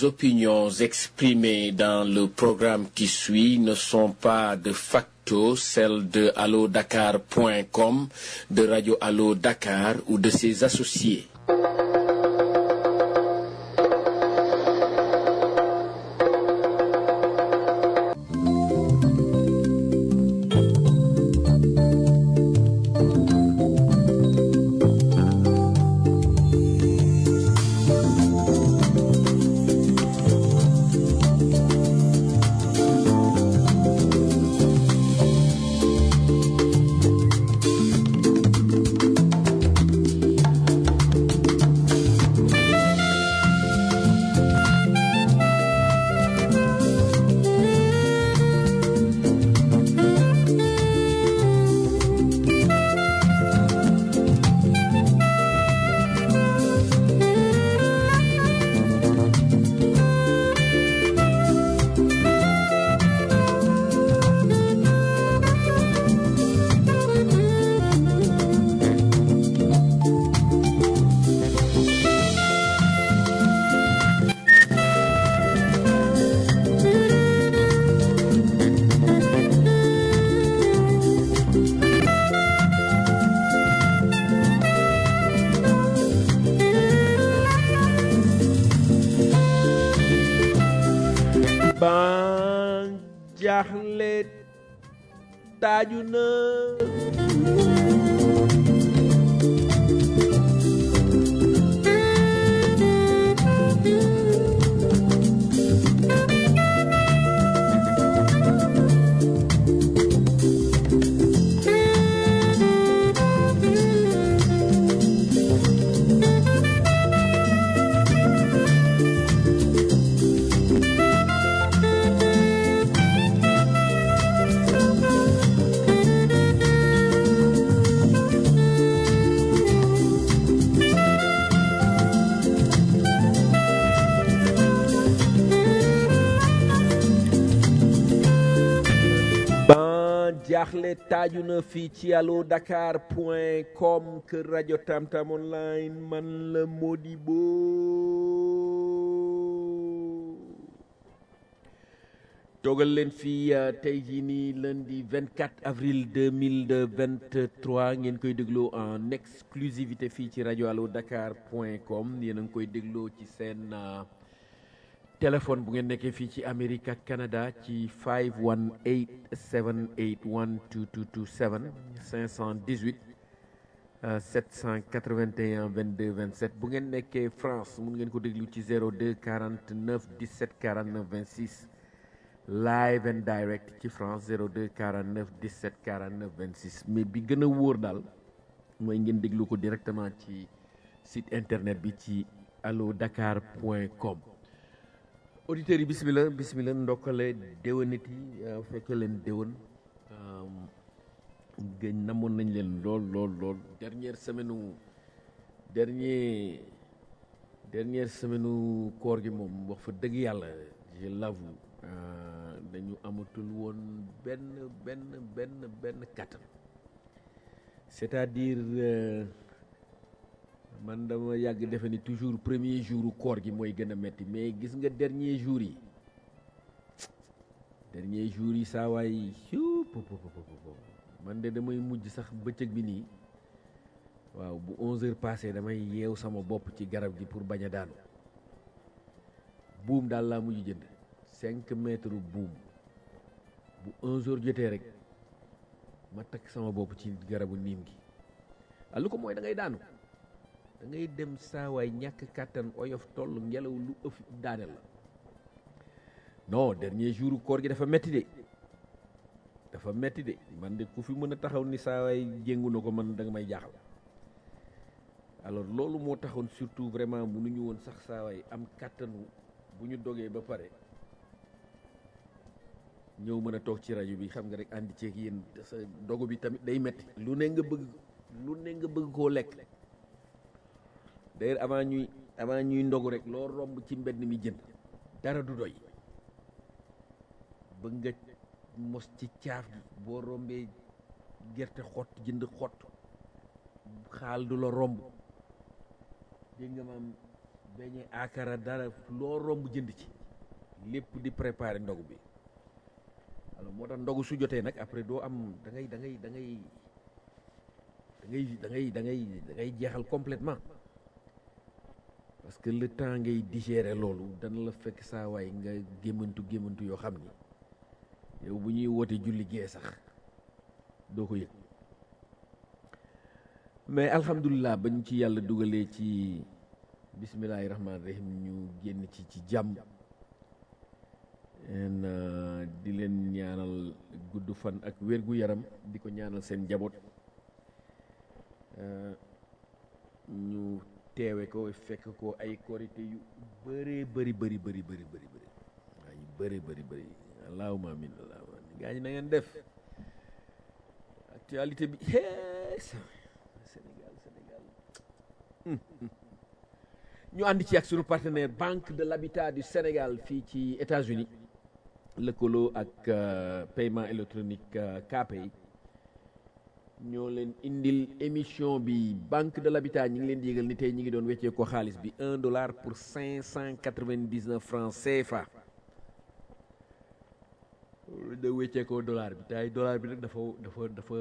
Les opinions exprimées dans le programme qui suit ne sont pas de facto celles de allodakar.com, de Radio Allo Dakar ou de ses associés. ban jaaxle taaju na ban jaaxle taaju na fii ci allo dakar point com kër rajo tamtam online man la Modibo toogal leen fii uh, tey jii nii lundi 24 avril 2023 ngeen koy dégloo en exclusivité fii ci rajo allo dakar point com yéen a ngi koy dégloo ci seen uh, téléphone bu ngeen nekkee fii ci Amérique ak Canada ci 518 781 2227 518 euh, 781 22 27 bu ngeen nekkee France mun ngeen ko déglu ci 02 49 17 49 26 live and direct ci France 02 49 17 49 26 mais bi gën a wóor daal mooy ngeen déglu ko directement ci site internet bi ci allo dakar point com auditeurs yi bismillah bismillah ndokkale déwénit yi fekkee leen déwén gëñ namoon nañ leen lool lool lool dernière semaine u dernier dernière semaine u koor gi moom wax fa dëgg yàlla je l'avoue dañu amatul woon benn benn benn benn kattan c'est-à-dire euh, man dama yàgg defe ni toujours premier jour koor gi mooy gën a metti mais gis nga dernier jour yi dernier jour yi saa waay hiu po po po po man de damay mujj sax bëccëg bi nii waaw bu 11 heures passé damay yeew sama bopp ci garab gi pour bañ a daanu buum daal laa mujj jënd 5 mètres buum bu 11 heures jotee rek ma takk sama bopp ci garabu niim gi ah lu ko mooy da ngay daanu. da ngay dem saawaay ñàkk kàttan oyof toll ngelaw lu ëf daaneel la non dernier jour koor gi dafa metti de dafa metti de man de ku fi mën a taxaw ni saawaay jéngu na ko man da nga may jaaxal alors loolu moo taxoon surtout vraiment mënuñu woon sax saawaay am kàttanu bu ñu dogee ba pare ñëw mën a toog ci rajo bi xam nga rek àndi ceeg yéen sa dogu bi tamit day metti lu ne nga bëgg lu ne nga bëgg koo lekk d'ailleurs avant ñuy avant ñuy ndogu rek loo romb ci mbedd mi jënd dara du doy bëgg nga mos ci caaf gi boo rombee gerte xott jënd xott xaal du la romb dégg nga maam beñe akara dara loo romb jënd ci lépp di préparer ndogu bi alors moo tax ndogu su jotee nag après doo am da ngay da ngay da ngay da ngay da ngay da ngay da ngay jeexal complètement parce que le temps ngay digérer loolu dana la fekk saa waay nga gémmantu gémmantu yoo xam ni yow bu ñuy woote julli gee sax doo ko yëg mais alhamdulilah bañ ci yàlla dugalee ci bismillahi rahmaani rahim ñu génn ci ci jàmm en di leen ñaanal gudd fan ak wér gu yaram di ko ñaanal seen njaboot ñu teewe ko fekk ko ay korité yu bëree bëri bëri bëri bëri bëri bëri waa yu bëri bëri bëri allahuma amin allahuma amin gaa ñi na ngeen def actualité bi Sénégal Sénégal ñu ànd ci ak sunu partenaire banque de l'habitat du Sénégal fii ci États-Unis lëkkaloo ak paiement électronique KPay ñoo leen indil émission bi banque de l'habitat ñi ngi leen di yëgal ni tey ñi ngi doon weccee ko xaalis bi un dollar pour cinq cent quatre-vingt-dix-neuf francs CFA da weccee ko dollar bi tay dollar bi nag dafa dafa dafa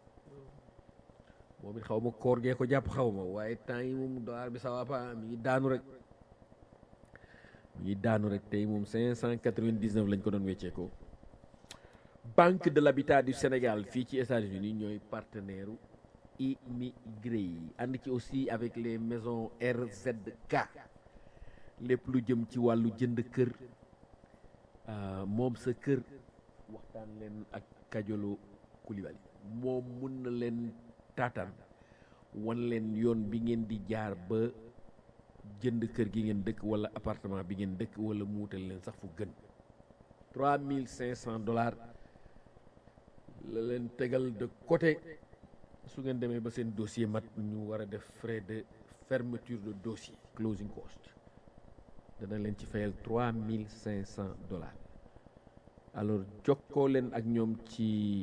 moom it xaw ma koor gee ko jàpp xaw ma waaye temps yi moom dollar bi ça va pas mi ngi daanu rek mi ngi daanu rek tey moom cinq cent quatre-vingt-dix-neuf lañ ko doon weccee ko banque de l'habitat du Sénégal fii ci États-Unis ñooy partenaire immigré yi ànd ci aussi avec les maisons RZK lépp lu jëm ci wàllu jënd kër moom sa kër waxtaan leen ak Kajolo Coulibaly moom mun na leen taataan wan leen yoon bi ngeen di jaar ba jënd kër gi ngeen dëkk wala appartement bi ngeen dëkk wala muutal leen sax fu gën trois mille cinq cent dollars la leen tegal de côté su ngeen demee ba seen dossier mat ñu war a def frais de fermeture de dossier closing cost dana leen ci fayal trois mille cinq cent dollars alors jokkoo leen ak ñoom ci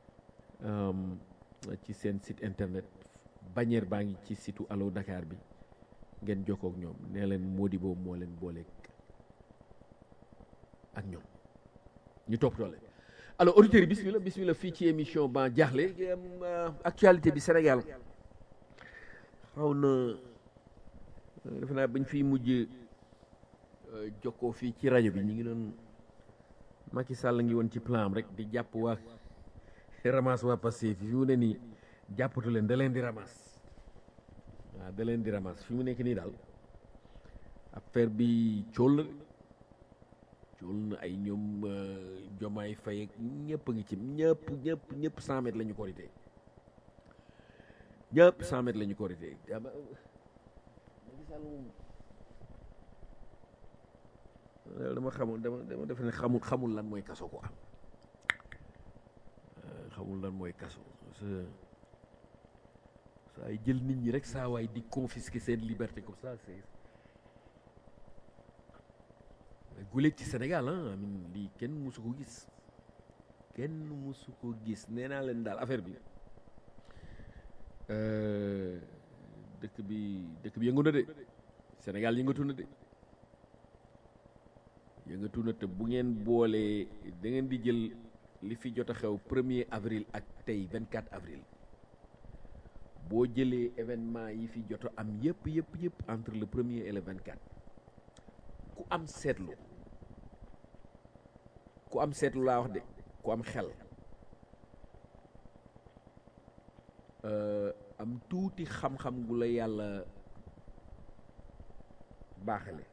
ci seen site internet bannière baa ngi ci situ Allo Dakar bi ngeen jokkoo ak ñoom nee leen Modibo moo leen booleeg ak ñoom ñu toppatoo leen alors auditeurs yi bismillah bismillah fii ci émission ban jaaxle actualité bi Sénégal xaw na defe naa bañ fiy mujj jokkoo fii ci rajo bi ñu ngi doon Macky Sall ngi woon ci plan am rek di jàpp waa ramas waa Pastef fi mu ne nii jàppatu leen da leen di ramas waaw da leen di ramas fi mu nekk nii daal affaire bi cool na cool na ay ñoom jomaay fay ak ñëpp a ngi ci ñëpp ñëpp ñëpp cent mètres la ñu korité ñëpp cent mètres la ñu korité dama xamul dama dama def ne xamul xamul lan mooy kaso quoi xamul lan mooy kaso saa yi jël nit ñi rek saa waay di confisquer seen liberté comme ça c'est guléet ci Sénégal ah amin lii kenn musu ko gis kenn musu ko gis nee naa leen daal affaire bi dëkk bi dëkk bi yëngu na de Sénégal yëngatu na de yëngatu na te bu ngeen boolee da ngeen di jël li fi jot a xew premier avril ak tey 24 avril boo jëlee événement yi fi jot a am yëpp yëpp yëpp entre le premier et le 24 ku am seetlu ku am seetlu laa wax de ku am xel am tuuti xam-xam gu la yàlla baaxale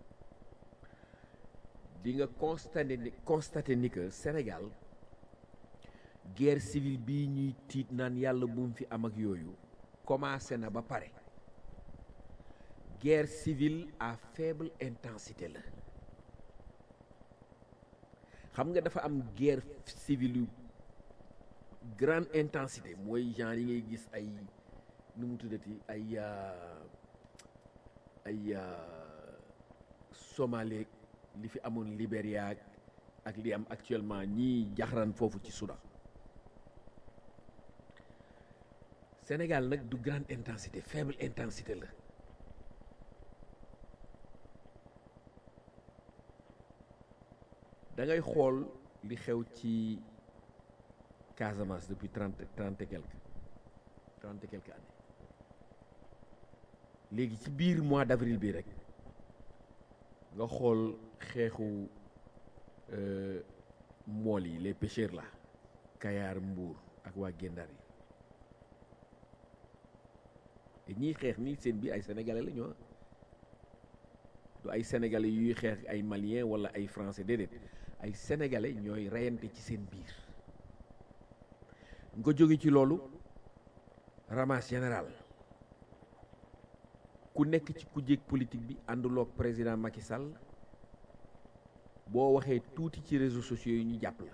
di nga constaté ni constaté ni que Sénégal guerre civile bii ñuy tiit naan yàlla bu mu fi am ak yooyu commencé na ba pare guerre civile à faible intensité la xam nga dafa am guerre civile yu grande intensité mooy genre yi ngay gis ay nu mu tuddati ay ay Somalie li fi amoon Libéria ak li am actuellement ñii jaxran foofu ci Soudan Sénégal nag du grande intensité faible intensité la da ngay xool li xew ci Casamance depuis trente trente et quelque trente et quelque années léegi ci biir mois d'avril bi rek nga xool xeexu mool yi les pêcheurs là Kayar Mbuur ak waa Gendar yi te ñiy xeex nii seen biir ay sénégalais la ñoo du ay sénégalais yuy xeex ay maliens wala ay français déedéet ay sénégalais ñooy reyante ci seen biir nga jóge ci loolu ramas général ku nekk ci ku jéeg politique bi ànduloog président Macky Sall boo waxee tuuti ci réseaux sociaux yi ñu jàpp la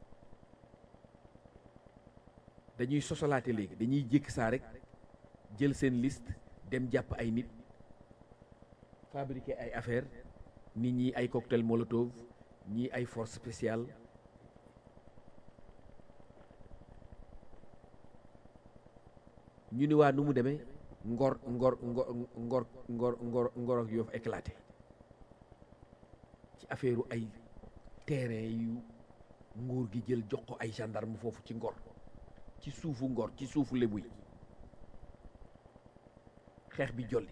dañuy sosalaate léegi dañuy jékki saa rek jël seen liste dem jàpp ay nit fabriquer ay affaire nit ñi ay cocktail molotov ñii ay force spéciale ñu ni waa nu mu demee ngor ngor ngor ngor ngor ngor ngor ak yoof éclaté ci affaire ay terrain yu nguur gi jël jox ko ay gendarme foofu ci ngor ci suufu ngor ci suufu lébu yi xeex bi jolli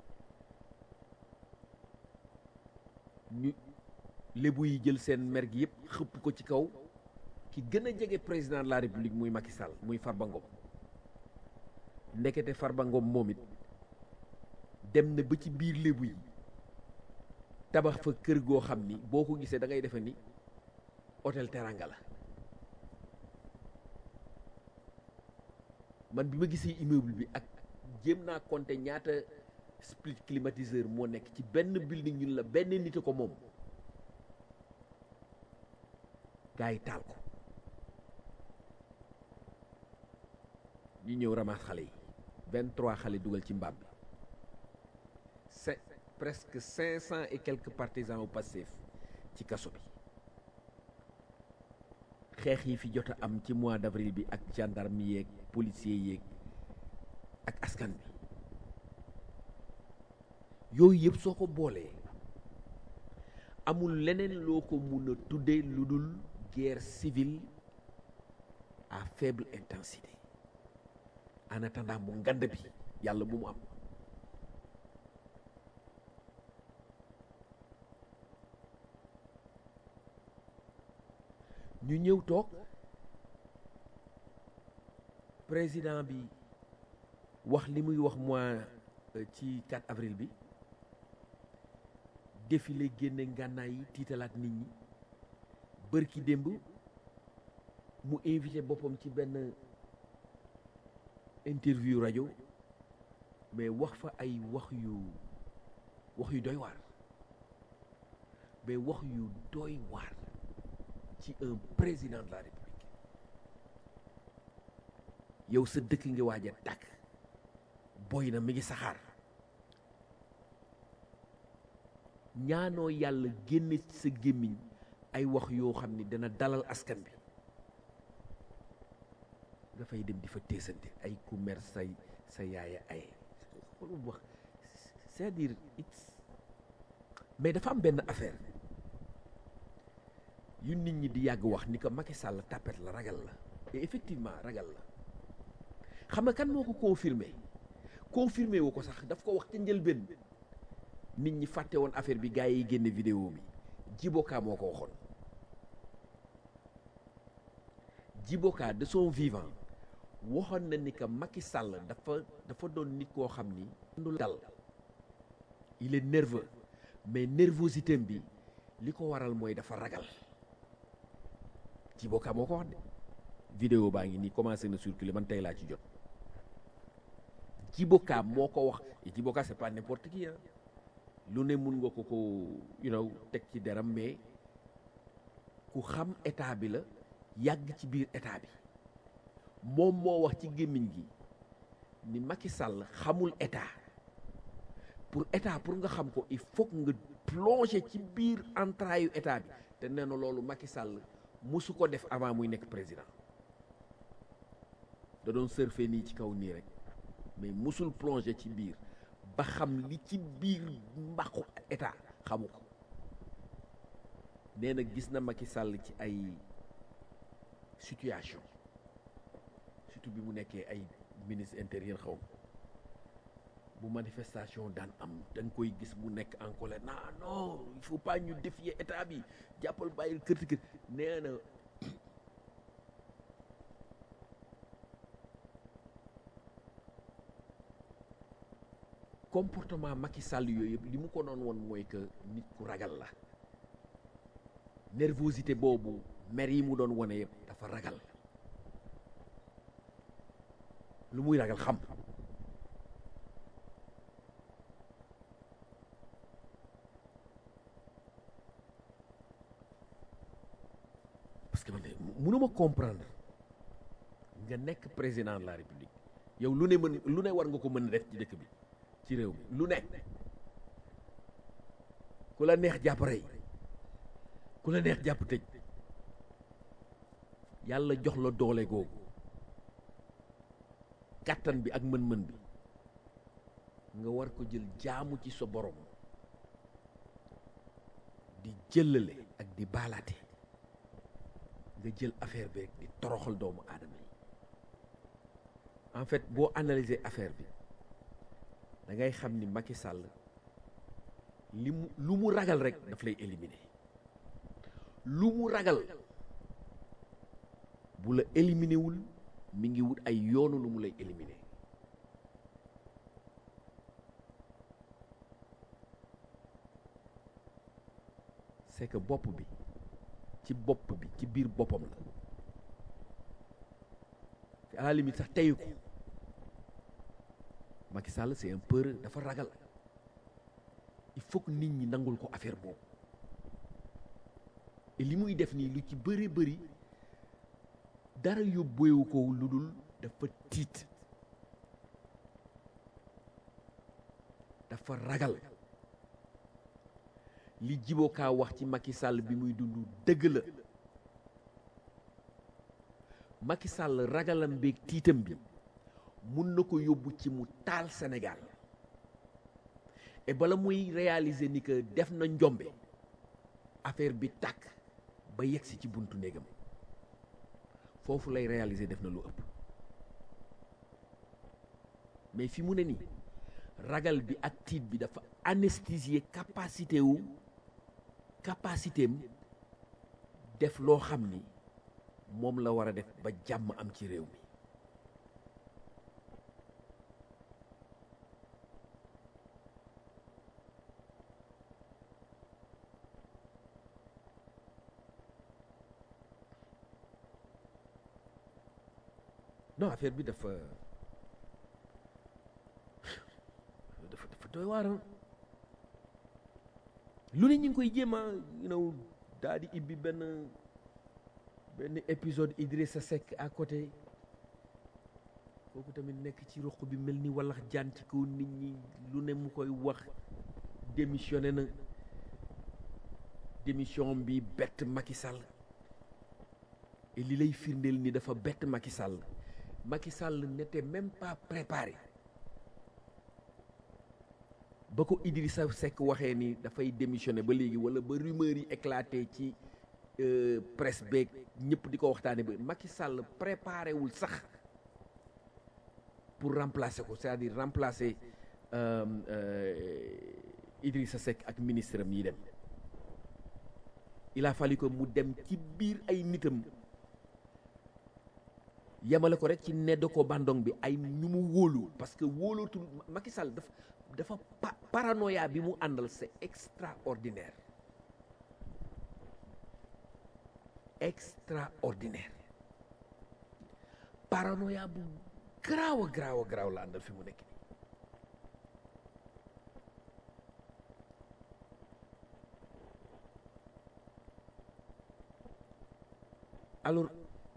ñu lébu yi jël seen mer gi yëpp xëpp ko ci kaw ki gën a jege président de la république muy Macky Sall muy Farba Ngom ndekete Farba Ngom moom it dem na ba ci biir lébu yi tabax fa kër goo xam ni boo ko gisee da ngay defe ni hôtel Teranga la man bi ma gisee immeuble bi ak jéem naa compter ñaata split climatiseur moo nekk ci benn building ñun la benn nit a ko moom gars yi taal ko ñu ñëw ramasse xale yi vingt trois xale dugal ci mbaam bi c'est presque cinq cent et quelques partisans au Pastef ci kaso bi xeex yi fi jot a am ci mois d'avril bi ak gendarme yeeg policier yeeg ak askan bi yooyu yëpp soo ko boolee amul leneen loo ko mun a tuddee lu dul guerre civile à faible intensité en attendant mu ngand bi yàlla bu mu am ñu ñëw toog président bi wax li muy wax mois ci 4 avril bi défilé génne ngànnaay yi tiitalaat nit ñi bërki démb mu invité boppam ci benn interview rajo mais wax fa ay wax yu wax yu doy waar mais wax yu doy waar ci un président de la république yow sa dëkk ngi waaj a tàkk boy na mi ngi saxaar ñaanoo yàlla génne ci sa gémmiñ ay wax yoo xam ni dana dalal askan bi nga fay dem di fa teesante ay ku mer say sa yaaya ay xoolum wax c'est-à-dire it's mais dafa am benn affaire yu nit ñi di yàgg wax ni ko Macky Sall tapet la ragal la et effectivement ragal la xam nga kan moo ko confirmé confirmé wu ko sax daf ko wax ca njëlbéen nit ñi fàtte woon affaire bi gars yi génne vidéo bi Djiboka moo ko waxoon Djiboka de son vivant waxoon na ni que Macky Sall dafa dafa doon nit koo xam ni du dal il est nerveux mais nervosité bi li ko waral mooy dafa ragal Djiboka moo ko wax de vidéo baa ngi nii commencé na circuler man tey laa ci jot Djiboka moo ko wax et Djiboka c'est pas n'importe qui hein lu ne mun nga ko ko you know teg ci deram mais ku xam état bi la yàgg ci biir état bi moom moo wax ci gémmiñ gi ni Macky Sall xamul état pour état pour nga xam ko il faut nga plonger ci biir entrailles yu état bi te nee na loolu Macky Sall musu ko def avant muy nekk président da doon surfer nii ci kaw nii rek mais musul plonger ci biir ba xam li ci biir mbaqu état xamu ko nee na gis na Macky Sall ci ay situation surtout bi mu nekkee ay ministre intérieur xaw bu manifestation daan am da nga koy gis mu nekk en colère non non il faut pas ñu défier état bi jàppal bàyyil kërti kër nee na comportement Macky Sall yooyu yëpp li mu ko doon woon mooy que nit ku ragal la nervosité boobu mer yi mu doon wane yëpp dafa ragal lu muy ragal xam parce que man de mënuma comprendre nga nekk président de la république yow lu ne mën lu ne war nga ko mën a def ci dëkk bi ci réew mi lu ne ku la neex jàpp rey ku la neex jàpp tëj yàlla jox la doole googu kàttan bi ak mën-mën bi nga war ko jël jaamu ci sa borom di jëlale ak di baalaate nga jël affaire bi rek di toroxal doomu aadama yi en fait boo analyser affaire bi da ngay xam ni Macky Sall li mu lu mu ragal rek daf lay éliminer lu mu ragal bu la éliminer wul mi ngi wut ay yoonu lu mu lay éliminer c'est que bopp bi ci bopp bi ci biir boppam la te à la limite sax teyu ko Macky Sall c'est un peur dafa ragal il faut que nit ñi nangul ko affaire boobu et li muy def nii lu ci bëri bëri dara yóbbeewu ko lu dul dafa tiit dafa ragal li jibokaa wax ci Macky Sall bi muy dund dëgg la Macky Sall ragalam beeg tiitam bi mun na ko yóbbu ci mu taal Sénégal et bala muy réaliser ni que def na njombe affaire bi tàkk ba yegsi ci buntu néegam foofu lay réaliser def na lu ëpp mais fi mu ne nii ragal bi ak tiit bi dafa anesthésier capacité wu capacité am def loo xam ni moom la war a def ba jàmm am ci réew mi non affaire bi dafa dafa dafa doy waar lu ne ñu ngi koy jéem a you know daal di ibbi benn benn épisode Idrissa Seck à côté kooku tamit nekk ci ruq bi mel ni wallax jaan ci kaw nit ñi lu ne mu koy wax démissionné na démission bi bett Macky Sall et li lay firndeel ni dafa bett Macky Sall Macky Sall n'était même pas préparé ba ko Idrissa Seck waxee ni dafay démissionné ba léegi wala ba rumeur yi éclaté ci presse beeg ñëpp di ko waxtaane ba Macky Sall préparé wul sax pour remplacer ko c'est-à-dire remplacer Idrissa Seck ak ministre am yi dem il a fallu que mu dem ci biir ay nitam yemale ko rek ci nedd ko bandong bi ay ñu mu wóolu parce que wóolootul Macky Sall dafa dafa paranoïa bi mu àndal c'est extraordinaire extraordinaire paranoïa bu garaaw a garaaw a garaaw la àndal fi mu nekk alors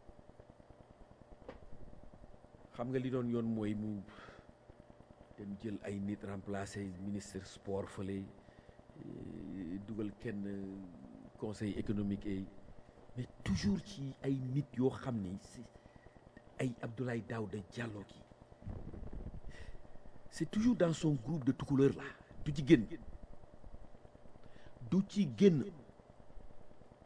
xam nga li doon yoon mooy mu dem jël ay nit remplacer ministre sport fële dugal kenn conseil économique et mais toujours ci ay nit yoo xam ni si ay Abdoulaye Daouda Diallo ki c'est toujours dans son groupe de tukuleur là du ci génn du ci génn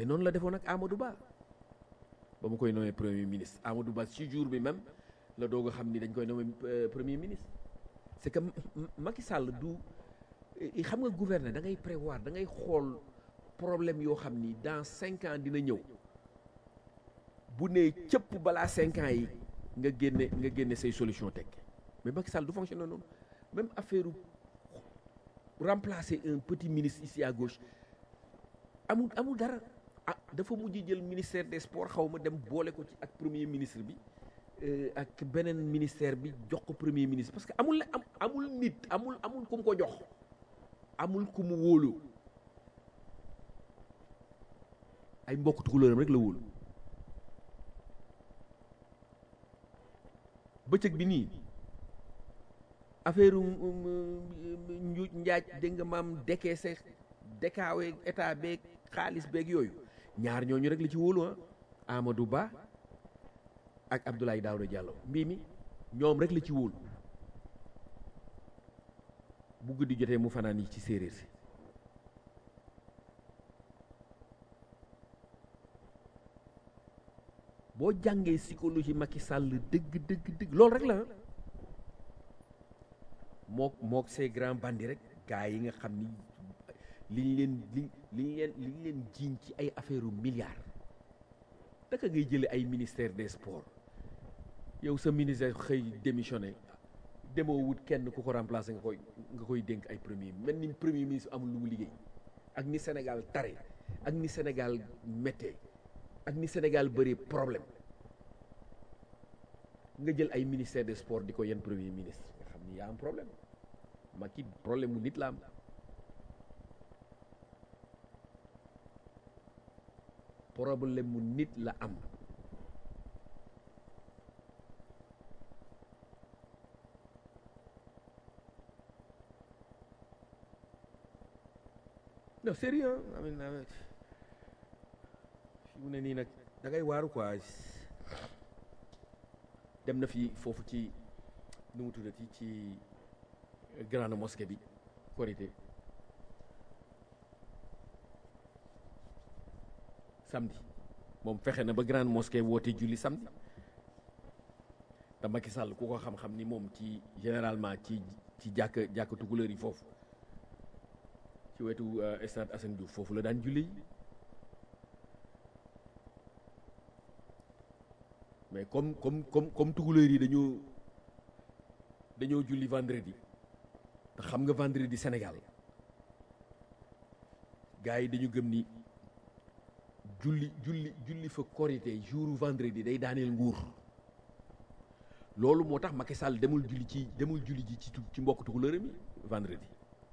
mais noonu la defoon ak Amadou Ba ba mu koy nommé premier ministre Amadou Ba ci jour bi même la doog a xam ni dañ koy nommé premier ministre c'est que Macky Sall du xam nga gouverner da ngay prévoir da ngay xool problème yoo xam ni dans cinq ans dina ñëw bu nee cëpp balaa cinq ans yi nga génne nga génne say solution teg mais Macky Sall du fonctionner noonu même affaire remplacer un petit ministre ici à gauche amul amul dara ah dafa mujj jël ministère des sports xaw ma dem boole ko ci ak premier ministre bi ak beneen ministère bi jox ko premier ministre parce que amul la am amul nit amul amul ku mu ko jox amul ku mu wóolu ay mbokk tukulóoram rek la wóolu bëccëg bi nii affaire njuuj njaaj dégg nga maam décaissé dékaawe état beeg xaalis beeg yooyu ñaar ñooñu rek la ci wóolu ah Amadou Ba ak Abdoulaye Daouda Diallo mbii mi ñoom rek la ci wóolu bu guddi jotee mu fanaan yi ci séeréer si boo jàngee psychologie Macky Sall dëgg dëgg dëgg loolu rek la mook mook ces grands bandits rek gars yi nga xam ni liñ leen li liñ leen liñ leen jiiñ ci ay affaire u milliards naka ngay jële ay ministère des sports yow sa ministère xëy démissionné demoo wut kenn ku ko remplacer nga koy nga koy dénk ay premier mel ni premier ministre amul lu mu liggéey ak ni Sénégal tare ak ni Sénégal méttee ak ni Sénégal bëri problème nga jël ay ministère des sports di ko yenn premier ministre nga xam ni yaa am problème Macky problème mu nit la am problème mu nit la am non sérieux I mean fi mu ne nii nag da ngay waaru quoi dem na fi foofu ci nu mu tuddati ci grande mosquée bi korité samedi moom fexe na ba grande mosquée woote julli samedi te Macky Sall ku ko xam-xam ni moom ci généralement ci ci jàkk jàkk tukulóor yi foofu ci wetu stade Assane Diouf foofu la daan julli mais comme comme comme comme tukulóor yi dañoo dañoo julli vendredi te xam nga vendredi Sénégal gars yi dañu gëm ni julli julli julli fa korité jour vendredi day daaneel nguur loolu moo tax Macky Sall demul julli ci demul julli ji ci ci mbokk tukulóoram yi vendredi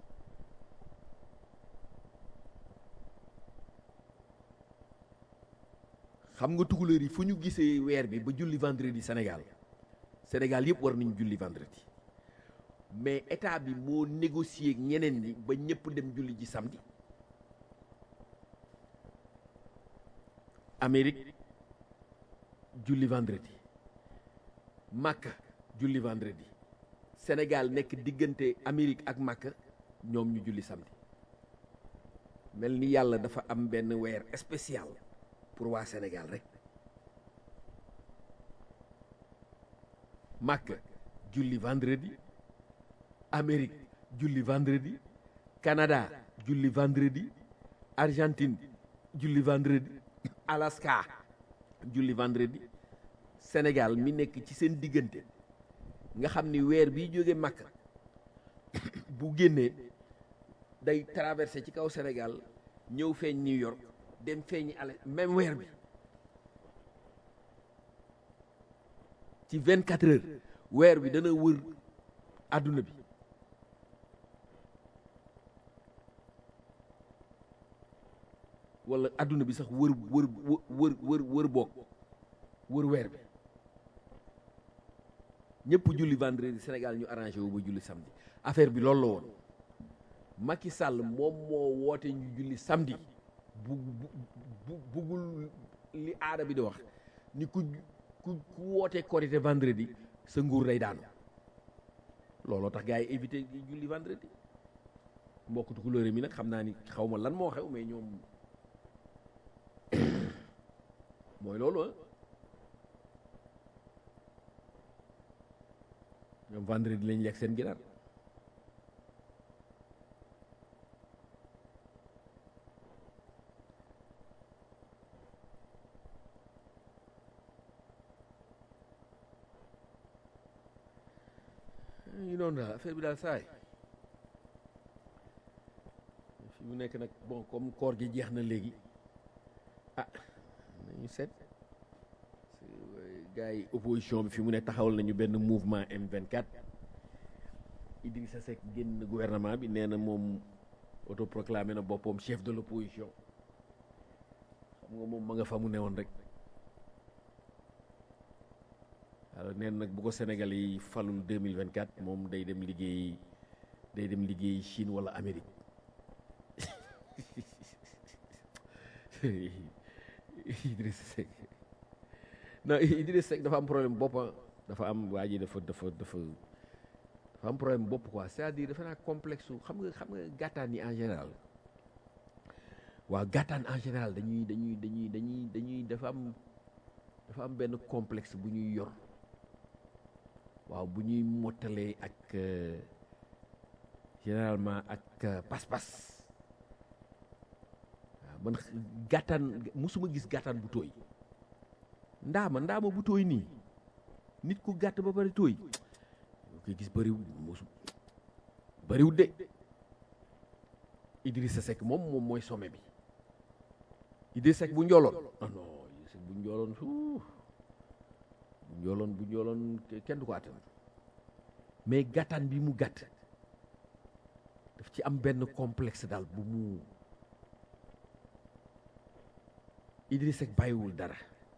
xam nga tukulóor yi fu ñu gisee weer bi ba julli vendredi Sénégal Sénégal yëpp war nañu julli vendredi mais état bi moo négocié ak ñeneen ñi ba ñëpp dem julli ji samedi Amérique julli vendredi Makka julli vendredi Sénégal nekk diggante Amérique ak Makka ñoom ñu julli samedi mel ni yàlla dafa am benn weer spécial pour waa Sénégal rek Makka julli vendredi Amérique julli vendredi Canada julli vendredi Argentine julli vendredi Alaska julli vendredi Sénégal mi nekk ci seen diggante nga xam ni weer bi jóge Makka bu génnee day traversé ci kaw Sénégal ñëw feeñ New York dem feeñi ale même weer bi ci vingt quatre heures weer bi dana wër àdduna bi wala àdduna bi sax wër wër wër wër wër boog wër weer bi ñëpp julli vendredi Sénégal ñu arrangé wu ba julli samedi affaire bi loolu la woon Macky Sall moom moo woote ñu julli samedi bu bu buggul li aada bi di wax ni ku ku ku wootee korité vendredi sa nguur day daanu looloo tax gars yi éviter julli vendredi mbokk tukulóore mi nag xam naa ni xaw ma lan moo xew mais ñoom mooy loolu ah ñoom vendredi lañ lekk seen ginaar ñu noonu daal affaire bi daal saay fi mu nekk nag bon comme koor gi jeex na léegi ah nañu seet gars yi opposition bi fi mu ne taxawal nañu benn mouvement M24 Idrissa Seck génn gouvernement bi nee na moom autoproclamé na boppam chef de l'opposition xam nga moom ma nga fa mu newoon rek alors neen nag bu ko Sénégal yi falul 2024 moom day dem liggéey day dem liggéey Chine wala Amérique Idrissa Seck non Idrissa Seck dafa am problème bopp dafa am waa ji dafa dafa dafa dafa am problème bopp quoi c'est-à-dire dafa naa complexe xam nga xam nga gàttaan yi en général waaw gàttaan en général dañuy dañuy dañuy dañuy dañuy dafa am dafa am benn complexe bu ñuy yor waaw bu ñuy mottalee ak généralement ak pas-pas waaw man gàttaan musuma gis gàttaan bu tooy ndaama ndaama bu tooy nii nit ku gàtt ba pare tooy yoo koy gis bëriwul musu bëriwul de Idrissa Seck moom moom mooy sommet bi Idrissa Seck bu njooloon ah non Idrissa Seck bu njooloon suuf bu njooloon bu njooloon kenn du ko attan mais gàttaan bi mu gàtt daf ci am benn complexe daal bu mu Idrissa Seck bàyyiwul dara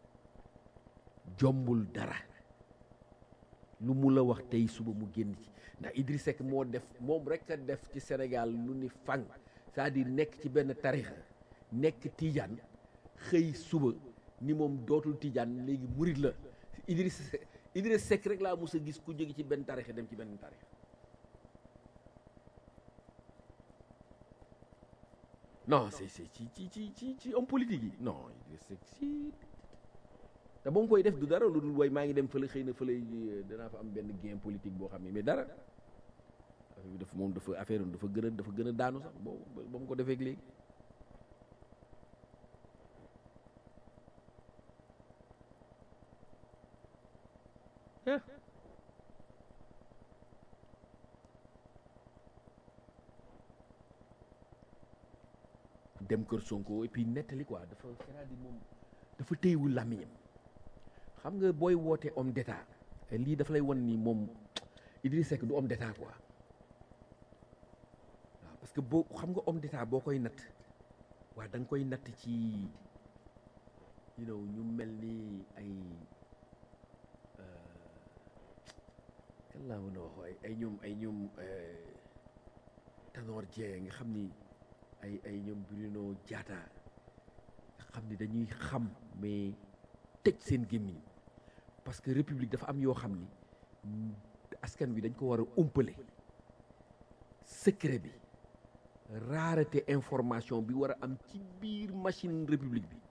jombul dara lu mu la wax tey suba mu génn ci ndax Idrissa Seck moo def moom rek a def ci Sénégal lu ni fang c'est-à-dire nekk ci benn tarixa nekk tijaan xëy suba ni moom dootul tijaan léegi murit la Idrissa Seck Idrissa Seck rek laa mos a gis ku jóge ci benn tarixa dem ci benn tarixa non c'est c'est ci ci ci ci ci homme politique yi non Idrissa Seck si te ba mu koy def du dara lu dul way maa ngi dem fële xëy na fële danaa fa am benn gain politique boo xam ne mais dara affaire bi dafa moom dafa affaire dafa gën a dafa gën a daanu sax boo ba mu ko defee léegi dem kër Sonko et puis nettali quoi dafa c'est-à-dire moom dafa téyewul làmmiñam xam nga booy woote homme d'état lii dafa lay wan ni moom Idriss Seck du homme d'état quoi waaw parce que boo xam nga homme d'état boo koy natt waa da nga koy natt ci you know ñu mel ni ay kan laa mën a wax ay ay ñoom ay ñoom Tanor Dieng nga xam ni ay ay ñoom Bruno Diatta nga xam ni dañuy xam mais tëj seen gémmiñ parce que république dafa am yoo xam ni askan wi dañ ko war a umpale secret bi rareté information bi war a am ci biir machine république bi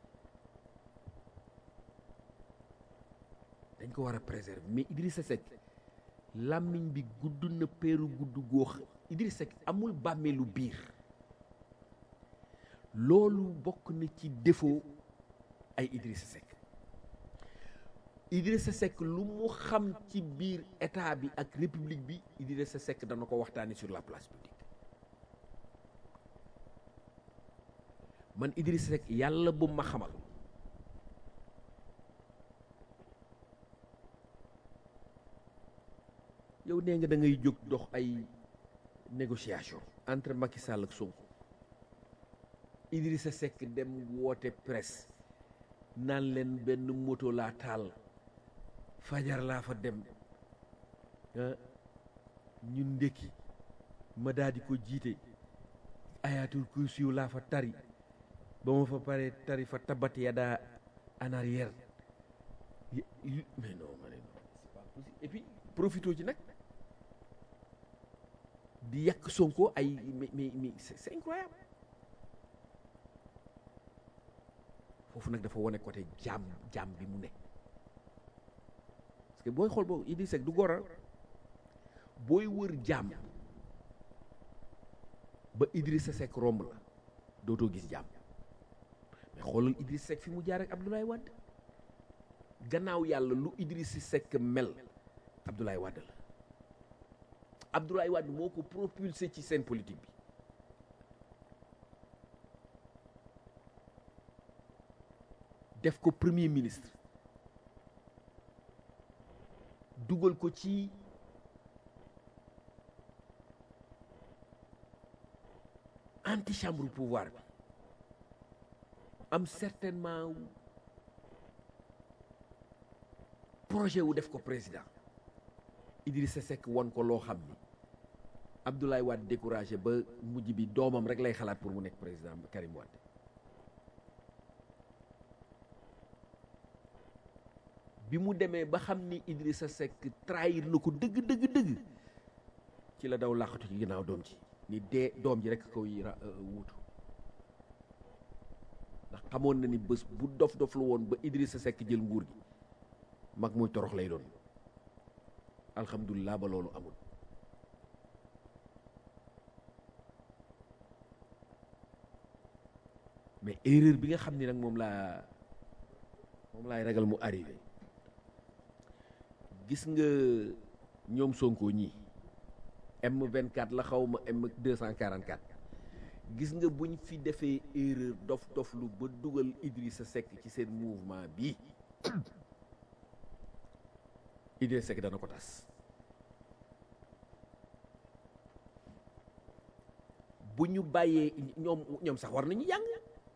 dañ ko war a préserver mais Idrissa Seck làmmiñ bi gudd na peeru gudd góox Idrissa Seck amul bàmmeelu biir loolu bokk na ci défaut ay Idrissa Seck Idrissa Seck lu mu xam ci biir état bi ak république bi Idrissa Seck dana ko waxtaani sur la place publique man Idrissa Seck yàlla bu ma xamal yow nee nga da ngay jóg dox ay négociation entre Macky Sall ak Sonko Idrissa Seck dem woote presse naan leen benn moto laa taal fajar laa fa dem ñu ndékki ma daal di ko jiite ayatul kursiyu laa fa tari ba ma fa pare tari fa tabat yada en arrière mais non ma ne non c'est pas possible et puis profito ci nag di yàq Sonko ay mais mais mais c'est incroyable foofu nag dafa wane côté jaam jaam bi mu ne parce que booy xool boobu Idrissa Seck du gora booy wër jaam ba Idrissa Seck romb la dootoo gis jaam mais xoolal Idrissa Seck fi mu jaar ak Abdoulaye Wade gannaaw yàlla lu Idrissa Seck mel Abdoulaye Wade la Abdoulaye Wade moo ko propulsé ci scène politique bi def ko premier ministre dugal ko ci antichambre pouvoir bi am certainement projet wu def ko président Idrissa Seck won ko loo xam ni Abdoulaye Wade découragé ba mujj bi doomam rek lay xalaat pour mu nekk président Karim Wade bi mu demee ba xam ni Idrissa Seck trahir na ko dëgg dëgg dëgg ci la daw làqatu ci ginnaaw doom ji ni dee doom ji rek koy wuutu ndax xamoon na ni bés bu dof dof lu woon ba Idrissa Seck jël nguur gi mag muy torox lay doon alhamdulilah ba loolu amul mais erreur bi nga xam ni nag moom laa moom laay ragal mu arrivé gis nga ñoom Sonko ñii M24 la xaw ma M244 gis nga buñ fi defee erreur dof dof lu ba dugal Idrissa Seck ci seen mouvement bi Idrissa Seck dana ko tas bu ñu bàyyee ñoom ñoom sax war nañu jàng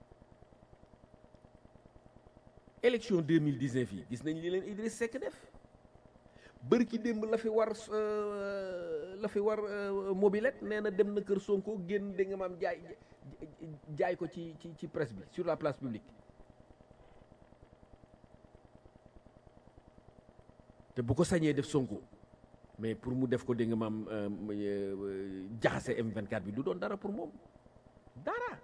élection 2019 yi gis nañ li leen Idrissa Seck def bërki démb la fi war la fi war mobilette nee na dem na kër Sonko génn da nga maam jaay jaay ko ci ci ci presse bi sur la place publique te bu ko sañee def Sonko mais pour mu def ko da nga maam jaxase M24 bi du doon dara pour moom dara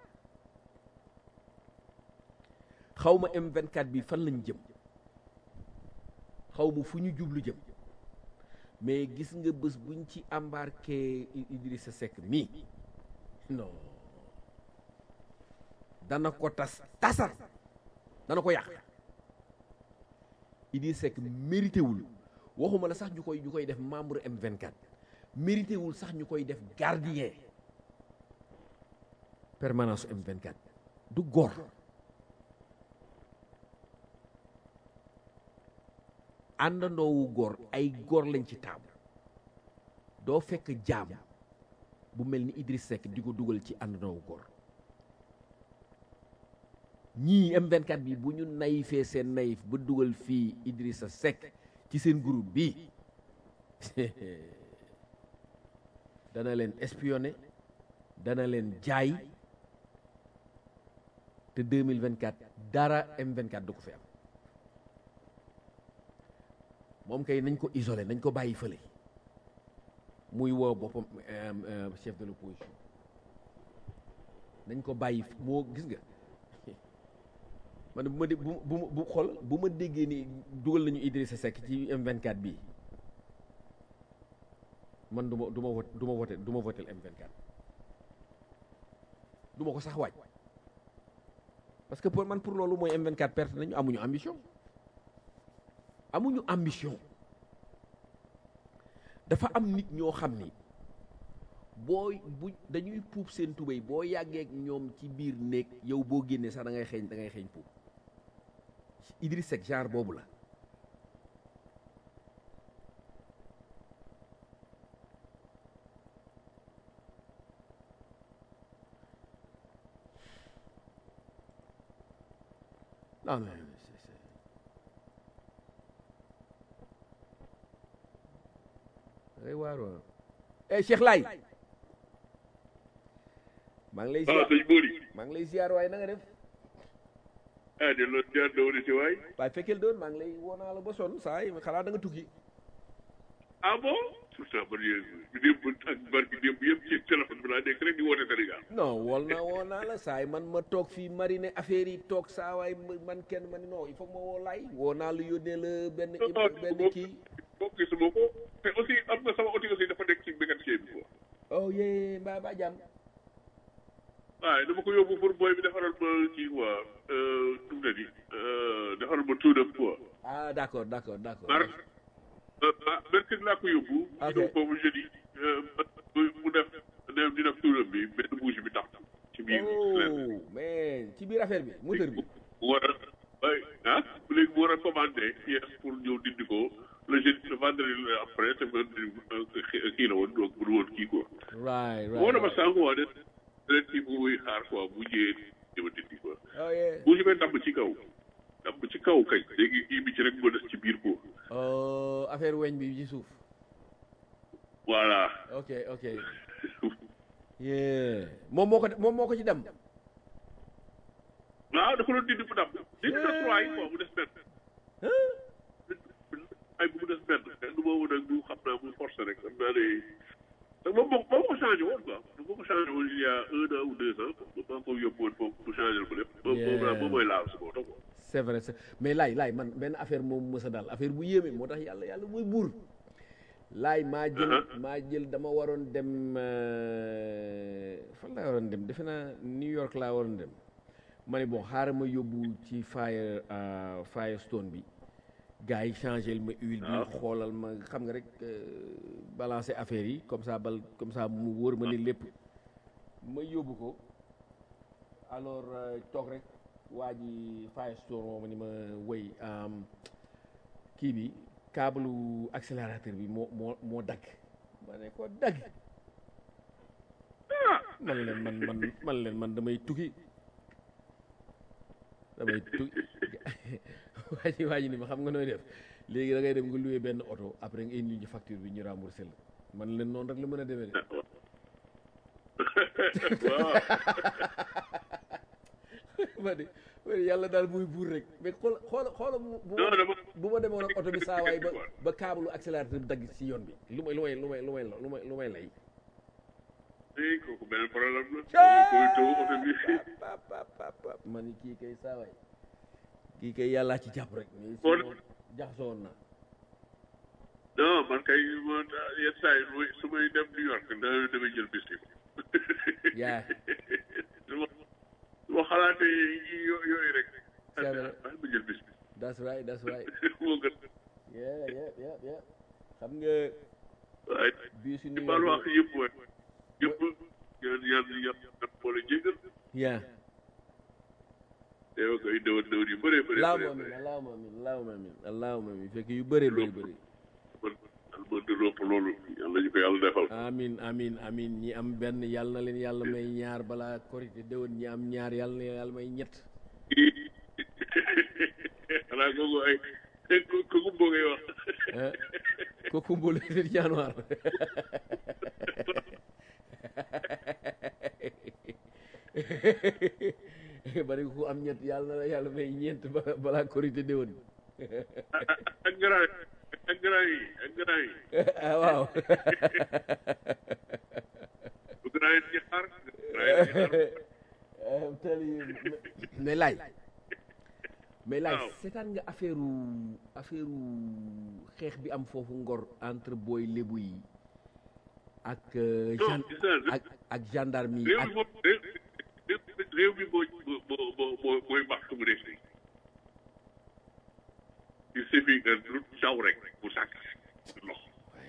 xaw ma M24 bi fan lañ jëm xaw ma fu ñu jublu jëm mais gis nga bés buñ ci embarqué Idrissa Seck mii non dana ko tas tasar dana ko yàq Idrissa Seck mérité wul waxuma la sax ñu koy ñu koy def membre M24 mérité wul sax ñu koy def gardien permanence M24 du góor àndandoowu góor ay góor lañ ci taamu doo fekk jaam bu mel ni Idriss Seck di ko dugal ci àndandoowu góor ñii M24 bi bu ñu nayifee seen nayif ba dugal fii Idrissa Seck ci seen groupe bi dana leen espionné dana leen jaay te 2024 dara M24 du ko fi am moom kay nañ ko isolé nañ ko bàyyi fële muy woo boppam chef de l'opposition nañ ko bàyyi moo gis nga man bu ma dé bu bu bu xool bu ma déggee ni dugal nañu Idrissa Seck ci M24 bii man du ma du ma vote du ma voté du ma votel M24 du ma ko sax waaj parce que pour man pour loolu mooy M24 perte nañu amuñu ambition amuñu ambition dafa am nit ñoo xam ni booy bu dañuy puub seen tubéy boo yàggee ak ñoom ci biir néeg yow boo génnee sax da ngay xeeñ da ngay xeeñ puub Idriss Seck genre boobu la non mais ay waaroo eh Cheikh Laye maa ngi lay waaw sëñ Bori maa ngi lay ziar waaye na nga def ah de loolu jaar dawri si waay waaye fekkeel doon maa ngi lay woo naa la ba sonn saa yi xalaat da nga tukki ah bon pourtant man yéen démb ak barki démb yëpp ci téléphone bi laa nekk rek di woote Sénégal non wol naa woo naa la saay man ma toog fii marine affaire yi toog saa waay man kenn ma ni non il faut ma woo laay woo naa la yónnee la benn benn kii boo gisuma ko te aussi am na sama outil aussi dafa nekk ci mécanicien bi quoi oh yee mbaa ba jàmm waaye dama ko yóbbu pour booy bi defaral ma kii quoi nu mu ne nii defaral ma tuudam quoi ah d' accord d' accord d' accord mar ah mercredi laa ko yóbbu Ok. ñu boobu jeudi mu def def di def tuudam bi benn bouche bi tax ci biir oh mais ci biir affaire bi moteur bi mu war a ay ah léegi mu war a commandé pièce pour ñëw dindi ko le jeudi le vendredi la après te vendredi kii la woon donc bu woon kii quoi right moo right dama sànq waa de ren kii bu muy xaar quoi bu ñëwee dama dindi quoi oh yeah bouche bi damm ci kaw damm ci kaw kañ léegi kii bi ci rek moo des ci biir quoi oh affaire weñ bi ci suuf voilà ok ok yeah moom moo ko moom moo ko ci dem waaw dafa doon dindi bu damm dindi na trois yi quoi mu des benn ay bu mu des benn benn boobu nag du xam naa muy forcé rek xam naa ne te moom moo moo ko changé woon quoi moo ko changé woon il y a un an ou deux ans maa ko yóbbu woon foofu mu changé ko lépp moom moom laa moom mooy laal si moo tax quoi c'est vrai c'est mais laay laay man benn affaire moom mës a daal affaire bu yéeme moo tax yàlla yàlla mooy buur laay maa jël maa jël dama waroon dem euh, fan laa waroon dem defe naa New York laa waroon dem ma ne bon xaaral ma yóbbu ci fire euh, Firestone bi gars yi changé ma huile bi xoolal ma xam nga rek euh, balancer affaire yi comme ça bal comme ça mu wóor ma ni lépp ma yóbbu ko alors euh, toog rek waa ji Firestone moo ma ni ma wéy am, kii bi câble accélérateur bi moo moo moo dagg ma ne ko dagg man leen man man man leen man damay tukki damay tukki waa ji waa ji ni ma xam nga nooy def léegi da ngay dem nga loué benn oto après nga indi ñu facture bi ñu remboursé la man leen noonu rek la mën a demee de waaw ma ne ma ne yàlla daal muy buur rek mais xool xoola xoola bu bu non ma dama bu ma demoon ak oto bi saa waay ba ba câble accélérateur bi dagg ci yoon bi lu may lu may lu may lu may lu may lu may lay eh kooku benn problème la koy taw oto bi pap pap pap pap ma ni kii kay saa waay kii kay yàllaa ci jàpp rek mais Bon. sinon jaxasoo woon na non man kay man yenn saa yi su may su may dem New York da damay jël bis bi yaa su ma su ma xalaatee yi yo- yooyu rek C'est vrai. ah ma jël bis bi that's right that's right moo gën yeah yeah yeah yeah xam nga waaye bii si ci New baal York wax yëpp waay yëpp yàlla yàlla yàlla boole jégal yaa teew koy déwén déwén yu bëree bëree allahuma bëree amin allahuma amin allahuma amin allahuma amin fekk yu bëree bëri bëri man man di ropp loolu yàlla ñu ko yàlla defal amin amin amin ñi am benn yàlla na leen yàlla may ñaar balaa korité déwén ñi am ñaar yàlla na leen yàlla may ñett xanaa kooku ay ko- kooku boo ngay wax ah kooku mbolu fi januar bari ku am ñett yàlla na la yàlla may ñeent ba- balaa korité déwén ak grand ak grand yi ak grand yi ah waaw bu grand yi di xaar grand yi di xaar I'm telling you. mais laay mais laay Waaw. seetaan nga affaire affaire xeex bi am foofu ngor entre booy lébu yi ak euh, Non, gen- gis naa, ak ak gendarme yi réew ak mi moom réew réew- réew mi moo moo moo moo mooy baax su mu nekk nii il suffit que lu daw rek mu sàkk lox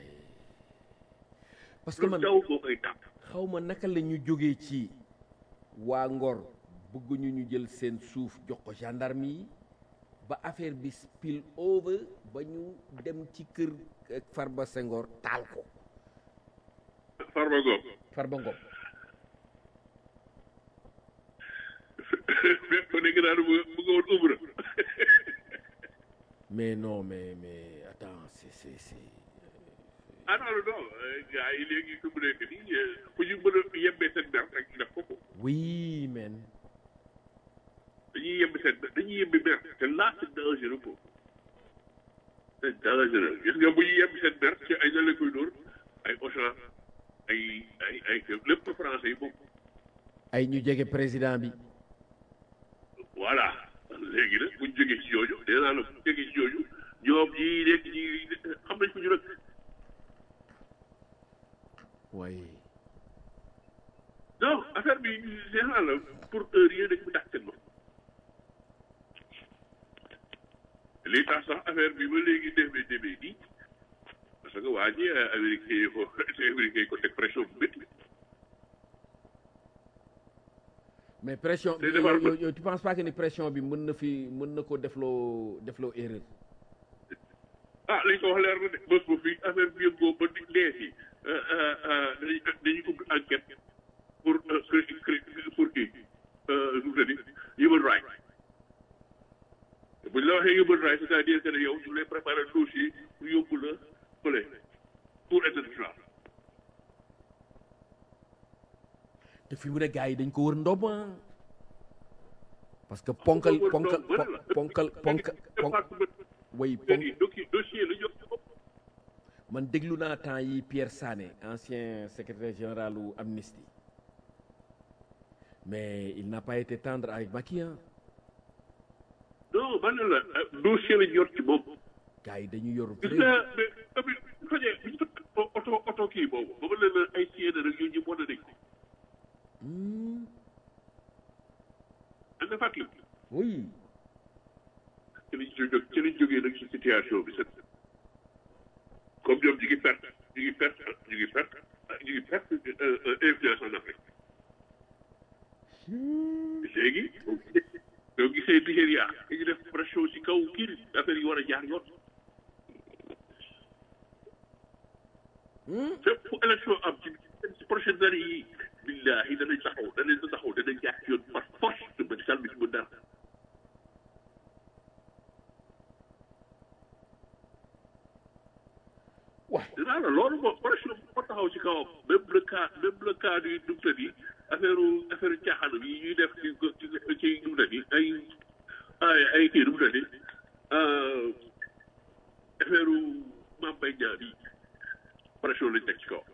parce que lu man daw moo koy tàpp xaw ma naka la ñu jógee ci waa ngor bëgguñu ñu jël seen suuf jox ko gendarme yi ba affaire bi spill over ba ñu dem ci kër euh, Farba Senghor taal ko Farba Ngom Farba Ngom mais ko dégg naa ne mu mu nga woon umra mais non mais mais attends c'est c'est c'est ah non non non gars yi léegi fi mu nekk nii fu ñu mën a yembee seen mer rek ñu def ko ko oui man dañuy yemb seen dañuy yembi mer te là c'est dangereux ko c'est dangereux gis nga bu ñu yem seen mer ci ay na la koy dóor ay Auchan ay ay ay lépp français yi moom ay ñu jege président bi voilà léegi nag buñ jógee ci yooyu nee naa la buñ jógee ci yooyu ñoom ñii nekk ñi xam nañ ko ñu nag waaye non affaire bi nee naa la pour heure yii dañ ko dàq seen bopp lii tax sax affaire bi ba léegi demee demee nii parce que waa ji américain yi ko américain yi ko teg pression bu métti mais pression Day defar yow yow tu penses pas que ni pression bi mën na fi mën na ko defloo defloo erreur ah li ñu ko wax leer na de bés bu fi affaire bi yëngoo ba di dee si dañuy dañuy ubbi enquête pour pour kii nu mu tëddi human right bu ñu la waxee human right c'est-à-dire que ne yow ñu lay préparer dossier pour yóbbu la fële pour international te fi mu ne gars yi dañ ko wër ndomb ah. parce que ponkal ponkal ponkal ponkal ponkal way ponk dossier la yóbbu bopp man déglu naa temps yi Pierre Sané ancien secrétaire général u Amnesty mais il n'a pas été tendre avec Macky ah non man la dossier la yor ci moom gars yi dañu yor gis vrai nga mais tamit bu fekkee bu ñu tëkk oto oto kii boobu ba ma leen la ay siyéene rek yooyu ñëpp wane nañ ko Hmm, da nga fàttali oui ci lañ jóg ci lañ jógee nag ci situation bi set comme ñoom ñu ngi perte ñu ngi perte ñu ngi perte ñu ngi perte influence en Afrique léegi boo gisee Nigéria dañu def pression ci kaw kii affaire yi war a jaar yoon fépp fu élection am ci ci prochaine année yi billahi danañ taxaw danañ taxaw danañ jaar ci yoon par force te Macky Sall bi ci mën dara waay dinaa la loolu moom pression moo taxaw ci kawam même le cas même le cas du dumtat yi affaire affaire caaxaan yi ñuy def ci ci ci dumtat yi ay ay ay kii dumtat yi affaire Mame Mbaye Niang yi pression lañ teg ci kawam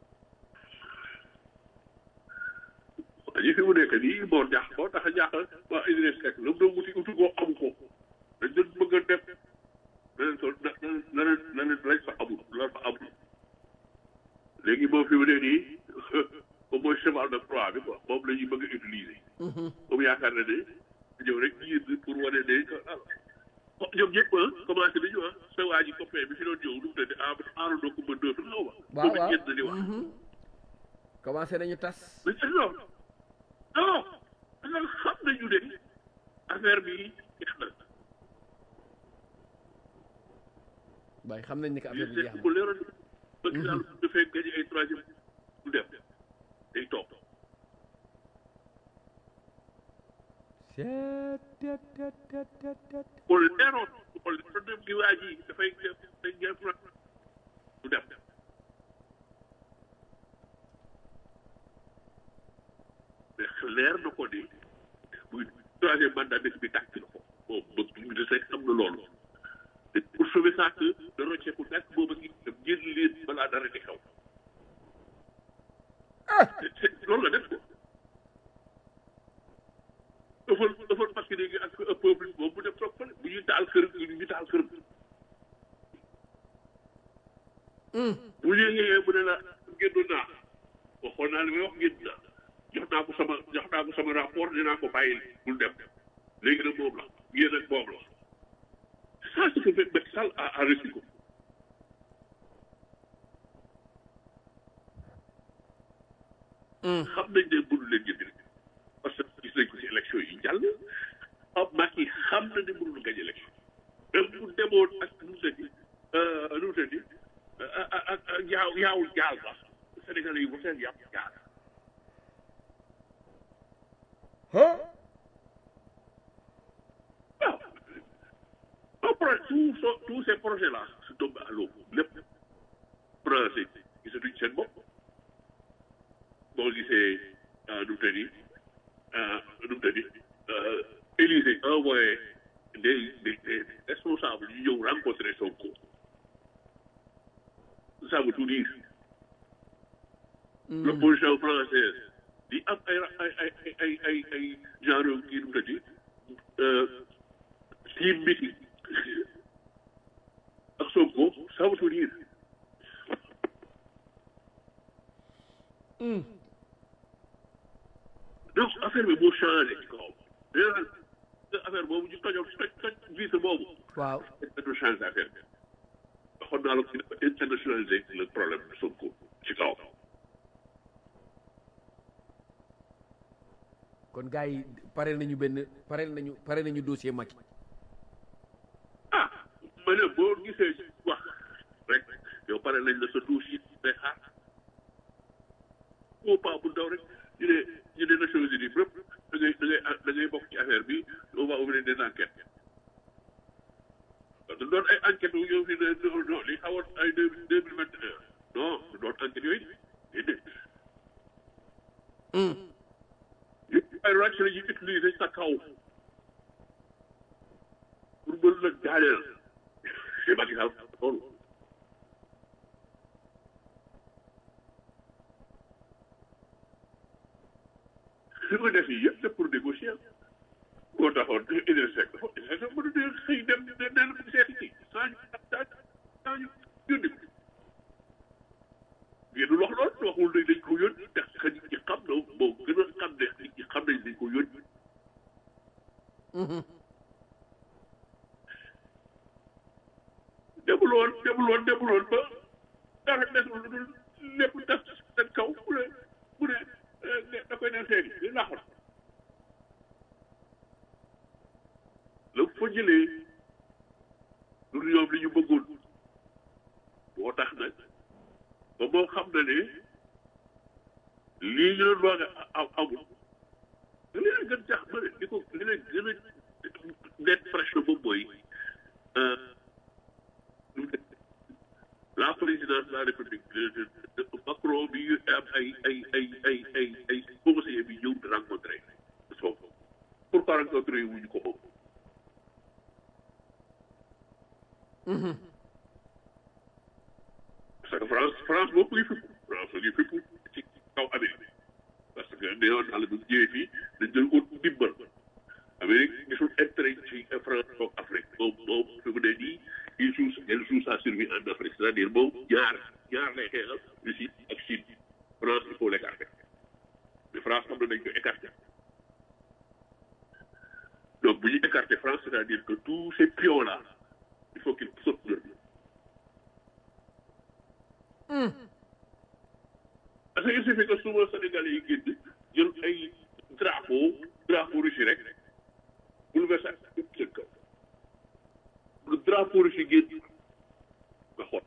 waa ji fi mu nekk nii moo jaax moo tax a jaaxal waa Idriss Seck lu mu doon wuti uti koo amu ko dañ doon bëgg a def leneen sol na leneen leneen lañ fa amul lan fa amul léegi moom fi mu ne nii moom mooy cheval de Troie bi quoi moom la ñuy bëgg a utiliser. moom yaakaar na ne ñëw rek yéen pour wane ne que ah ñoom ñëpp ah commencé nañu ah sa waa ji copain bi fi doon ñëw nu mu tëddee ah aarandoo ko ba deux xaw ma. waaw moom it waaw génn di wax. commencé nañu tas mais c'est non non parce que xam nañu ne affaire bi jeex na. waaye xam nañ ni que affaire bi jeex bu leeroon Macky Sall bu defee gagné ay troisième du dem day toog na bu leeroon bu leeroon dem gi waa ji dafay def day jël du dem mais leer na ko ni muy troisième mandat dëkk bi tàkk na ko moom ba mu de sekk am na loolu te pour sauver ça que da rocceeku nekk booba gi dem génn leen balaa dara di xew te- te loolu la def ko ëffal ëffal parce que léegi ak peuple bi moom bu def toog fële bu ñuy taal kër ñu taal kër bu ñu yëgee mu ne la génnoon naa waxoon naa li may wax génn naa jox naa ko sama jox naa ko sama rapport dinaa ko bàyyi bul dem léegi nag moom la yéen ak moom la ça ce que fait Macky Sall a a reçu ko xam nañ ne mënu leen jënd parce que gis nañ ko ci élection yi jàll ah Macky xam na ne mënul gañ élection même bu demoon ak nu mu tëddi nu mu tëddi ak ak ak yaaw yaawul jaal sax Sénégalais yi bu seen yàpp jaal waaw un projet tout so tous ces projets là se tombent à l'eau lépp français gisatuñ seen bopp boo gisee nu mu tëddi nu mu tëddi Élysée envoyé des des des responsables yu ñëw rencontrer Sonko ça veut tout dire l'opposition française di am ay ay ay ay ay ay genre kii nu mu tëddi team meeting ak Sonko ça veut tout dire donc affaire bi moo changé ci kaw léegi affaire boobu ñu tojoon toj toj vice boobu waaw dañu changé affaire bi waxoon naa la ko internationaliser le problème de Sonko ci kaw kon gars yi pare nañu benn pare nañu pare nañu dossier Macky ah ma ne boo gisee wax rek yow pare nañ la sa dossier day xaar au pas bu ndaw rek ñu ne ñu ne Nations Unies bépp da ngay da ngay da ngay bokk ci affaire bi on va ouvrir des enquêtes parce que doon ay enquêtes yu yow fi ne non non li xawoon ay deux deux mille vingt et un non du doon enquêtes yooyu déedéet yëpp ay ràcc la ñuy utiliser sa kaw pour mën la daaneel c'est Macky Sall loolu li ko def yi yëpp c'est pour négocier moo taxoon Idrissa Seck dafa Idrissa Seck mën a xëy dem ne ne la seeti ci saa ñu saa saa ñu yónni ko ngeen wax loolu waxul ne dañ ko yónni ndax xëy ci xam na moo gën a xam ne nit ñi xam nañ dañ ko yónni demul woon demul woon demul woon ba dara desul lu dul lépp def seen kaw mu ne mu ne da koy dem seeti di laxoon la fa jëlee lu ñoom li ñu bëggoon moo tax nag ba moo xam na ne lii ñu doon wax am amul li leen gën tax ba li ko li leen gën a net pression boobu mooy la présidence de la république Macron bi am ay ay ay ay ay ay conseiller bi ñëw di rencontré Sonko pourquoi rencontré wuñu ko moom parce que France France moom mu ngi fippu France mu ngi fippu ci kaw Amérique parce que neewoon naa la bu ñëwee fii dañ doon ut ndimbal Amérique gisul intérêt ci France ak Afrique moom moom fi mu ne nii il joue elle joue sa survie en Afrique c'est-à-dire moom ñaar ñaar lay xeexal Russie ak Chine France il faut l'écarter mais France xam na dañ ko écarter donc bu ñu écarter France c'est-à-dire que tous ces pions là il faut qu'ils sautent leur parce que il suffit que souvent Sénégalais yi génn jël ay drapeau drapeau Russie rek bouleversé yëpp seen kaw le drapeau Russie génn nga xool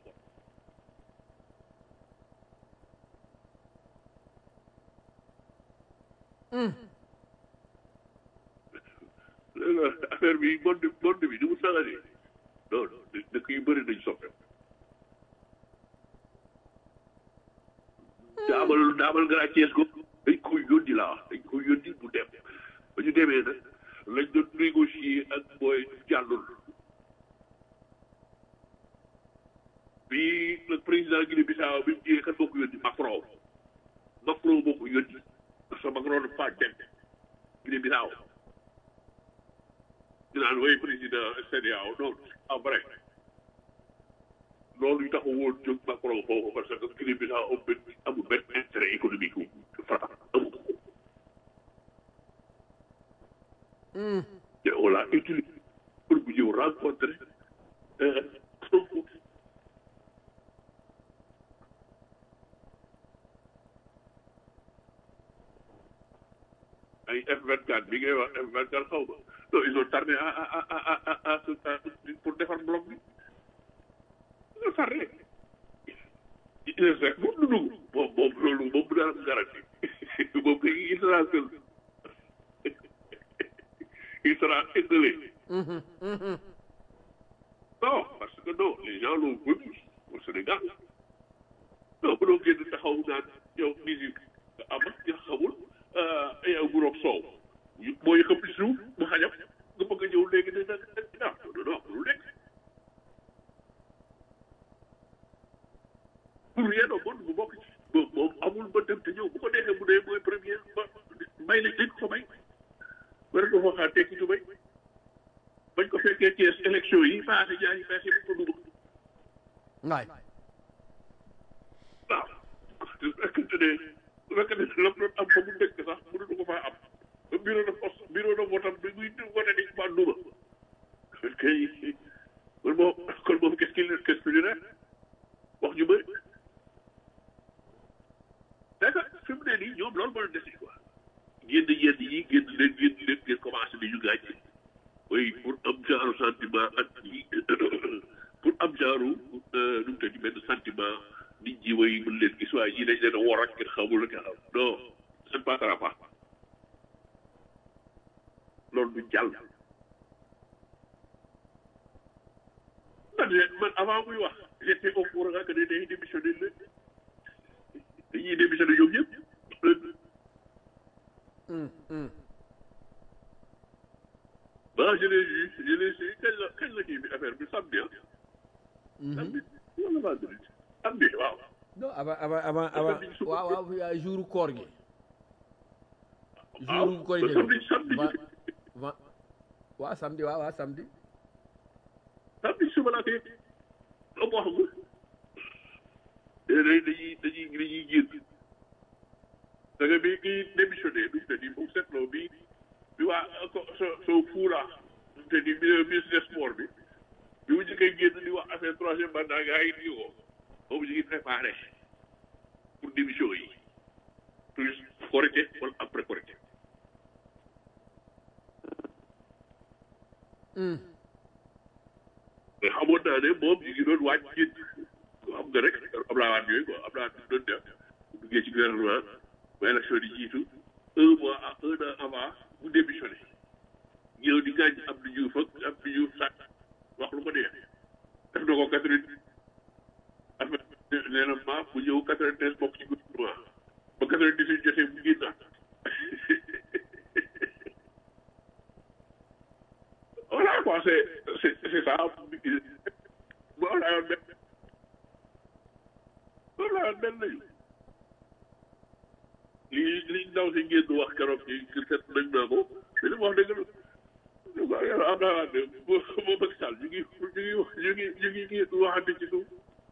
léegi affaire bi monde monde bi ni mu saxalee non non dëkk yu bëri nañ soppeeku daabal daabal grand Thiès ko dañ koy yónni laa wax dañ koy yónni bu dem ba ñu demee nag lañ doon négocier ak booy jàllul bi le président Guinée Bissau bi mu ñëwee kan moo ko yónni Macron Macron moo ko yónni parce que Macron dafa dem Guinée Bissau ñu naan way président CEDEAO non en vrai loolu yu taxaw woon jóg Macron foofu parce que Guinée Bissau amul benn amul benn intérêt économique wu France amul ko. te on l'a utilisé pour bu ñëw rencontrer Sonko. ay F24 bi ngay wax F24 xaw ma non ils ont tardé à à à à à à pour defar bloc bi. nga tardé il rek moom du dugg moom moom loolu moom bu daan am garanti moom kay il sera seul il sera isolé non parce que non les gens l'ont voulu au Sénégal non mënoo génn taxaw naan yow musique am ak nga xamul yow bu roog soow mooy xëpp suuf mu xajam nga bëgg a ñëw léegi ne nag non non non lu nekk pour rien au monde bu bokk ci moom moom amul ba dem te ñëw bu ko neexee bu dee mooy premier ba may la dañ ko may war nga fa xaar tekki du may bañ ko fekkee Thiès élection yi passé ñaari passé bu ko dugg waay waaw su fekkente ne su fekkente ne la doon am fa mu dëkk sax mënuñu ko faa am ba bureau de poste bureau de vote am bi muy voté ni ma duma kon kay kon moom kon moom qu'est-ce qu'il qu'est-ce qu'il dirait wax ñu bëri c'est que fi mu ne nii ñoom loolu moo leen desi quoi génn yenn yi génn leen génn leen ngeen commencé di ñu gaañ oui pour am genre sentiment ak yi pour am genre nu mu tëdd benn sentiment nit ñi way mën leen gis waaye ñii dañ leen a wor ak kenn xamul la xam non ça ne passera pas loolu du jàll man de man avant muy wax j'étais au courant que ne day démissionné leen dañuy démissionné ñoom ñëpp ah je l'ai vu je l'ai vu kañ la kañ la kii bi affaire bi samedi ah. samedi wala vendredi samedi waaw. non avant avant avant avant waaw waaw yaa jour koor gi jour koor gi samedi samedi va va waaw samedi waaw waaw samedi samedi suba laa koy loo ko wax nga dañuy dañuy dañuy dañuy génn da nga bi kii démissionné du te di foog seetloo bi bi waa ko so so fuula te di ministre des sports bi bi mu njëkkee génn di wax affaire troisième mandat gars yi di ko boobu ñu ngi préparé pour démission yi plus Korité wala après Korité mais xamoon naa ne moom ñu ngi doon waaj génn xam nga rek Abdoulaye Wade yooyu quoi Abdoulaye Wade doon def bu duggee ci gouvernement ba élection di jiitu un mois à un an avant mu démissionné ñëw di gaañ Abdou Diouf ak Abdou Diouf sax wax lu ko neex def na ko quatre vingt affaire nee na ma bu ñëw quatre vingt treize bokk ci gouvernement ba quatre vingt dix huit jotee mu génnaat voilà quoi c'est c'est c'est ça voilà mel voilà mel nañu lii li ndaw si ngeen di wax keroog ci ci seet nañ naa ko mais li mu wax dëgg la ñu ko yàlla am naa ne boo boo bëgg sal ñu ngi ñu ngi ñu ngi ñu ngi ngi waxante ci suuf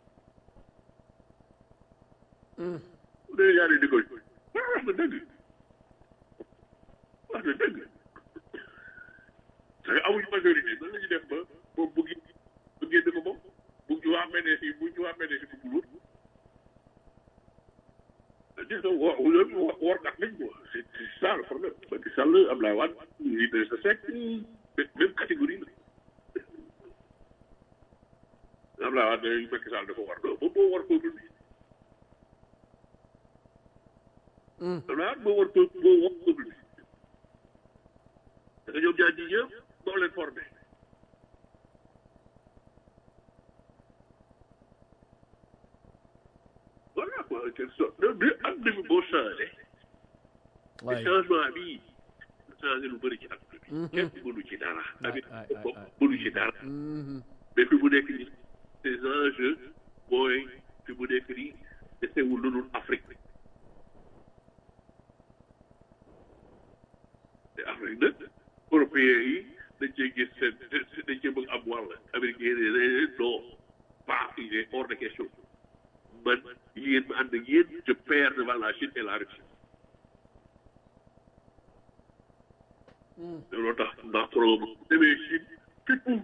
bu dee yaa di ko wax na dëgg wax na dëgg parce que amuñu majorité nan la ñuy def ba moom bu gi bu génn ko moom bu ñu waa PDS yi bu ñu waa PDS yi bu wut gis nga wo loolu workat lañ quoi c'est c'est ça le problème Macky Sall Abdoulaye Wade Idrissa Seck même catégorie la Abdoulaye Wade Macky Sall dafa war moom moo war peuple bi Abdoulaye Wade moo war peuple moo war peuple bi da nga ñoom ñaar ñi ñëpp moo leen formé voilà quoi quelle sorte de de am na fi boo changé. waay changement bi changé lu bëri ci àdduna bi. kenn mënu ci dara. tamit bopp mënu ci dara. mais fi mu nekk nii ces enjeux mooy fi mu nekk nii desewul lu dul Afrique. te Afrique nag européens yi dañ cee gis seen dañ cee bëgg am wàll américain yi ne non pas il est hors de question man yéen ma ànd ak yéen je perds devant la Chine et la Russie. looloo tax Macron bu demee Chine fippu.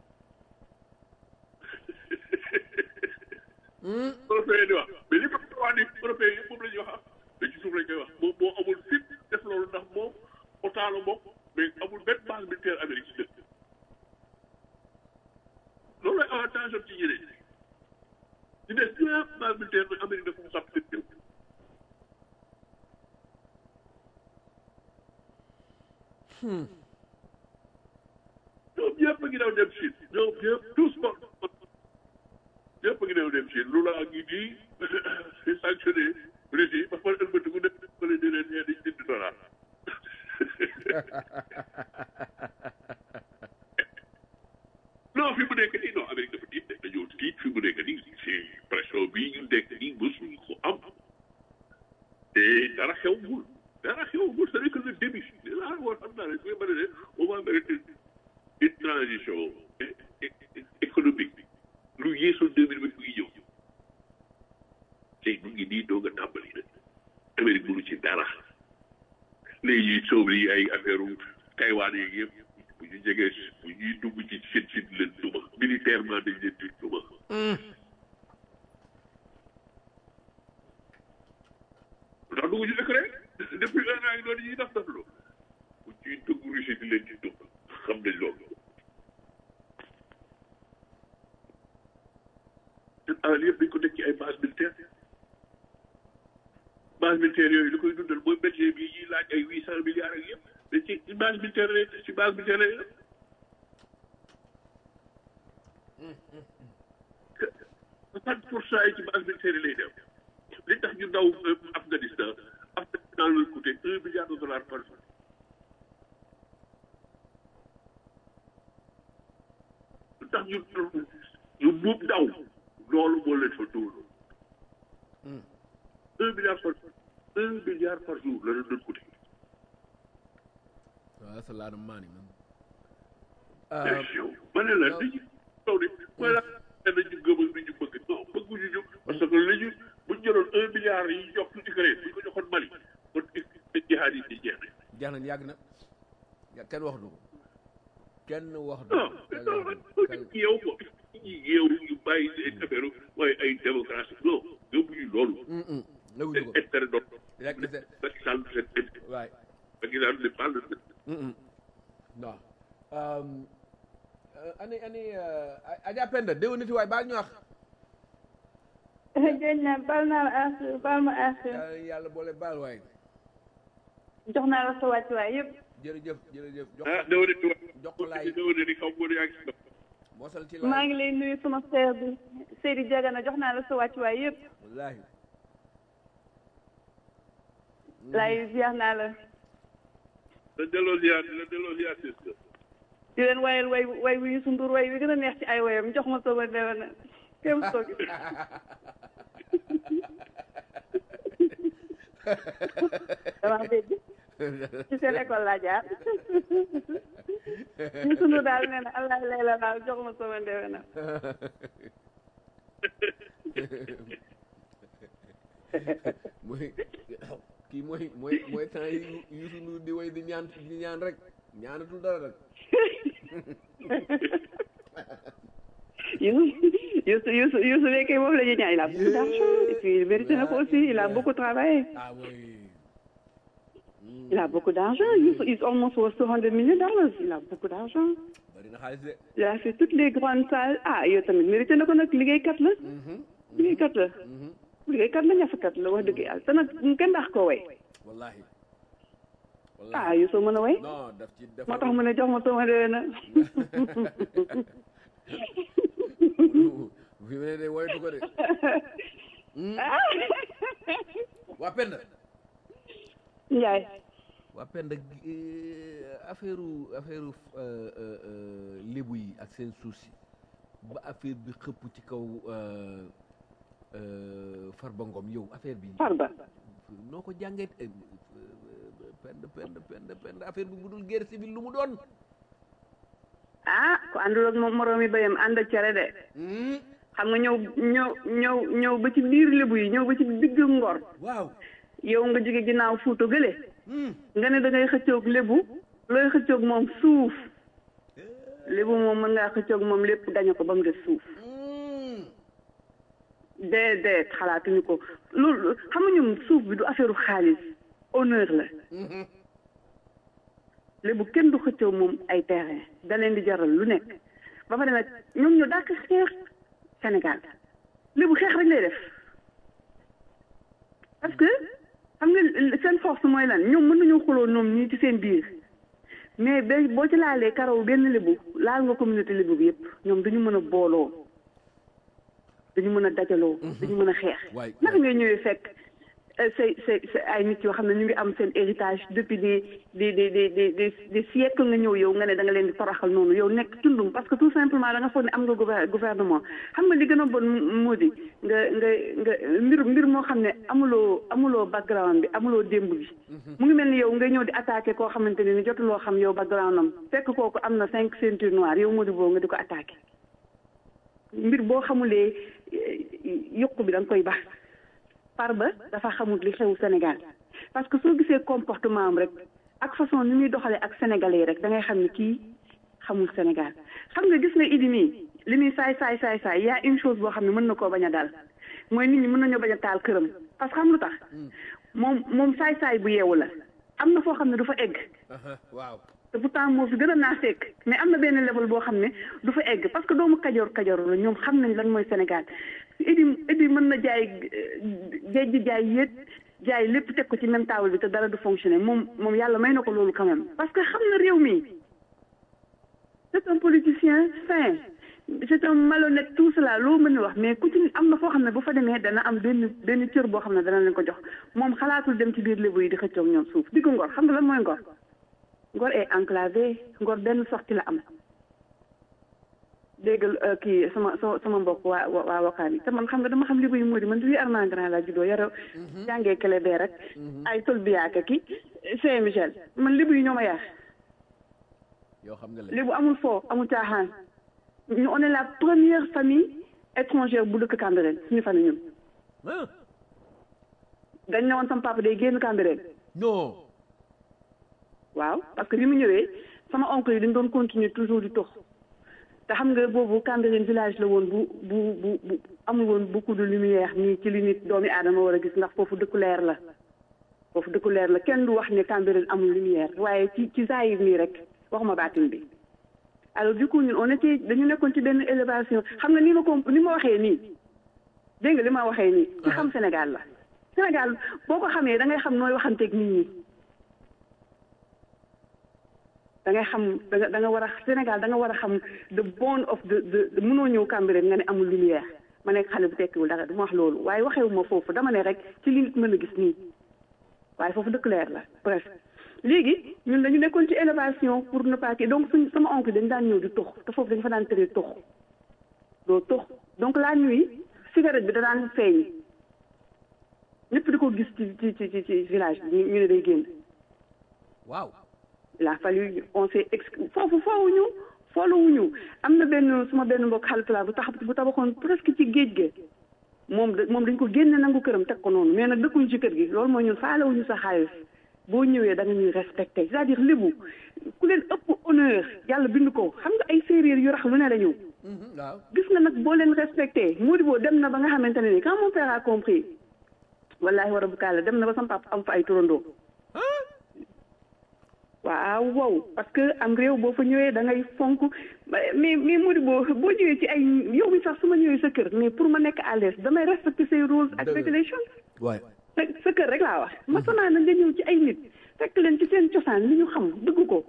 européen di wax mais li ma wax ni européen yëpp moom la ñuy wax mais ci suuf lañ koy wax moom moo amul fit def loolu ndax moom OTAN la bokk mais amul benn base militaire Amérique ci dëkk loolu lay avantage am ci ñeneen ñi ci des ñëpp base militaire bi Amérique dafa mu sàpp seen réew ñoom ñëpp a ngi daw dem Chine ñoom ñëpp tous bon ñëpp a ngi daw dem Chine lu la ngi nii di sanctionné Russie ba pare ëlbati ku nekk ba leen di leen ñee di jënd dollar non fi mu nekk nii non Amérique dafa tiit dañoo tiit fi mu nekk nii c'est pression bii ñu nekk nii mësuñu ko am te dara xewul dara xewul c'est que le début ah war xam naa ne su ma ne on va faire une transition économique lu yeesu deux mille vingt ñëw tey mu ngi nii doog a tàmbali nag Amérique mënu ci dara léegi soob yi ay affaire Taïwan yeeg yëpp bu ñu jegee bu ñuy dugg ci seen seen leen duma militairement dañ leen di duma ndax dugg ci Ukraine depuis un an yi doon ñuy def def loolu bu ñuy dugg Russie di leen di duma xam nañ loolu seen alal yëpp dañ ko teg ci ay base militaire base militaire yooyu li koy dundal mooy budget bi ñuy laaj ay huit cent milliards ak yëpp mais ci base militaire lay ci base militaire lay def soixante pour cent yi ci base militaire lay def li tax ñu daw Afghanistan Afghanistan lay coûté un milliard de dollars par jour li tax ñu ñu buub daw loolu moo leen fa dóolu un milliard par un milliard par jour la leen doon coûté waaw that's a lot of money man ma ne la li ñu taw de mooy la ne ñu gëm ak li ñu bëgg non bëgguñu ñu parce que li ñu bu ñu jëloon un milliard yi jox ci Ukraine bu ñu ko joxoon Mali kon jihaad yi di jeex jeex na yàgg na ya kenn wax du ko kenn wax du non ko non yeew ko ñi yeew ñu bàyyi seen affaire mooy ay démocratie non gëmuñu loolu nëguñu ko seen intérêt doon rek de Macky Sall seen intérêt waay Macky Sall ne parle de non ani ani Adja Penda déwénati waay baal ñu wax jëñ na bal naa la àq bal ma àq yàlla yàlla boole baal waay jox naa la sa wàccuwaay yëpp jërëjëf jërëjëf jox ah déwéne di jox ko laay déwéne di xaw ma yaa ngi si mosal ci maa laay ngi lay nuyu sama frère bi Seydi Diagana jox naa la sa wàccuwaay yëpp wallaahi laay ziar naa la la delloo ziar la delloo ziar sis di leen wayal way way wi Youssou Ndour way wi gën a neex ci ay wayam jox ma sama déwéna kéem soog dama dégg ci seen école laa jaar Youssou Ndour daal nee na allah lay la daal jox ma sama déwéna mooy kii mooy mooy mooy temps yi Youssou Ndour di way di ñaan di ñaan rek ñaanatul dara rek Youssou Youssou Youssou Youssou léegi moom la ñuy ñaan il a beaucoup d'argent et puis il mérite na ko aussi il a beaucoup travaillé ah oui il a beaucoup d'argent Youssou is almost worth 200 million dollars il a beaucoup d'argent bari na xaalis de il a fait toutes les grandes salles ah yow tamit mérité na ko nag liggéeykat la liggéeykat la liggéeykat la ñafakat la wax dëgg yàlla te nag kenn ndax ko way wallahi ah Youssou mën a way non daf ci def moo tax mu ne jox ma sama déwén na fi mu ne de woyatu ko de waa Penda Ndiaye waa Penda affaire affaire lébu yi ak seen suuf si ba affaire bi xëpp ci kaw Farba Ngom yow affaire bi Farba noo ko jàngee Penda Penda Penda Penda affaire bi bu dul guerre civile lu mu doon ah ku àndul ak moom moroom yi bayam ànd ak cere de xam nga ñëw ñëw ñëw ñëw ba ci biir lébu yi ñëw ba ci digg ngor waaw yow nga jóge ginnaaw fuuta gële nga ne da ngay xëccoog lébu looy xëccoog moom suuf lébu moom mën ngaa xëccoog moom lépp gañe ko ba mu def suuf déedéet xalaatuñu ko loolu xam nga ñoom suuf bi du affaire xaalis honneur la lébu kenn du xëccoo moom ay terrain da leen di jaral lu nekk ba pare nag ñoom ñu dàq xeex Sénégal lébu xeex rek lay def parce que xam nga seen force mooy lan ñoom mën nañu xuloo ñoom ñii ci seen biir mais ba boo ci laalee karaw benn lébu laal nga communauté lébu bi yëpp ñoom dañu mën a booloo dañu mën a dajaloo dañu mën a xeex waay naka ngay ñëwee fekk c'est c'est c'est ay nit yoo xam ne ñu ngi am seen héritage depuis des des des des des des des siècles nga ñëw yow nga ne da nga leen di toroxal noonu yow nekk tundum parce que tout simplement da nga foog ne am nga gouver- gouvernement xam nga li gën a bon moo di nga nga nga mbir mbir moo xam ne amuloo amuloo background bi amuloo démb bi mu ngi mel ni yow nga ñëw di attaqué koo xamante ne ni jotuloo xam yow background am fekk kooku am na cinq ceinture noire yow moo di boo nga di ko attaqué mbir boo xamulee yokku bi da nga koy baax par ba dafa xamul li xew Sénégal parce que soo gisee comportement am rek ak façon ni muy doxalee ak sénégalais yi rek da ngay xam ne kii xamul Sénégal xam nga gis nga Idi mii li muy saay saay saay saay y a une chose boo xam ne mën na koo bañ a daal mooy nit ñi mën nañoo bañ a taal këram parce que xam lu tax moom moom saay saay bu yeewu la am na foo xam ne du fa egg waaw te pourtant moo fi gën a naa fekk mais am na benn level boo xam ne du fa egg parce que doomu kajoor kajoor la ñoom xam nañ lan mooy Sénégal Idi Idi mën na jaay géej gi jaay yéet jaay lépp teg ko ci même table bi te dara du fonctionner moom moom yàlla may na ko loolu quand même parce que xam na réew mi c'est un politicien sain c'est un malhonnête tout cela loo mën a wax mais ku ci am na foo xam ne bu fa demee dana am benn benn cër boo xam ne dana leen ko jox moom xalaatul dem ci biir lébu yi di xëccoog ñoom suuf diggu ngor xam nga lan mooy ngor ngor est enclavé ngor benn sorti la am déggal kii sama sama sama mbokk waa waa wakaan yi te man xam nga dama xam lébu yi moo di man fii Armand Grand laa juddoo yara jàngee Kélébé rek ay tol biyaaka ki Saint Michel man lébu yi ñoo ma yar yoo xam nga la lébu amul foo amul caaxaan ñu on est la première famille étrangère bu dëkk Cambérène suñu famille ñun ah dañ ne woon sama papa day génn Cambérène non waaw parce que bi mu ñëwee sama oncle yi dañ doon continuer toujours di tox te xam nga boobu Cambérène village la woon bu bu bu bu amul woon beaucoup de lumière nii ci li nit doomi aadama war a gis ndax foofu dëkku leer la foofu dëkku leer la kenn du wax ne Cambérène amul lumière waaye ci ci zahir nii rek waxuma baatin bi alors du coup ñun on était dañu nekkoon ci benn élévation xam nga ni ma ko ni ma waxee nii dégg nga li ma waxee nii ci xam Sénégal la Sénégal boo ko xamee da ngay xam nooy waxanteeg nit ñi da ngay xam da nga da nga war a Sénégal da nga war a xam the bone of the the mënoo ñëw Cambérène nga ne amul lumière ma nekk xale bu tekkiwul dara du ma wax loolu waaye waxewu ma foofu dama ne rek ci li nit mën a gis nii waaye foofu dëkk leer la bref léegi ñun dañu nekkoon ci élévation pour ne pas que donc suñ sama oncle dañ daan ñëw di tux te foofu dañu fa daan tëree tux doo tux donc la nuit cigarette bi da daan feeñ ñëpp di ko gis ci ci ci ci village bi ñu ne day génn waaw il a fallu on s'est ex foofu foowuñu fooluwuñu am na benn suma benn mbokk xalitulaa bu tax bu tabaxoon presque ci géej ge moom da moom dañ ko génne nangu këram teg ko noonu mais nag dëkkuñu ci kër gi loolu mooy ñun faalewuñu sa xaalis boo ñëwee da nga ñuy respecté c'est-à-dire lébu ku leen ëpp honneur yàlla bind ko xam nga ay séeréer yu rax lu ne la ñëw waaw gis nga nag boo leen respecté moo di boo dem na ba nga xamante ne ni quand mon père a compris wallahi war a bu kaala dem na ba sama papa am fa ay turandoo waaw wow parce que am réew boo fa ñëwee da ngay fonk mais mais moo di boo boo ñëwee ci ay yow mi sax su ma ñëwee sa kër mais pour ma nekk à l'aise damay respecter say rules ak Dëgg la. regulations waay sa sa kër rek laa wax ma sonaa na nga ñëw ci ay nit fekk leen ci seen cosaan li ñu xam dëgg ko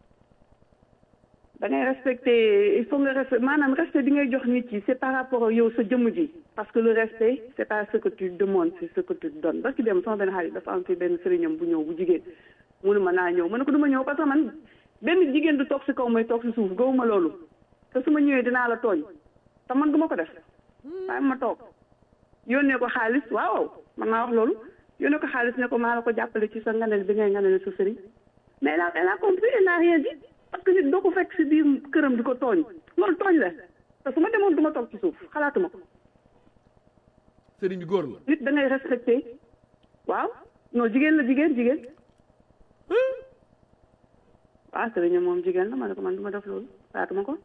da ngay respecter il faut nga respect maanaam respect bi ngay jox nit yi c'est par rapport ak yow sa jëmm ji parce que le respect c'est pas ce que tu demandes c'est ce que tu donnes parce que dem sama benn xarit dafa am fi benn sëriñam bu ñëw bu jigéen mënu ma naa ñëw ma ne ko du ma ñëw parce que man benn jigéen du toog si kaw may toog si suuf gawuma loolu te su ma ñëwee dinaa la tooñ te man du ma ko def waaye ma toog yónnee ko xaalis waaw man naa wax loolu yónnee ko xaalis ne ko maa la ko jàppale ci sa nganel bi ngay nganel sa sëriñ mais elle a elle a compris elle n'a rien dit parce que nit doo ko fekk si biir këram di ko tooñ loolu tooñ la te su ma demoon du ma toog ci suuf xalaatuma ko sëriñ bi góor la nit da ngay respecté waaw non jigéen la jigéen jigéen waaw sëriñ moom jigéen la ma ne ko man du ma def loolu xalaatuma ko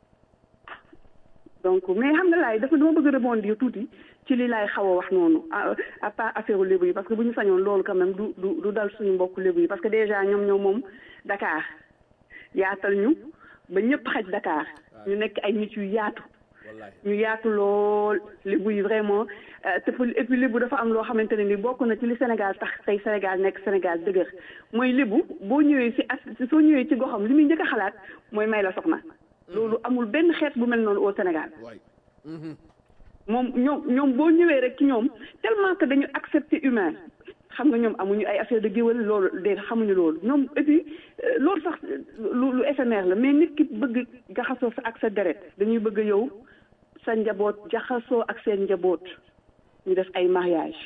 donc mais xam nga laay dafa dama bëgg a rebondir tuuti ci li laay xaw a wax noonu à à part affaire lébu yi parce que bu ñu sañoon loolu quand même du du du dal suñu mbokk lébu yi parce que déjà ñoom ñoom moom Dakar yaatal ñu ba ñëpp xaj Dakar ñu nekk ay nit yu yaatu wallaay ñu yaatu lool lébu yi vraiment euh, te fu- et puis lébu dafa am loo xamante ne ni bokk na ci li Sénégal tax tey Sénégal nekk Sénégal dëgër mooy lébu boo ñëwee si as soo ñëwee ci goxam li muy njëkk a xalaat mooy may la soxna loolu amul benn xeet bu mel noonu au Sénégal waay moom ñoom ñoom boo ñëwee rek ci ñoom tellement que dañu accepter humain xam nga ñoom amuñu ay affaire de géwél loolu de xamuñu loolu ñoom et puis loolu sax lu lu éphémère la mais nit ki bëgg jaxasoo sa ak sa deret dañuy bëgg yow sa njaboot jaxasoo ak seen njaboot ñu def ay mariage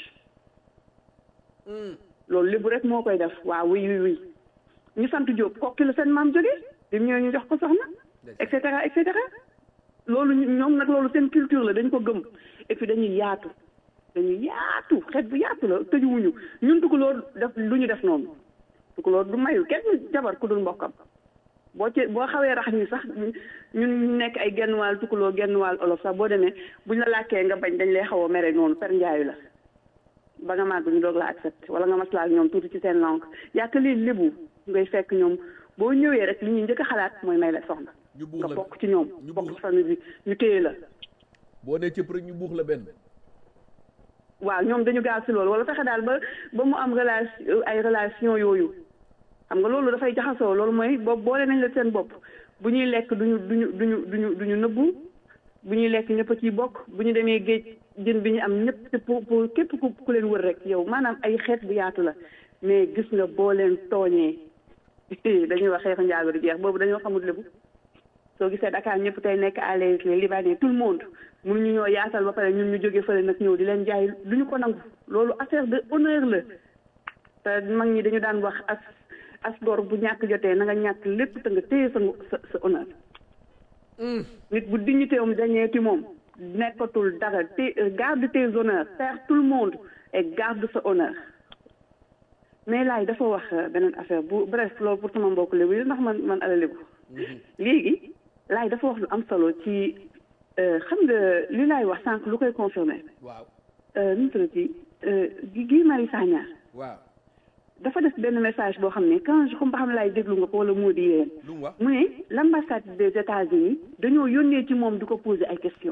loolu lébu rek moo koy def waaw oui oui oui ñu sant Diop kokki la seen maam jógee bi mu ñëwee ñu jox ko soxna et cetera et cetera loolu ñoom nag loolu seen culture la dañ ko gëm et puis dañuy yaatu dañuy yaatu xeet bu yaatu la tëjuwuñu ñun tukulóor def lu ñu def noonu tukulóor du mayu kenn jabar ku dul mbokkam boo ci boo xawee rax ni sax ñun nekk ay genn waal tukulóor genn waal olof sax boo demee buñ la làkkee nga bañ dañ lay xaw a mere noonu per njaayu la ba nga màgg ñu doog la accepté wala nga maslaa ak ñoom tuuti ci seen langue yaaka lii lébu ngay fekk ñoom boo ñëwee rek li ñuy njëkk a xalaat mooy may la soxna ñu buux nga la bokk ci ñoom ñu bokk buux ci famille bi ñu téye la boo nee cëpp rek ñu buux la benn waaw ñoom dañu gaaw si loolu wala fexe daal ba ba mu am relation ay relation yooyu xam nga loolu dafay jaxasoo loolu mooy boobu boole nañ la seen bopp bu ñuy lekk duñu duñu duñu duñu duñu nëbbu bu ñuy lekk ñëpp a ciy bokk bu ñu demee géej jën bi ñu am ñëpp te pour pour képp ku ku leen wër rek yow maanaam ay xeet bu yaatu la mais gis nga boo leen tooñee dañuy wax xeexu njaago di jeex boobu dañoo xamul lébu soo gisee Dakar ñëpp tey nekk à l'aise les Libanais tout le monde mënuñu ñoo yaatal ba pare ñun ñu jógee fële nag ñëw di leen jaay du ñu ko nangu loolu affaire de honneur la te mag ñi dañu daan wax as as gor bu ñàkk jotee na nga ñàkk lépp te nga téye sa sa sa honneur nit bu dignité am dañee ci moom nekkatul dara te garde tes honneurs perds tout le monde et garde sa honneur mais laay dafa wax beneen affaire bu bref loolu pour sama mbokk lébu yi ndax man man ala lébu léegi laay dafa wax lu am solo ci xam nga li laay wax sànq lu koy confirmer waaw nu mu tuddati Guy Marius Sagna waaw dafa def benn message boo xam ne quand je xam ba xam laay déglu nga ko wala moo di yéen lu mu wax mu ne l'ambassade des États-Unis dañoo yónnee ci moom di ko poser ay questions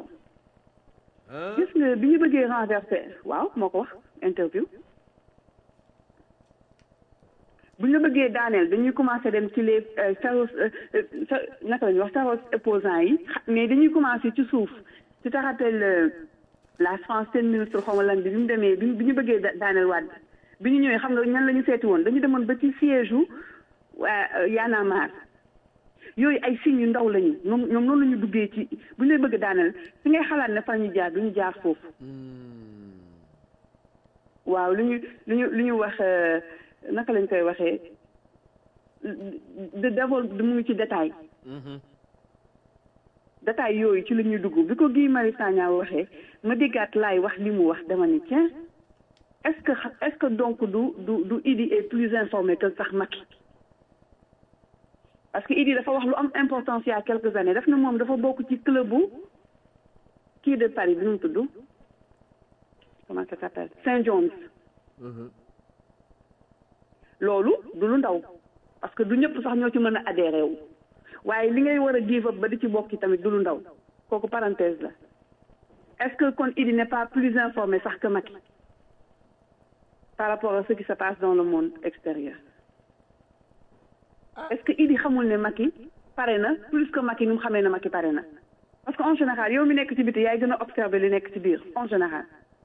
ah gis nga bi ñu bëggee renverser waaw moo ko wax interview bu ñu la bëggee daaneel dañuy commencé dem ci les féroces sa naka la ñuy wax féroces opposants yi xa- mais dañuy commencé ci suuf ci te rappelle la France seen ministre xaw ma lan bi bi mu demee bi bi ñu bëggee da- daaneel Wade bi ñu ñëwee xam nga ñan la ñu seeti woon dañu demoon ba ci siège u waa Y'en a marre yooyu ay signes yu ndaw lañu ñoom ñoom noonu la ñu duggee ci bu ñu lay bëgg daaneel fi ngay xalaat ne fa ñu jaar du ñu jaar foofu waaw lu ñu lu ñu lu ñu wax naka lañ koy waxee de d'abord mu ngi ci détail détail yooyu ci la ñuy dugg bi ko Guy Marius Sagna waxee ma déggaat laay wax li mu wax dama ni tiens est-ce que xa- est-ce que donc du du du Idi est plus informé que sax Macky parce que Idi dafa wax lu am importance il y a quelques années daf na moom dafa bokk ci club bu kii de Paris bi nu mu tudd comment ça s'appelle Saint John's loolu du lu ndaw parce que du ñëpp sax ñoo ci mën a adhéré wu waaye li ngay war a give up ba di ci bokki tamit du lu ndaw kooku parenthèse la est-ce que kon Idi n'est pas plus informé sax que Macky par rapport à ce qui se passe dans le monde extérieur est-ce que Idi xamul ne Macky pare na plus que Macky ni mu xamee ne Macky pare na parce que en général yow mi nekk ci biti yaay gën a observer li nekk ci biir en général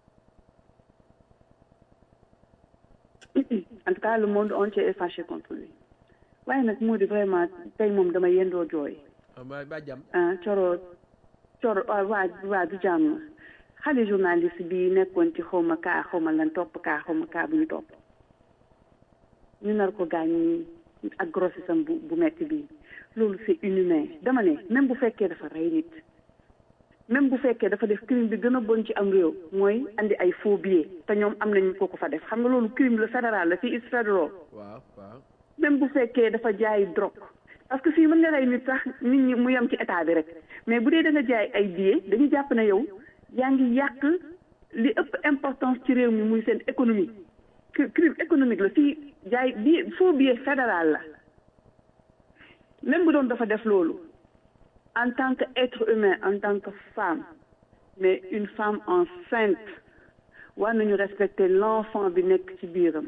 en tout cas le monde entier est fâché contre lui waaye nag moo di vraiment tey moom dama yendoo jooy ba ba jàmm ah coro coro waa waa waa du jàmm xale journaliste bi nekkoon ci xawma kaa xawma lan topp kaa xawma kaa bu ñu topp ñu nar ko gaañ ñi ak grossesse am bu bu metti bii loolu c'est inhumain dama ne même bu fekkee dafa rey nit même bu fekkee dafa def crime bi gën a bon ci am réew mooy andi ay faux billets te ñoom am nañu ko ko fa def xam nga loolu crime la fédéral la fii is fédéral waaw waaw même bu fekkee dafa jaay drogue parce que fii mën nga rey nit sax nit ñi mu yem ci état bi rek mais bu dee da nga jaay ay billets dañu jàpp ne yow yaa ngi yàq li ëpp importance ci réew mi muy seen économie cri- crime économique la fii jaay billet faux billet fédéral la même bu doon dafa def loolu en tant que être humain en tant que femme mais une femme enceinte war nañu respecter l'enfant bi nekk ci biiram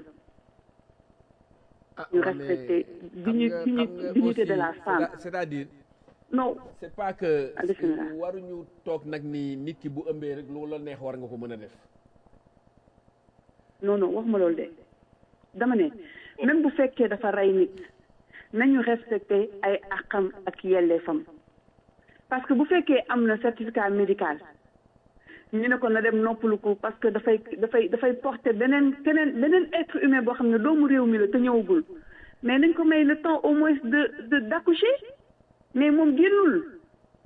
ah ñu ouais, respecter mais digni- xam nga- digni- xam nga dignité de aussi, la femme. c'est- c'est-à-dire non c'est pas que Ah, bismillah. waruñu toog nag ni nit ki bu ëmbee rek lu la neex war nga ko mën a def non non waxuma loolu de dama ne même bu fekkee dafa rey nit nañu respecté ay àqam ak yelleefam parce que bu fekkee am na certificat médical ñu ne ko na dem noppalu ko parce que dafay dafay dafay porter beneen keneen beneen être humain boo xam ne doomu réew mi la te ñëwagul mais nañ ko may le temps au moins de de d'accoucher mais moom génnul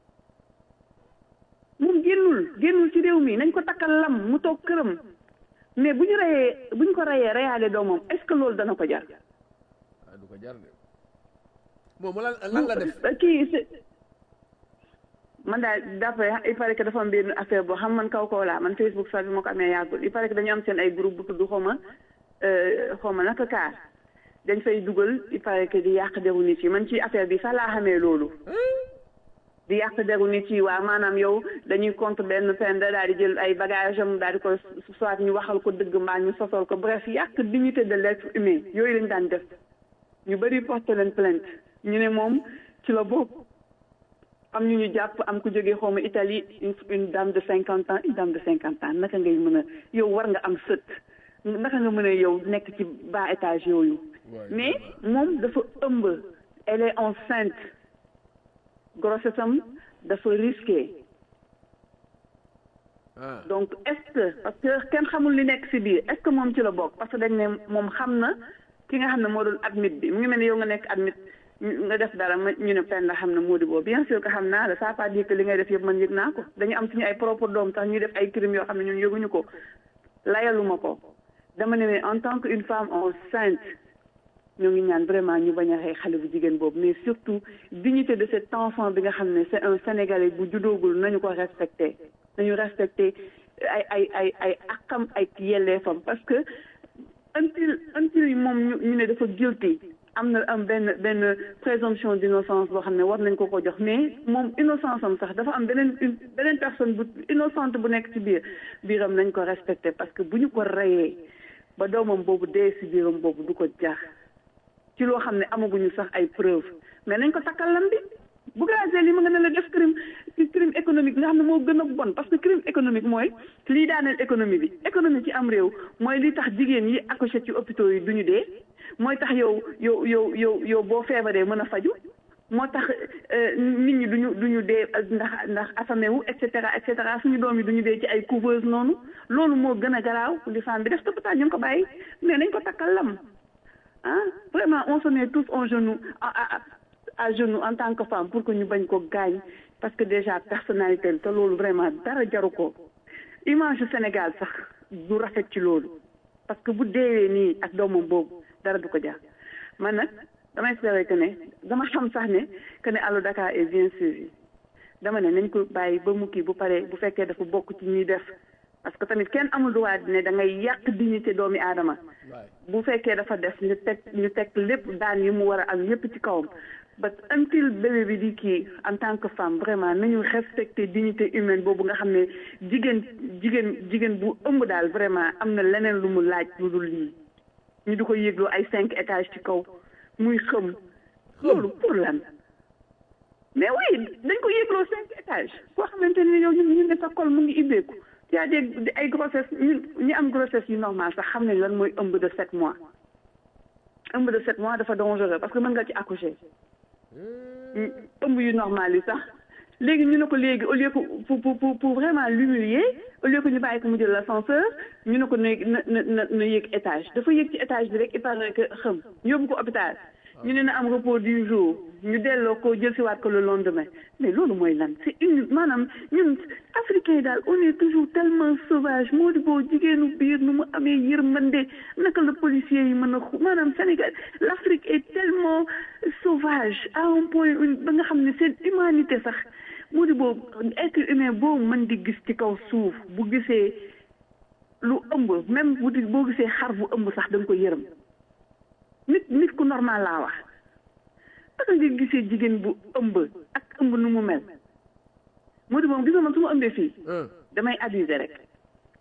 moom génnul génnul ci réew mi nañ ko takkal lam mu toog këram mais bu ñu reyee bu ñu ko reyee reyaale doomam est-ce que loolu dana ko jar ah du ko jar de moom lan lan la def kii c'est- man daal d'après il paraît que dafa am benn affaire boo xam man kaw kaw laa man Facebook sax bi ma ko amee yàggul il paraît que dañu am seen ay groupe bu tudd xawma xawma naka kaar dañ fay dugal il paraît que di yàq deru nit yi man ci affaire bi sax laa xamee loolu di yàq deru nit yi waa maanaam yow dañuy contre benn peine daal di jël ay bagage am daal di ko soit ñu waxal ko dëgg mbaa ñu sosol ko bref yàq dignité de l'être humain yooyu lañ daan def ñu bëri porté leen plainte ñu ne moom ci la bokk am ñu ñu jàpp am ku jógee xawma Italie une une dame de cinquante ans une dame de cinquante ans naka ngay mën a yow war nga am sët naka nga mën a yow nekk ci bas étage yooyu mais moom dafa ëmb elle est enceinte grossesse am dafa risqué ah donc est-ce que parce que kenn xamul li nekk ci biir est-ce que moom ci la bokk parce que dañ ne moom xam na ki nga xam ne moo doon admit bi mu ngi mel ne yow nga nekk admit ñu- nga def dara ma ñu ne pen la xam ne moo di boobu bien sûr que xam naa la ça pas dire que li ngay def yëpp man yëg naa ko dañu am suñu ay propre doom tax ñuy def ay crimes yoo xam ne ñun yëguñu ko layaluma ko dama ne mais en tant que une femme enceinte ñoo ngi ñaan vraiment ñu bañ a rey xale bu jigéen boobu mais surtout dignité de cet enfant bi nga xam ne c'est un sénégalais bu juddoogul nañu ko respecté nañu respecté ay ay ay ay akam ay yelleefam parce que until until moom ñu ñu ne dafa guilty am na am benn benn présomption d'innocence boo xam ne war nañ ko ko jox mais moom innocence am sax dafa am beneen une beneen personne bu innocente bu nekk ci biir biiram nañ ko respecté parce que bu ñu ko reyee ba doomam boobu dee ci biiram boobu du ko jar ci loo xam ne amaguñu sax ay preuve mais nañ ko takkal lam bi bu gazee li ma nga ne la def crime crime économique nga xam ne moo gën a bon parce que crime économique mooy lii daaneel économie bi économie ci am réew mooy li tax jigéen yi accouché ci hôpitaux yi duñu dee mooy tax yow yow yow yow yow boo feebaree mën a faju moo tax nit ñi duñu duñu dee ndax ndax affamé wu et cetera et cetera suñu doom yi duñu dee ci ay couveuse noonu loolu moo gën a garaaw li femme bi def te pourtant ñu ngi ko bàyyi mais nañ ko takkal lam ah vraiment on se met tous en genoux à à à genoux en tant que femme pour que ñu bañ ko gaañ parce que déjà personnalité te loolu vraiment dara jaru ko image yu Sénégal sax du rafet ci loolu parce que bu deewee nii ak doomam boobu dara du ko jar man nag damay espérer que ne dama xam sax ne que ne Allo Dakar est bien suivi dama ne nañ ko bàyyi ba mu kii bu paree bu fekkee dafa bokk ci ñuy def parce que tamit kenn amul droit ne da ngay yàq dignité doomi aadama bu fekkee dafa def ñu teg ñu teg lépp daan yi mu war a am yépp ci kawam but until bébé bi di kii en tant que femme vraiment nañu respecter dignité humaine boobu nga xam ne jigéen jigéen jigéen bu ëmb daal vraiment am na leneen lu mu laaj lu dul lii ñu di ko yéegloo ay cinq étages ci kaw muy xëm loolu pour lan mais oui dañ ko yéegloo cinq étages koo xamante ne yow ñu ñu ne sa col mu ngi ibbeeku y a des ay grossesse ñu ñi am grossesse yu normal sax xam nañ lan mooy ëmb de sept mois ëmb de sept mois dafa dangereux parce que mën nga ci accoucher ëmb yu normal yi sax léegi ñu ne ko léegi au lieu que pour pour pour vraiment l'humilier au lieu que ñu bàyyi ko mu jël l'ascenseur ñu ne ko na na na na yéeg étage dafa yéeg ci étage bi rek il paraît que xam ñu yóbbu ko hôpital ñu ne na am repos du jour ñu delloo ko jël si waat ko le lendemain mais loolu mooy lan c'est une maanaam ñun africains yi daal on est toujours tellement sauvage moo di boo jigéenu biir nu mu amee yërmande naka la policiers yi mën a maanaam Sénégal l'Afrique est tellement sauvage à un point ba nga xam ne seen humanité sax moo di boo être humain boo mën di gis ci kaw suuf bu gisee lu ëmb même bu di boo gisee xar bu ëmb sax da nga ko yërëm nit nit ku normal laa wax parce que nga gisee jigéen bu ëmb ak ëmb nu mu mel moo di moom gis nga man su ma ëmbee fii damay abuser rek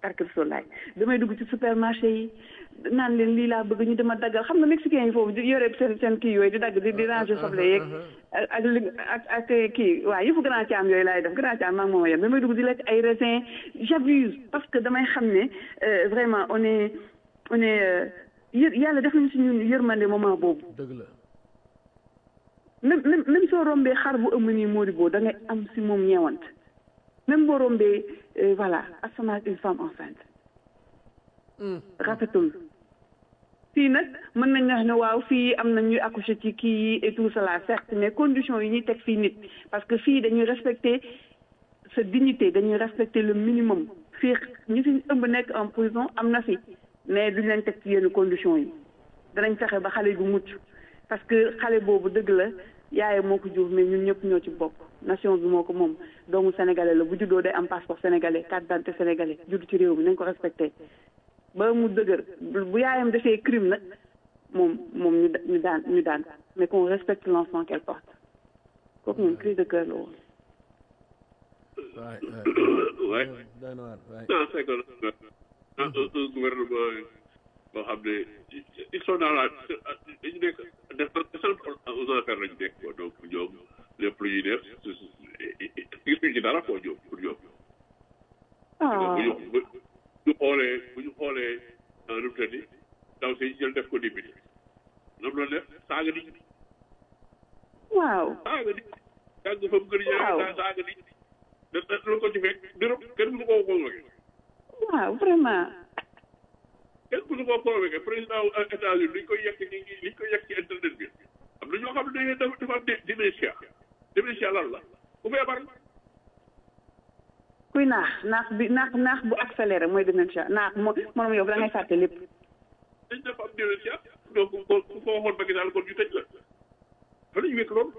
barke Rasulaay damay dugg ci supermarché yi naan leen lii laa bëgg ñu dama daggal xam nga mexicain yi foofu di yore seen seen kii yooyu di dagg di di ranger soble yeeg ak ak li ak ak kii waaw yëfu grand caam yooyu laay def grand caam maa ngi moom a yem damay dugg di lekk ay raisin j'abuse parce que damay xam ne euh, vraiment on est on est euh, yë yàlla def nañu si ñun yërmande moment boobu dëgg la même même même soo rombee xar bu ëmm nii Mody boo da ngay am si moom ñeewant même boo rombee euh, voilà asama une femme enceinte rafetul fii nag mën nañ wax ne waaw fii am na ñuy accoucher ci kii yi et tout cela certes mais conditions yi ñuy teg fii nit parce que fii dañuy respecter sa dignité dañuy respecter le minimum fii ñi fi ëmb nekk en prison am na fi mais duñ leen teg ci yenn conditions yi danañ fexe ba xale bu mucc parce que xale boobu dëgg la yaaye moo ko jur mais ñun ñëpp ñoo ci bokk nation bi moo ko moom doomu sénégalais la bu juddoo day am passeport sénégalais carte d'identité sénégalais judd ci réew mi nañ ko respecté ba mu dëgër bu yaayam defee crime nag moom moom ñu da- ñu daan ñu daan mais qu'on respecte l'enfant qu'elle porte kooku moom cri de cœur la woon waay Ouais. waay doy na waar waay Non, c'est que un, un, un gouvernement boo xam ne ils sont dans la dañu nekk def centre aux affaires lañu nekk quoi donc ñoom lépp lu ñuy def gisuñu ci dara quoi ñoom pour ñoom. ah bu ñu bu ñu xoolee bu ñu xoolee nu mu tëddi ndaw si jël def ko député ñoom la def saaga nit ñi waaw saaga nit ñi jàng fa mu gën a Waaw. ñaari saaga nit ñi da da lu ko ci fekk dërëm kenn mënu koo convoqué waaw vraiment kenn mënu koo convoqué président wu États-Unis liñ koy yekk ci liñ koy yekk ci internet bi am na ñoo xam ne dañuy dafa am dementia dementia lan la ku feebar kuy naax naax bi naax naax bu accéléré mooy dementia naax moo moom yow da ngay fàtte lépp dañ dafa am dementia donc ko ku ko waxoon Macky Sall kon ñu tëj la fa la ñu wekk loolu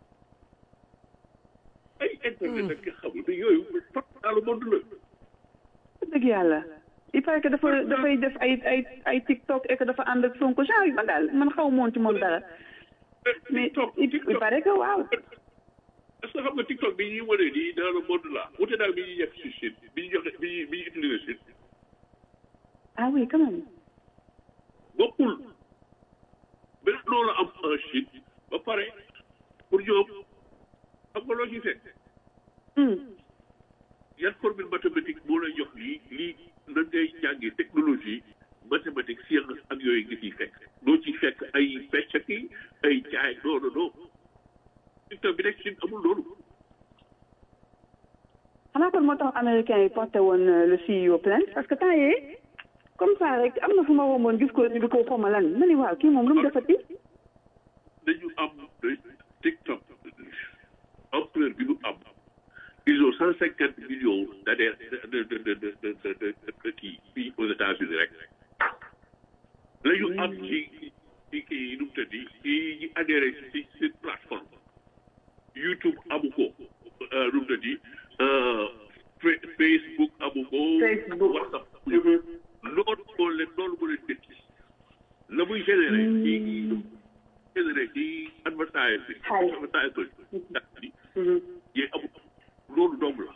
ay internet ak nga xamul mais yooyu partout dans le monde la dëgg yàlla il paraît que dafa dafay def ay ay ay TikTok et que dafa ànd ak Sonko genre yu ba daal man xaw moon ci moom dara mais TikTok il il TikTok paraît que waaw est-ce que xam nga TikTok bi ñuy wane nii dans le monde là wute daal bi ñuy yegg si Chine bi ñu joxe bi ñuy bi ñuy utiliser Chine ah oui quand même bokkul benn loolu am en Chine ba pare pour ñoom xam nga loo ciy fekk Hmm. yan formule mathématique moo lay jox lii lii nan ngay jàngee technologie mathématique science ak yooyu nga ciy fekk doo ciy fekk ay fecc ak i ay jaay non non non TikTok bi nekk Chine amul loolu xanaa kon moo tax américain yi porté woon euh, le CEO plainte parce que temps yii comme ça rek am na fu ma womoon gis ko ñu di ko xoma lan ma ni waaw kii moom lu mu defati dañu am de TikTok ampleur bi mu am ils ont cent cinquante millions d'adhérents de de de de de de de de kii fii aux États-Unis rek la ñu am ci ci kii nu mu tëddi ci ñi adhéré ci ci plateforme YouTube amu ko nu mu tëddi Fe- Facebook amu ko Facebook. WhatsApp loolu moo leen loolu moo leen métti la muy généré ci généré ci advertise bi Xaalis. advertise bi Mhm. yee amul loolu dong la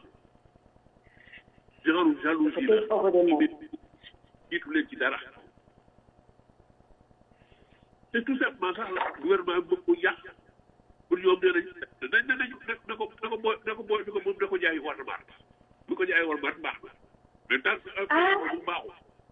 genre jalousie la Peut-être hors de moi. jiitu leen ci dara c'est tout simplement sax la gouvernement bi bëgg ko yàq pour ñoom nee nañ dañ ne nañu na ko na ko booy na ko booy na ko moom na ko jaay war mart bu ko jaay war mart baax na mais tant que bu baaxul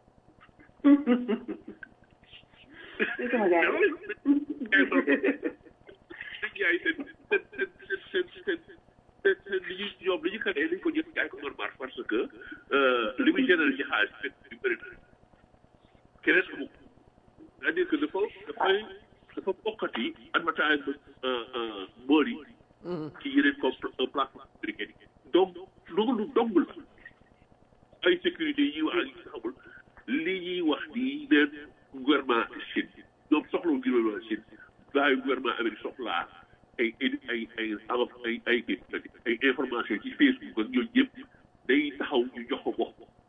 C'est sama gars yi. jaay seen seen seen seen seen seen seen li ñuy ñoom li ñu xamee dañ ko jël jaay ko normal parce que li muy général ci xaalis fekk yu bëri na keneen amu ko c'est-à-dire que dafa dafay dafa bokkati advertise bool yi ci yeneen comme plateforme américaine yi donc loolu dong la ay sécurité yi wax ak yi xamul li ñuy wax nii neen gouvernement Chine ñoom soxla gouvernement Chine gaa yu gouvernement Amérique soxlaa ay ay ay ay ay ay ay information ci Facebook ak ñooñu yëpp day taxaw ñu jox ko ko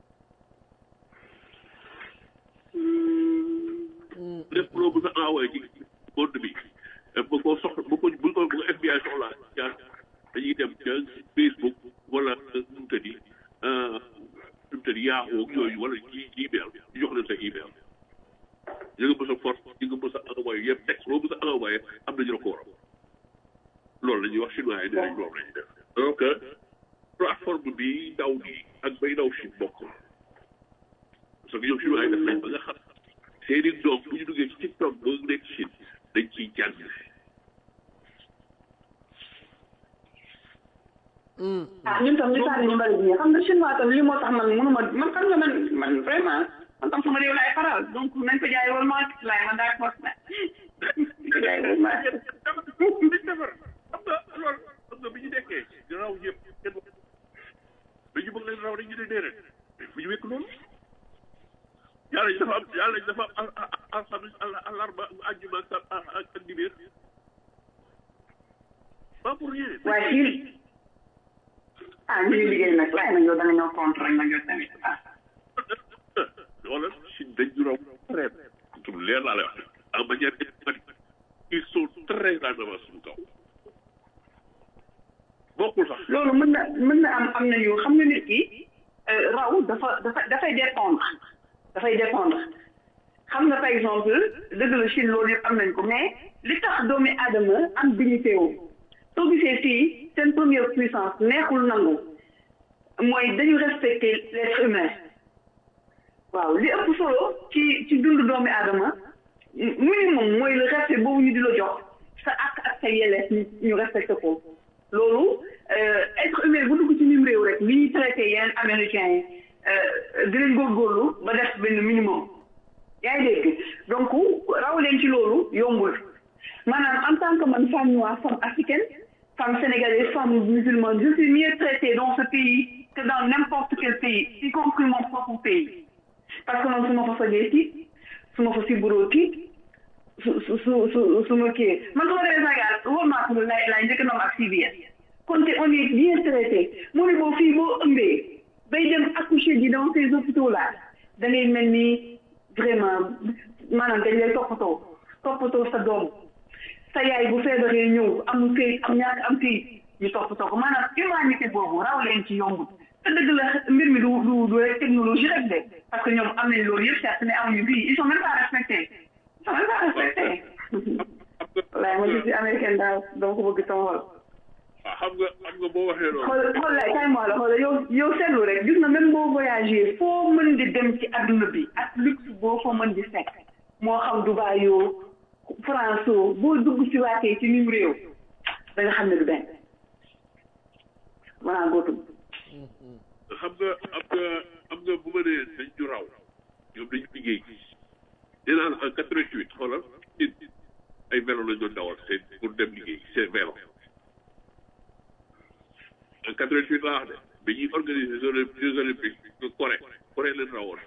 lépp loo mën a envoyé ci monde bi ba ko soxla ba ko bu ko bu ko FBI soxlaa jaar dañuy dem ca Facebook wala nu mu tëddi te ni Yahoo ak yooyu wala ji email ñu jox leen sa email ñu nga mës a force ñu nga mës a envoyé yëpp texte loo mës a envoyé am nañu la ko waral loolu la ñuy wax chinois yi dinañ loolu la ñuy def donc plateforme bi daw nii ak bay daw Chine bokk parce que ñoom chinois yi def nañ ba nga xam seeni doom bu ñu duggee ci TikTok ba nekk Chine dañ ciy jàng ah ñun tam ñu sànni ñu mbari bi xam nga chinois tam lii moo tax man mënuma man xam nga man man vraiment man tam sama réew laay faral donc nañ ko jaay wal market laay man daal force na jaay wal market dañ defar xam nga loolu xam nga bi ñu nekkee di raw ñëpp kenn dañu bëgg leen raw rek ñu ne déedéet fu ñu wekk loolu yàlla ji dafa am yàlla ji dafa am alxamis alarba àjjuma ak ak ak dibéer pas pour rien waaye fii ah ñu ngi liggéey nag waaye nag yow da nga ñëw contre rek nag yow tamit ah wala Chine dañ ñu raw très tout leer laa lay wax en manière économique ils sont très en avance suñu kaw bokkul sax loolu mën na mën na am am na yu xam nga nit ki raw dafa dafa dafay dépendre dafay dépendre xam nga par exemple dëgg la Chine loolu yëpp am nañ ko mais li tax doomi aadama am dignité wu soo gisee fii seen première puissance neexul nangu mooy dañu respecter l'être humain waaw li ëpp solo ci ci dundu doomi aadama minimum mooy le respect boobu ñu di la jox sa ak ak sa yelleef ñu ñu respecté ko loolu être humain bu dugg ci nim réew rek li ñuy traité yeneen américains yi di leen góorgóorlu ba def benn minimum yaa ngi dégg donc raw leen ci loolu yombul maanaam en tant que man femme noire femme africaine femme sénégalaise femme musulmane je suis mieux traitée dans ce pays que dans n'importe quel pays y compris mon propre pays parce que man su ma fa sojee tiit su ma fa siburoo tiit su su su su su ma kii man su ma demee Sénégal wóor naa ko lay lay njëkk na ak CBS kon te on est bien traité mu ne boo fii boo ëmbee bay dem accoucher ji dans ces hôpitaux là da ngay mel ni vraiment maanaam dañ lay toppatoo toppatoo sa doom sa yaay bu feebaree ñëw amul këyit am ñàkk am këyit ñu toppatoo ko maanaam humanité boobu raw leen ci yombut te dëgg la mbir mi du du du rek technologie rek de parce que ñoom am nañ loolu yëpp certes mais amuñu fii ils sont même pas respectés ils sont même pas respectés wallaay ma gis américaine daal dama ko bëgg sama xol waaw xam nga xam nga boo waxee loolu xool xool lay kay moo la xool yow yow seetlu rek gis na même boo voyagé foo mën di dem ci adduna bi ak luxe boo fa mën di fekk moo xam Dubaï yoo France yoo boo dugg si waatee ci nim réew da nga xam ne du benn voilà gootum xam nga am nga am nga bu ma nee dañ ñu raw ñoom dañu liggéey nee naa la en quatre-vingt-huit xoolal ay vélo lañ doon dawal seen pour dem liggéey seen vélo en quatre-vingt-huit laa wax de bi ñuy organiser jeux olympiques de Corée Corée leen rawoon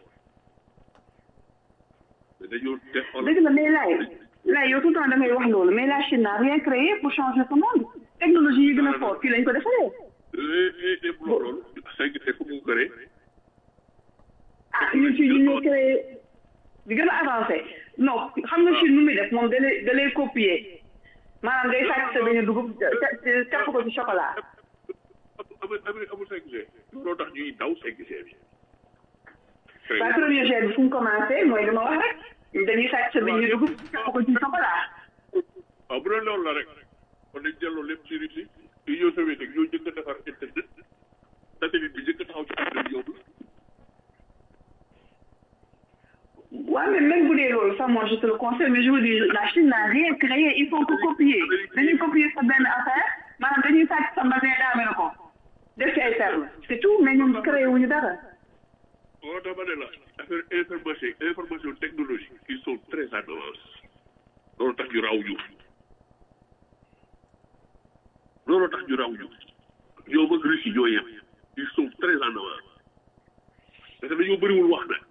mais dañoo te xoolal dëgg la mais laay laay yow tout le temps da ngay wax loolu mais la Chine n'a rien créé pour changer ce monde technologie yi gën a fort fii lañ ko defaree dem loolu cinq te fu mu créé ah ñun ci ñu ñoo créé di gën a avancé non xam nga Chine nu muy def moom da lay da lay copier maanaam day sàcc sa benn dugub capp ko ci chocolat amul amul amul 5G loolu tax ñuy daw 5G bi. waa premier jet bi fu mu commencé mooy li ma wax rek dañuy sàcc sa benn dugub capp ko ci chocolat waaw bu doon loolu la rek kon dañ delloo lépp ci Russie Union soviétique ñoo njëkk a defar internet satellite bi njëkk a taxaw ci àdduna bi yóbbu waaw mais même bu dee loolu sax moi je te le conseille mais je veux dire la Chine n'a rien créé il faut que copier dañuy copier sa benn affaire maanaam dañuy sàcc sa mbasin daame na ko def ci ay termes c'est tout mais ñoom créé wuñu dara moo tax ma ne la affaire information information technologie ils sont très en avance loolu tax ñu raw ñu loolu tax ñu raw ñu ñoom ak Russie ñoo yem ils sont très en avance parce que dañoo bëriwul wax nag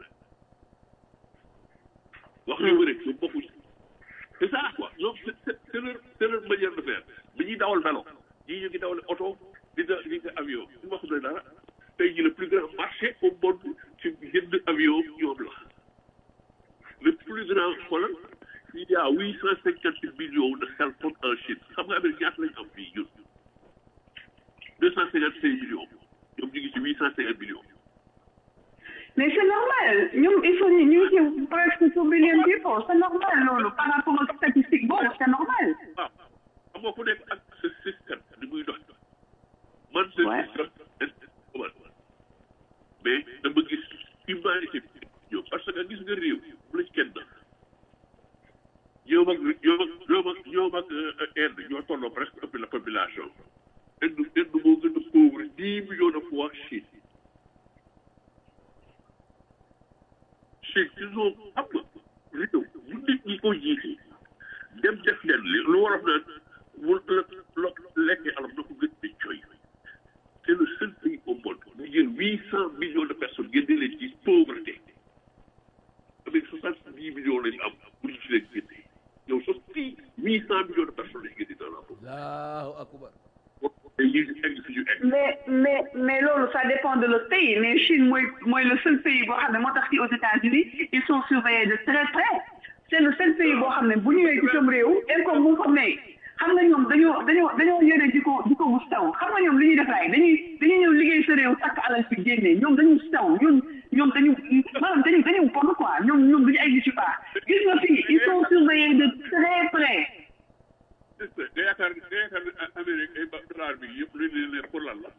wax yu bëri ñoom bokkuñ c'est ça quoi ñoom c'est c'est leur c'est leur manière de faire bi ñuy dawal vélo ñii ñu ngi dawal oto di da di nga avion ñu wax ne dara tey jii le plus grand marché au monde ci jënd avion ñoom la le plus grand xoolal il y a huit cent cinquante millions de cellphones en Chine xam nga Amérique ñaata lañ am fii ñun deux cent cinquante cinq millions ñoom ñu ngi ci huit cent cinquante millions mais c'est normal ñoom il faut ñu ñu ngi ci presque two billion people c'est normal loolu par rapport ak statistique boobu c'est normal. waaw xam nga ku nekk ak sa système ni muy dox man sa Ouais. système mais dama gis humanité bi ñëw parce que gis nga réew bu la ci kenn def ñoom ak ñoom ak ñoom ak ñoom ak Inde ñoo tolloo presque ëpp la population Inde Inde moo gën a pauvre dix millions de fois Chine Chine ils ont xam nga réew bu nit ñi ko jiite dem def leen li lu war a naan mu la la lekkee alam na ko gën di coy c'est le seul pays au monde bu jël huit cent millions de personnes génne leen ci pauvreté avec soixante dix millions lañu am pour ñu ci leen génne yow sax fii huit cent millions de personnes lañu génne dans la pauvreté allahu akbar te ñu egg fi ñu egg mais mais mais loolu ça dépend de le pays mais Chine mooy mooy le seul pays boo xam ne moo tax ci aux États-Unis ils sont surveillés de très près c'est le seul pays boo xam ne bu ñëwee ci sam réew income bu fa may xam nga ñoom dañoo dañoo dañoo yore jikko jikko bu sew xam nga ñoom li ñuy def laay dañuy dañuy ñëw liggéey sa réew takk alal fi génnee ñoom dañu sew ñun ñoom dañu maanaam dañu dañu bon quoi ñoom ñoom duñu ay gis pas gis nga fii ils sont surveillés de très près nga yaakaar nga yaakaar ne Amérique ay ba dollar bi yëpp lu leen leen pour lan la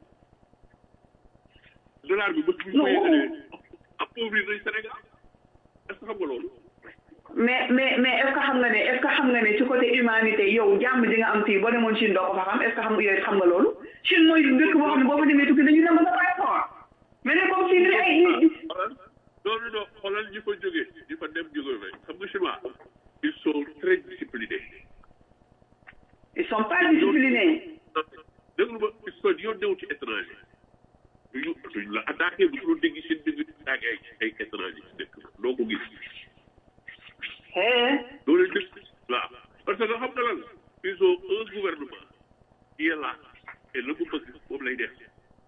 dollar bi bët bu ñu Non. ko yëgalee appauvrir nañ Sénégal est-ce que xam nga loolu mais mais mais est ce que xam nga ne est ce que xam nga ne ci côté humanité yow jàmm ji nga am fii boo demoon Chine doo ko fa xam est ce que xam yooyu xam nga loolu Chine mooy dëkk boo xam ne boo fa demee tukki dañu dem ba sa passeport mais ne comme si dañu ay nit xoolal non non non xoolal ñi fa jógee ñi fa dem jógee fay xam nga chinois ils sont très disciplinés ils sont pas disciplinés déglu ma ils sont yoon new ci étranger duñu duñu la attaqué bu ñu dégg seen dégg attaqué ay ay étranger ci dëkk doo ko gis eh doo leen dëkk waaw parce que xam nga lan ils ont un gouvernement qui est là et la mu bëgg moom lay def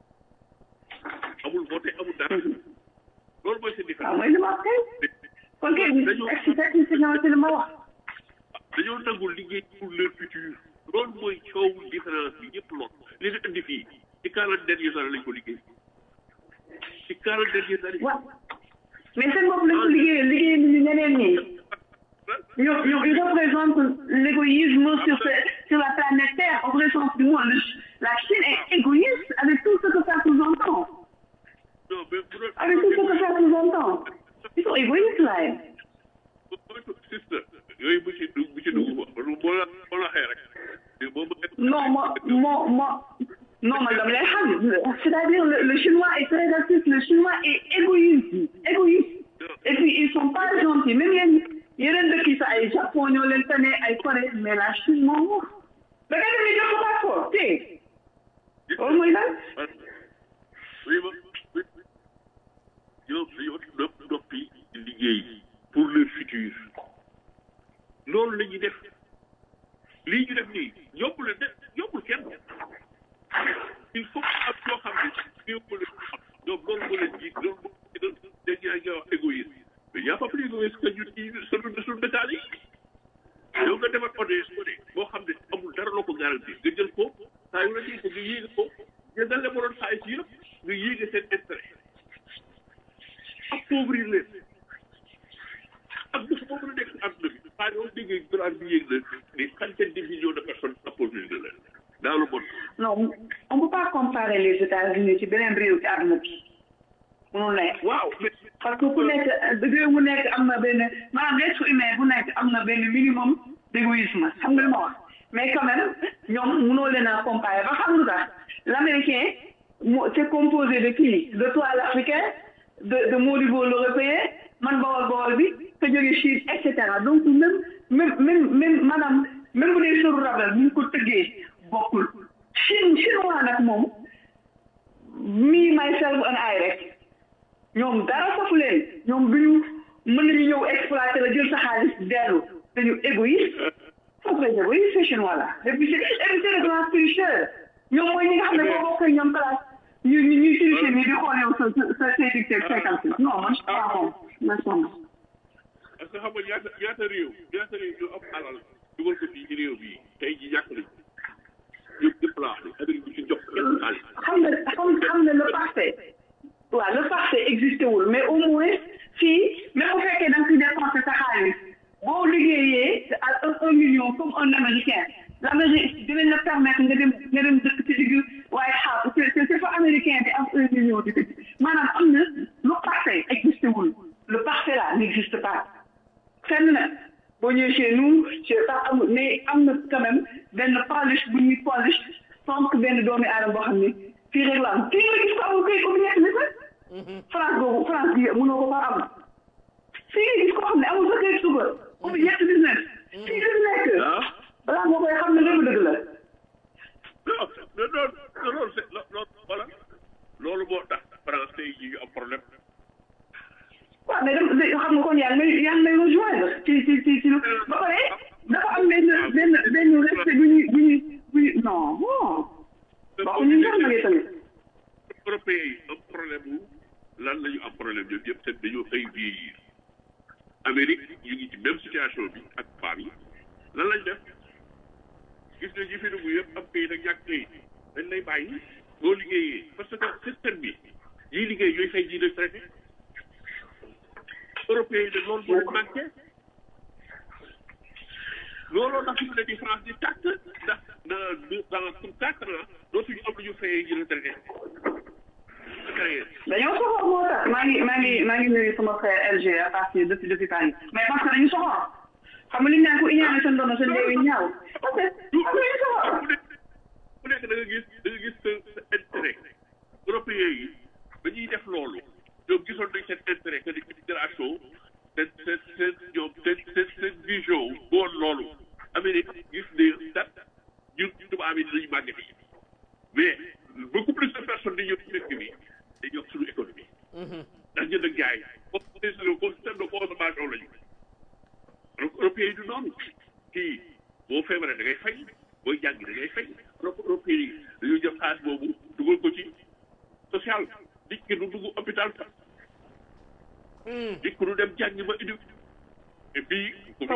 amul voté amul dara loolu mooy seen waaw différence mooy li ma wax kay kon kay expliqué ci li ma wax dañoo nangul liggéey pour leur futur loolu mooy coow différence bi ñëpp lool li nga indi fii ci quarante dernières années lañ ko liggéey ci quarante dernières années waaw mais seen bopp lañ ko liggéeyee liggéey nañu ñeneen ñi ñoom ñoom ils représentent l'égoïsme sur ce- sur la planète Terre au vrai sens du mot Le- la Chine est égoïste avec tout ce que ça sous-entend non mais bu doon avec tout ce que ça sous-entend ils sont égoïstes là moytu sister yooyu bu ci dugg bu ci dugg quoi boo la boo la xee rek mais boo ma non moi moi moi non man dama lay xam c'est-à-dire le, le chinois est très raciste le chinois est égoïste égoïste et puis ils sont pas gentils même yéen yeneen dëkk yi sax ay Japon ñoo leen tane ay Corée mais la Chine moom wax da ngay dem ni jox ko passeport te loolu mooy lan oui ma oui ñoom dañoo nopp noppi liggéey pour le futur loolu la ñuy def lii ñu def nii yombul leen de yombul kenn il faut que am yoo xam ne yombul leen xam ñoom loolu moo leen jiit loolu moo leen dañ ñaa wax égoïsme mais y a pas plus égoïste que ñun ci sunu sunu dëkkaan yi yow nga defar ODS ko de boo xam ne amul dara loo ko garanti nga jël ko saa yu la ciy nga yéege ko nga dal la mënoon xaalis yëpp nga yéege seen intérêt appauvrir leen ak bés boo mën a nekk si àdduna bi xaalis yoo déggee dollar bi yéeg na des centaines de millions de personnes appauvrir na leen dans le monde non on peut pas comparer les États-Unis ci beneen réew ci àdduna bi mënul nekk waaw mais parce que ku nekk réew mu nekk am na benn maanaam l'être humain bu nekk am na benn minimum d'égoïsme xam nga li ma wax mais quand même ñoom mënoo leen a comparer ba xam nga l'américain mo c'est composé de qui de toi l'africain de de Modibo l'européen man bawol bawol bi ka jóge Chine et cetera donc même même même même maanaam même bu dee sëru rabel bu ñu ko tëggee bokkul Chine chinois nag moom me myself and I rek ñoom dara safu leen ñoom duñu mën nañu ñëw exploiter la jël sa xaalis dellu dañu égoïste sont très égoïste ces chinois là et puis c'est et puis c'est le grand tricheur ñoom mooy ñi nga xam ne boo bokkee ñoom classe ñu ñu ñuy tricher nii di xool yow sa sa sa say dicté cinquante non man je crois moom ma sonn parce que xam nga ñaata ñaata réew ñaata réew ñoo am alal dugal ko fii ci réew bii tey ji ñàkk nañ ñëpp ñëpp laa wax ne Amérique bi ci jox kenn xaalis xam nga xam xam nga le parfait waaw le parfait existé wul mais au moins fii même bu fekkee da nga fi dépensé sa xaalis boo liggéeyee à un un million comme un américain l'Amérique dinañ la permettre nga dem nga dem dëkk ci digg waaye xaar c'est c'est fa américain bi am un million di dëkk maanaam am na lu parfait existé wul le parfait là n'existe pas fenn na boo ñëwee chez nous je sais pas amul mais am na quand même benn polish bu ñuy polish sans que benn doomi aadama boo xam ne fii rek la am fii nga gis ko amul kay ko nekk ni sax France boobu France bi mënoo ko faa am fii nga gis koo xam ne amul sa kay suba ubbi ñetti business fii la nekk ah balaa nga koy xam ne lépp dëgg la non non non loolu c'est loolu voilà loolu moo tax français yi ñu am problème waaw mais dem xam nga kon yaa ngi may yaa ngi may rejoindre ci ci ci ci ba pare dafa am benn benn benn respect bu ñuy bu ñuy bu ñuy non bon waxu ñu sax nag tamit européens yi am problème wu lan la ñu am problème ñoom yëpp te dañoo xëy vieillir Amérique ñu ngi ci même situation bi ak femmes yi lan lañ def gis nga ñi fi dugg yëpp am kayit ak ñàkk kayit dañ lay bàyyi boo liggéeyee parce que système bi yiy liggéey ñooy fay ji retraité européens yi de loolu moo leen manqué looloo tax fi mu ne di France di tàkk ndax dans dans quatre ans dootuñu am lu ñu fayee ji retraité dañoo soxor moo tax maa ngi maa ngi maa ngi nuyu sama frère LG à partir depuis depuis Paris mais parce que dañu soxor xam nga li ñu naan ko iñaane seen doon seen léewi ñaaw parce que am nañu soxor ku nekk da nga gis da nga gis sa sa intérêt européens yi ba ñuy def loolu ñoom gisoon nañ seen intérêt que ni immigration seen seen seen ñoom seen seen seen vision boon loolu Amérique gis ne dat ñun tubaab yi dinañu màgget yi mais beaucoup plus de personnes di ñëw ci dëkk bi day yokk suñu économie ndax jënd ak jaay comme système de consommation la ñu donc européens yi du noonu kii boo feebaree da ngay fay booy jàngi da ngay fay donc européens yi dañuy jël xaalis boobu dugal ko ci social nit ki du dugg hôpital sax nit ki du dem jàngi ba indi et puis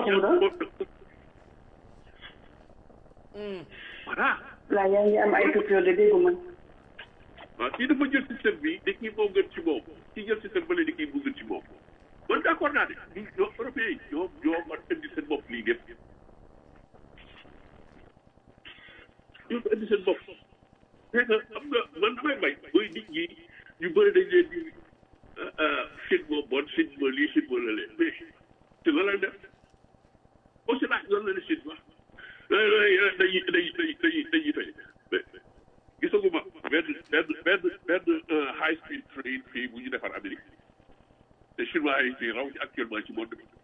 voilà là yaa ngi am ay coupure de déggu man waaw kii dafa jël système bi di kii moo gën ci moom kii jël système bële di kii moo gën ci moom man d' accord naa de ñu ñoo européens yi ñoo ñoo war indi seen bopp lii lépp ñoo ko indi seen bopp c'est que xam nga man damay bay mooy nit ñi ñu bëri dañ leen di Chine moo bon Chine moo lii Chine moo la leen mais te la leen def aussi laaj loolu la ne Chine wax dañuy dañuy dañuy dañuy dañuy fay gisaguma benn benn benn benn high speed train fii bu ñu defar Amérique te chinois yi fii raw ci actuellement ci monde bi.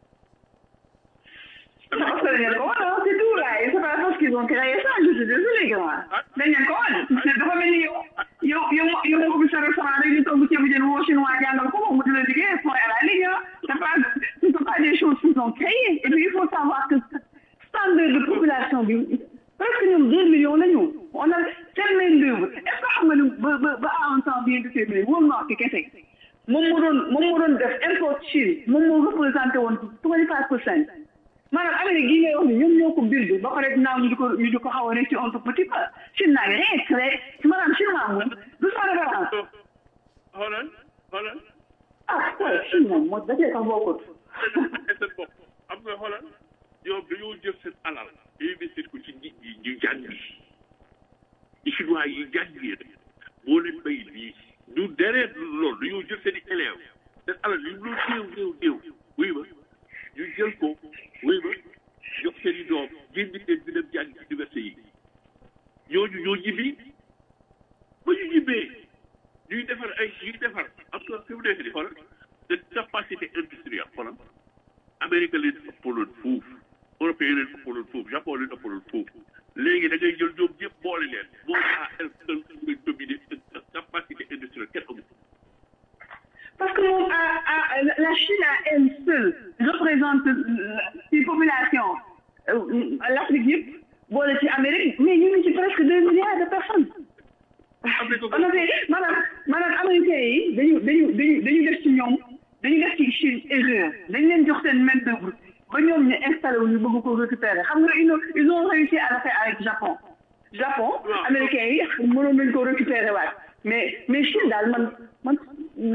Non, c'est rien ko wan, c'est tout là. Et c'est pas parce qu'ils ont créé ça, je suis désolée, grand. dañ leen ko wan. Mais dafa mel ni yow yow yow yow moo ko sa restaurant rek di togg ceebu jën woo chinois jàngal ko moom mu di la liggéey point à la ligne. C'est pas, ce sont pas des choses qu'ils ont créées. Et puis il faut savoir que standard de population bi presque ñoom deux millions la ñu. On a seen main d'œuvre. Est-ce que xam nga ni ba ba ba à un temps bien déterminé wóor naa ko kese. moom moo doon moom moo doon def import Chine moom moo représenté woon twenty five percent maanaam Amérique gi ngay wax ni ñoom ñoo ko bind ba pare naaw ñu di ko ñu di ko xaw a rek ci un tout petit peu Chine naa ngi rien créé maanaam Chine maa moom du sa référence xoolal xoolal ah ouais Chine moom moo dafee sax bokkut seen bopp am nga xoolal ñoom dañoo jël seen alal investir ko ci nit ñi ñu jàngi ci chinois yi jàngi moo leen bay lii ñu deree loolu dañoo jël seen i élèves seen alal yi lu néew néew néew wuy ma ñu jël ko wuy ma jox seen i doom génn leen di dem jàng université yi ñooñu ñoo ñibbi ba ñu ñibbee ñuy defar ay ñuy defar am nga fi mu nekk di xoolal seen capacité industrielle xoolal Amérique leen ëppaloon fuuf européen leen ëppaloon fuuf Japon leen ëppaloon fuuf léegi da ngay jël ñoom ñëpp boole leen moo à elle seule muy dominer capacité industrielle kenn amul parce que moom à à la Chine à elle seule représente ci population l'Afrique yëpp boole ci Amérique mais ñu ngi ci presque deux milliards de personnes. on a fait maanaam maanaam américains yi dañu dañu dañu dañu def ci ñoom dañu def ci Chine erreur dañu leen jox seen main d'œuvre ba ñoom ñu installé wu ñu bëgg ko récupérer xam nga ils ont ils ont réussi à le faire avec Japon. Japon américains yi mënoon nañu ko récupérer waat mais mais Chine daal man man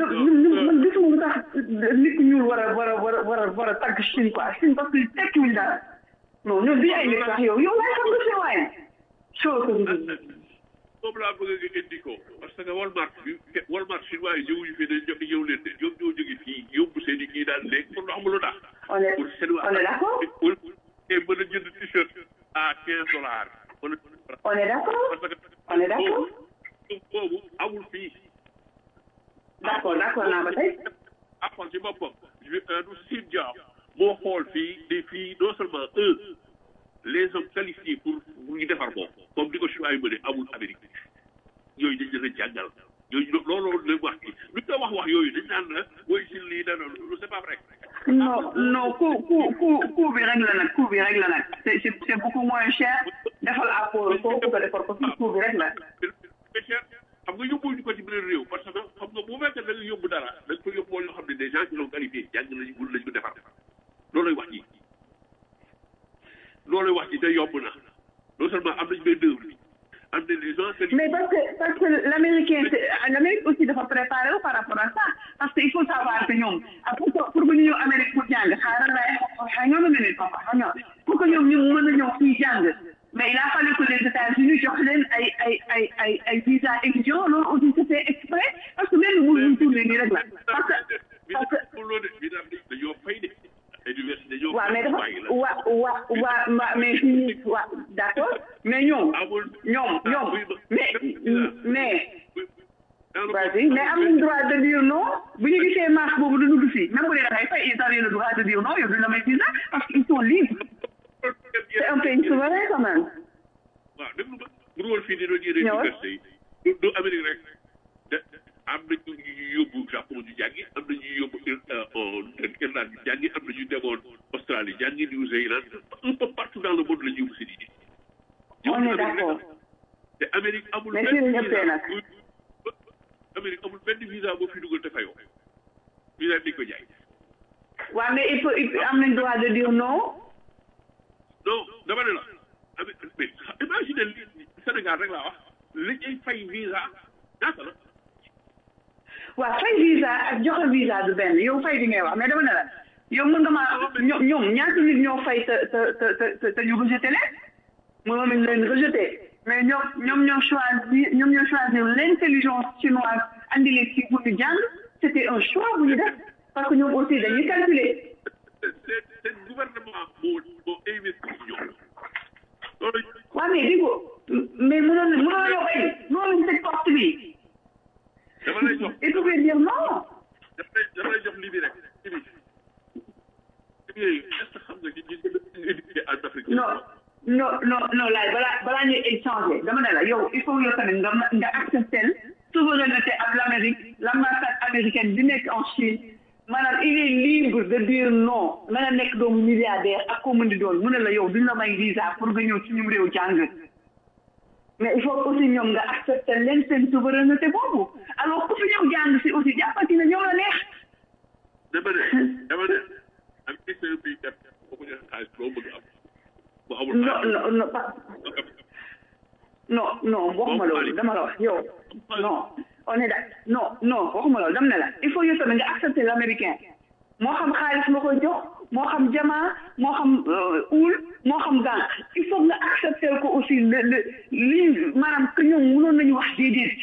nit ku ñuul war a war a war a war a war a tagg Chine quoi Chine parce que tekkiwuñ dara non ñun bi ay nit wax yow yow waaye xam nga si waaye soo ko moom laa bëgg nga indi ko parce que Walmart bi Walmart chinois yi ñëwuñu fi dañ jox ñëw leen de ñoom ñoo jóge fii yóbbu seen i kii daal léegi pour xam lu tax. on est pour seen on est d'accord pour et mën a jënd t-shirt à quinze dollars. on est d'accord parce que on est d'accord boobu boobu amul fii. d'accord d'accord naa ba tey Apple ci boppam du Steve Jobs moo xool fii des fii non seulement un les hommes qualifiés pour pour ñu defar ko comme di ko choix yi mëne amul Amérique yooyu dañ leen a jàngal yooyu looloo la wax ci lu ñu wax wax yooyu dañ naan la woy si lii dana lu c'est pas vrai non non coût coût coût coût bi rek la nag coût bi rek la nag c'est c'est c'est beaucoup moins cher defal apport ko ko defar ko fii coût bi rek la mais cher xam nga yóbbuñu ko ci beneen réew parce que xam nga bu fekkee da nga yóbbu dara da nga ko yóbbu yoo xam ne des gens qui l'ont qualifié jàng nañu mun nañu ko defar loolay wax ji loolay wax ji te yomb na non seulement am nañu benn œuvre bi am na les gens qualifiés mais parce que parce que l'américain c'est- l'Amérique aussi dafa préparé wu par rapport à ça parce que il faut savoir que ñoom ah pour que pour que ñu ñëw Amérique pour jàng xaaral lay xëy nga ma ne leen papa xëy nga pour que ñoom ñu mën a ñëw fii jàng mais il a fallu que les États-Unis jox leen ay ay ay ay ay visa étudiant loolu aussi c'était exprès parce que même bu ñu tourné nii rek la parce que parce que pour loolu de bi daal dañoo fay de université dañoo waaw mais fay dafa bàyyi la wa wa wa ma mais fii wa d'accord mais ñoom amul ñoom ñoom mais mais dans le vas-y mais am nañ droit de dire non bu ñu gisee marche boobu du dugg fii même bu dee da ngay fay ils avaient le droit de dire non yow duñ la may visa parce qu'ils sont libres c'est un pays souverain quand même waaw déglu ma bu dul woon fii di doon yéene Ñëwal. université yi du du Amérique rek de am na ñu ñuy yóbbu Japon ñu jàngi am na ñuy yóbbu Irlande ñu jàngi am na ñu demoon Australie jàngi New Zealand un peu partout dans le monde la ñu yóbbu seen idée on est d'accord te Amérique amul Mais benn fii la ñëppee nag. bu- Amérique amul benn visa boo fi dugal te fayoo visa dañ ko jaay waaw mais il faut il faut- am nañ droit de dire non non dama ne la Amé- mais imagine li Sénégal rek laa wax li ñuy fay visa ñaata la waaw fay visa ak joxe visa du benn yow fay bi ngay wax mais dama ne la yow mën nga maa ñoom ñoom ñaata nit ñoo fay te te te te te ñu rejeté leen mënoon nañ leen rejeté mais ñoom ñoom ñoo choisir ñoom ñoo choisir l'intelligence chinoise andi leen ci pour ñu jàng c'était un choix bu ñu def parce que ñoom aussi dañuy calculer seen seen gouvernement moo moo investi ci ñoom loolu waaw mais di ko mais mënoon mënoon yow ay mënoon nañ tëj porte bi dama lay jox il pouvait dire non dama lay dama lay jox lii bi rek lii bi lii yooyu est-ce que xam nga ñi ñi ñu éduqué en Afrique non non non non laay balaa balaa ñuy échanger dama ne la yow il faut yow tamit nga nga accepter souveraineté ak l'Amérique l'ambassade américaine bi nekk en Chine maanaam il est libre de dire non na nga nekk doomu milliardaire ak koo mën di doon mu ne la yow duñ la may visa pour nga ñëw ci ñum réew jàng mais il faut aussi ñoom nga accepter leen seen souveraineté boobu alors ku fi ñëw jàng si aussi jàppati na ñoom la neex dama ne dama ne am ci seen pays def boo ko joxe xaalis loo bëgg am bu amul non non non pas non non waxuma loolu dama la wax yow non on est d'accord non non waxuma loolu dama ne la il faut yow tamit nga accepter l'américain moo xam xaalis nga koy jox moo xam jamaa moo xam uul moo xam gànc il faut nga accepter ko aussi le le lii maanaam que ñoom mënoon nañu wax déedéet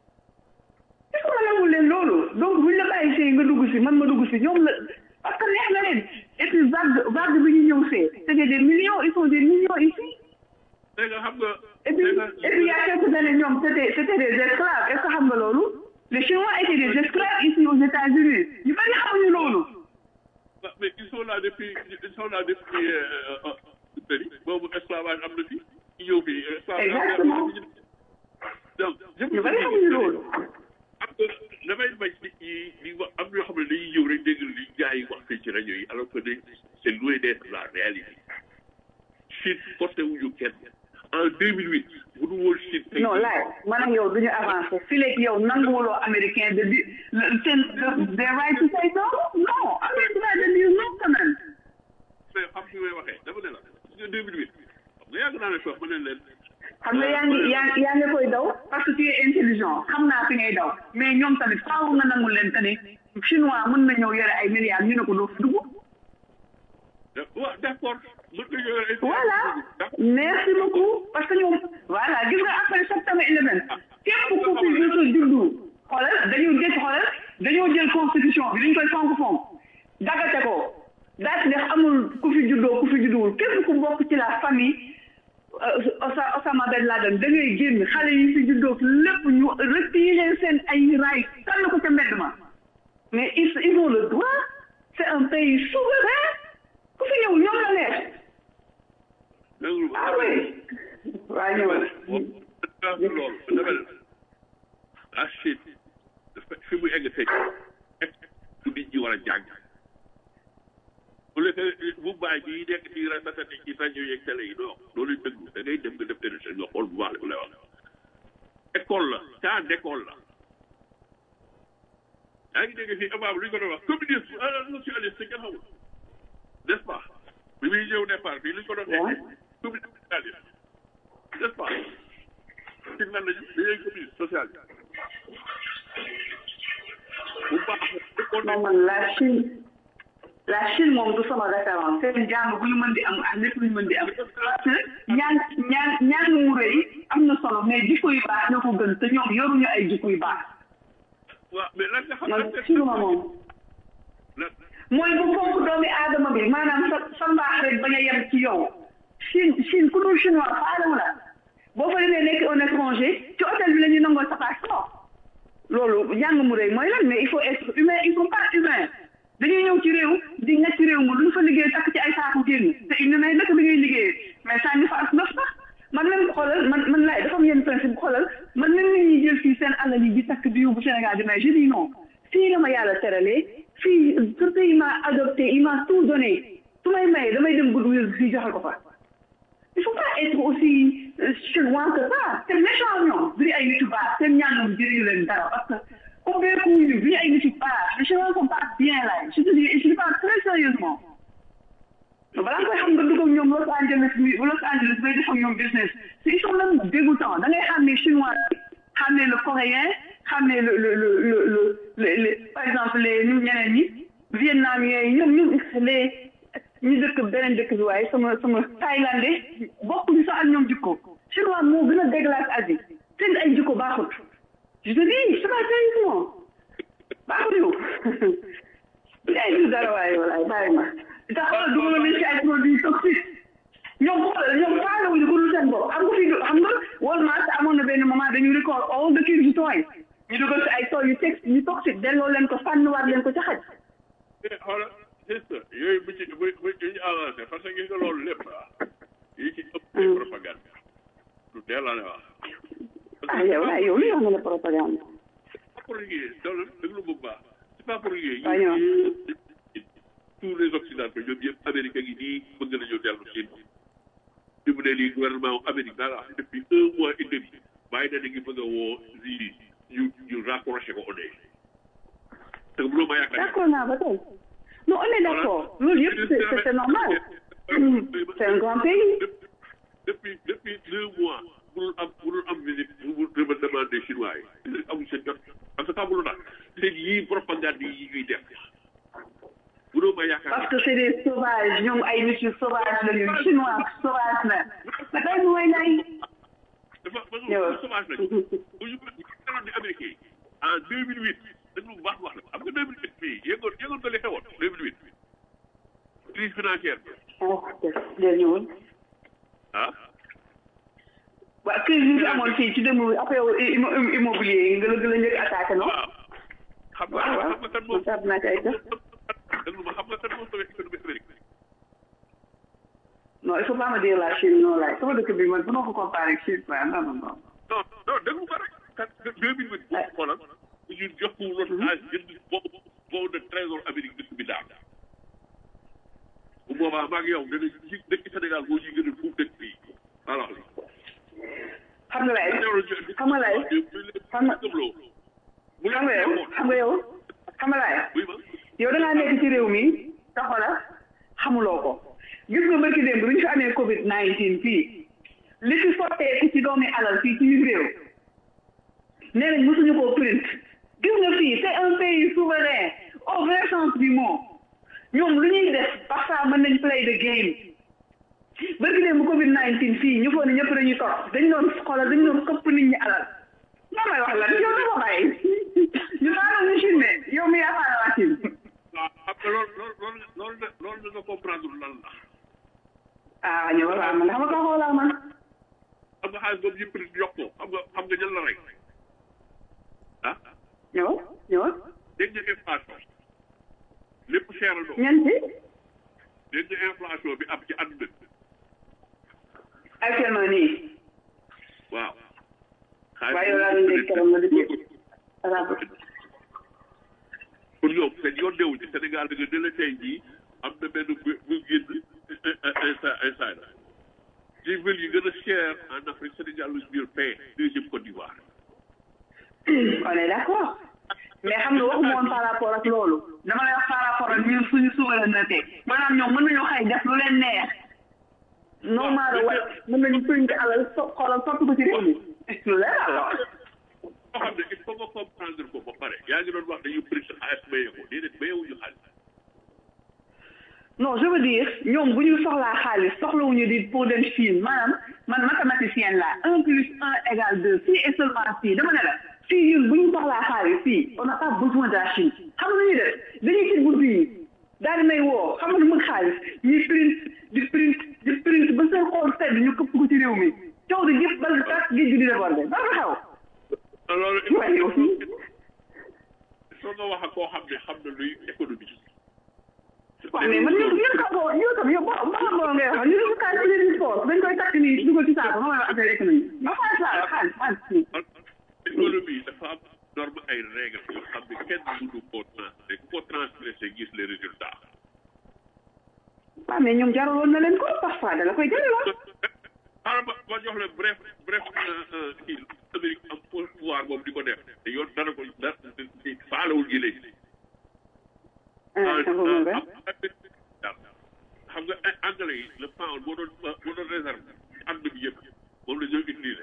il faut nga nangul leen loolu donc buñ la bàyyi see nga dugg si man ma dugg si ñoom la parce que neex na leen et puis vague vague bi ñu ñëw see c'était des millions ils sont des millions ici dégg nga xam nga et puis et puis il y a quelques années ñoom c'était c'était des esclaves est-ce que xam nga loolu les Chinois étaient des esclaves ici aux États-Unis ñu bari xamuñu loolu Ah, mais ils sont là depuis ils sont là depuis euh, euh, boobu esclavage am na fi ñu ñëw fii esclavage Exactement. donc je ñu bari xamuñu loolu am nga damay bañ nit ñi di wax am ñoo xam ne dañuy ñëw rek dégg li gars yi wax fii ci rajo yi alors que de c'est loin d'être la réalité Chine porté wuñu kenn en 2008 bu dul woon Chine tey non laay man ak yow duñu avancé fii léegi yow nanguwuloo américain de di seen des right to say no non am nañ droit de dire non quand même mais xam fi may waxee dama ne la gis nga 2008 xam nga yàgg naa ne wax ma ne leen xam nga yaa ngi yaa yaa ngi koy daw parce que tu es intelligent xam naa fi ngay daw mais ñoom tamit faaw nga nangul leen que ne chinois mën na ñëw yore ay milliards ñu ne ko doo fi dugg waaw d'accord mën nga yore ay voilà merci beaucoup parce que ñoom voilà gis nga après septembre 11 képp ku fi jot a juddu xoolal dañoo jël xoolal dañoo jël constitution bi dañ koy fonk fonk dagate ko daal di def amul ku fi juddoo ku fi judduwul képp ku bokk ci la famille Osa Osama Ben Laden da ngay génn xale yi fi juddoo lépp ñu retirer seen ay raay tànn ko ca mbedd ma mais ils ils ont le droit c'est un pays souverain ku fi ñëw ñoom la neex ah oui waa ñëw loolu dama ne la Chine dafa fi mu egg tey fu nit ñi war a jàng bu lekkee bu bàyyi bi nekk ci ratatati ci rajo yeeg télé yi non loolu dëgg da ngay dem nga def télé nga xool bu baax la lay wax école la cas d'école la yaa ngi dégg fii abaab lu ñu ko doon wax communisme socialiste kenn xamul n'est-ce pas bi muy ñëw départ fii lu ñu ko doon waxee communisme socialiste n'est-ce pas ci nan lañu dañuy communiste social bu baax non man la Chine la Chine moom du sama référence seen jàng bu ñu mën di am ak lépp lu ñu mën di am parce que ñaan ñaan ñaan mu rëy am na solo mais jikko yu baax ñoo ko gën te ñoom yoruñu ay jikko yu baax waaw mais lan nga xam man Chine ma moom mooy bu fonk doomi aadama bi maanaam sa sa mbaax rek bañ a yem ci yow Chine Chine ku dul chinois faalewu la boo fa demee nekk un étranger ci hôtel bi la ñuy nangoo sa passeport loolu jàng mu rëy mooy lan mais il faut être humain ils sont pas humains dañuy ñëw ci réew di nga ci réew mi lu ñu fa liggéey takk ci ay saaku génn te il ne may dëkk bi ngay liggéeyee mais saa ñu fa as ndox sax man même xoolal man man laay dafa am yenn principe xoolal man même nit ñuy jël fii seen alal yi di takk di yóbbu Sénégal di may je dis non fii la ma yàlla teralee fii ce pays m'a adopté il m'a tout donné su may maye damay dem goodwill fii joxe ko fa il faut pas être aussi chinois que ça c'est méchant ñoom du ay nit yu baax seen ñaanam jëriñu leen dara parce que convaincu bi ay nit yu baax les chinois sont pas bien là je te dis je parle très sérieusement balaa nga koy xam nga dugg ak ñoom Los Angeles mi Los Angeles bay def ak ñoom business ils sont même dégoûtants da ngay xam ne chinois xam ne le coréen xam ne le le le le le le par exemple les ñu ñeneen ñi vietnamiens yi ñoom ñu les ñu dëkk beneen dëkk bi waaye sama sama thaïlandais bokkuñu sax ak ñoom jikko chinois moo gën a déglace Asie seen ay jikko baaxut je te dis c'est pas sérieusement baaxuñu ay du dara waaye walaay bàyyi ma te xoolal du ma leen ci ay produits toxiques ñoom xoolal ñoom faalewuñu ko dul seen bopp xam nga fii xam nga Walmart amoon na benn moment dañu record all the kids toys ñu dugal si ay tool yu tex yu toxique delloo leen ko sànniwaat leen ko ca xaj xoolal c'est ça yooyu bu ci bu bu ñu avancé parce que gis nga loolu lépp yi ci ëpp ay propagande lu dee la wax ah yow ah yow li nga ne propagande pour liggéey loolu déglu bu baax c'est pas pour liggéey waaw ñoo tous les occidentaux ñoom yëpp américain yi nii bëgg nañu dellu Chine fi mu ne nii gouvernement Amérique daal wax depuis un mois et demi bàyyi na ngi bëgg a woo lii ñu ñu rapproché ko ONU te mënoo ma yaakaar d'accord naa ba tey non on est d'accord loolu yëpp c'est c'est normal c'est un grand pays depuis depuis deux mois mënul am mënul am visite bu mu demandé chinois yi amul seen jot parce que xamul tax seen yii propagande yi ñuy def mënoo ma yaakaar parce que c'est des sauvages ñoom ay nit yu sauvage la ñu chinois sauvage la ba tey mooy lay dafa dafa sauvage lañu bu ñu meloon di américain en deux mille huit dañu bu baax wax la am nga deux mille huit fii yëngoon yëngoon nga li xewoon deux mille huit crise financière bi del ñëwul ah waaw crise bi fi amoon fii ci dem affaire immobilier yi nga la gën a njëkk attaqué non waaw xam nga waaw xam nga kan moom waaw naa ci ay def déglu ma xam nga kan moom tamit économie Amérique non il faut pas me dire la Chine non laay sama dëkk bi man bu ma ko comparé ak Chine waaye non non non non non déglu ma rek kat deux mille huit xoolal ñu jox ko loolu âge jënd boobu boobu de trésor Amérique dëkk bi daal bu boobaa maa ngi yow dana ci dëkk Sénégal boo ñuy gënal fuuf dëkk bii alors xam nga lay xam nga lay xam nga bu xam nga yow xam nga yow xam nga lay buy ma yow da ngaa nekk ci réew mi taxola xamuloo ko gis nga barki démb bi ñu fi amee Covid 19 fii li fi sotteeku ci doomi alal fii ci biir réew nee nañ mosuñu koo print gis nga fii c'est un pays souverain au vrai sens du mot ñoom lu ñuy def parfois mën nañ play the game bëgg leen bu covid 19 fii ñu foog ne ñëpp dañuy toog dañ doon xoolal dañ doon këpp nit ñi alal moo may wax lan yow dama bàyyi ñu maanaam ñu Chine ne yow mi yaakaar waa Chine waaw xam nga loolu loolu loolu loolu loolu nga comprendre lan la ah ñëw waaw man xam nga ko xoolaa man xam nga xaalis boobu yëpp di yokk ko xam nga xam nga ñan la rek ah ñëw ñëw dégg nga inflation lépp cher na ñan ci dégg nga inflation bi am ci àdduna bi actuellement nii waaw. waaye yow laa doon dégg keroog nga dëggee pour ñoom seen yoon newu ci Sénégal da nga ne la tey jii am na benn bu bu génn instant instant la ci ville yi gën a cher en Afrique Sénégal lu ñu paie deuxième Côte d'Ivoire. on est d'accord mais xam nga waxuma woon par rapport ak loolu dama lay wax par rapport ak ñun suñu souveraineté maanaam ñoom mën nañoo xëy def lu leen neex non maara wa mën nañu print alal so xoolal soppi ko ci réew mi lu leer alors boo xam ne il faut nga comprendre ko ba pare yaa ngi doon wax dañu print xaalis mayee ko déedéet mayewuñu xaalis. non je veux dire ñoom bu ñu soxlaa xaalis soxlawuñu di pour dem Chine maanaam man mathématicienne la un plus un égale deux si et seulement si dama ne la fii ñun bu ñu soxlaa xaalis fii on n'a pas besoin de la Chine xam nga lu ñuy def dañuy ci bunt yi daal di may woo xam nga nu mu xaalis ñuy print di print di print ba seen xool sedd ñu këpp ko ci réew mi coow di jëpp bal tas géej gi di débordé ba nga xew loolu waaye yow fii soo nga wax ak koo xam ne xam na luy économie. waaw mais man ñun ñun ka boo yow tam yow boo boo boo ngay wax ñun ñu kaay ci leen sport dañ koy takk nii dugal ci saako xam nga affaire économie ma xaalis laa la xaalis xaalis nii économie dafa am norme ay règles yoo xam ne kenn mënu koo transgressé ku ko transgressé gis les résultats. waaw mais ñoom jaraloon na leen ko parfois da la koy jaraloon xaaral ma ma jox leen bref bref kii Amérique am pouvoir boobu di ko def te yoon dara ko dara faalewul gi léegi. ah ça va nga xam nga ay anglais yi le pound boo doon boo doon réserve àdduna bi yëpp moom la ñoo utilisé.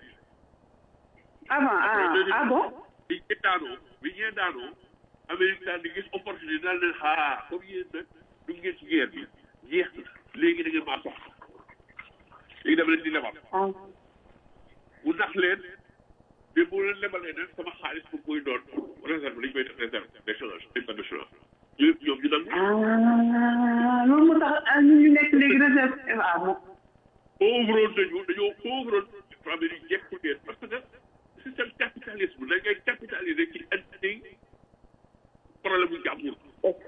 avant ah ah bon bi ñee daanoo bi ñee daanoo Amérique daal di gis opportunité daal leen xaar comme yéen nag du ngeen ci guerre bi jeex na léegi da ngeen maa soxla léegi dama leen di lebal ah bu nax leen mais bu leen lebalee nag sama xaalis bu koy doon réserve lañ koy def réserve d'échange international ñoom ñoom ñu nangu ah loolu moo tax ah ñun ñu nekk léegi réserve ah bon pauvroon nañu dañoo pauvroon Amérique jekku leen parce que système capitalisme da ngay capitaliser ci indi problème bu jàmbur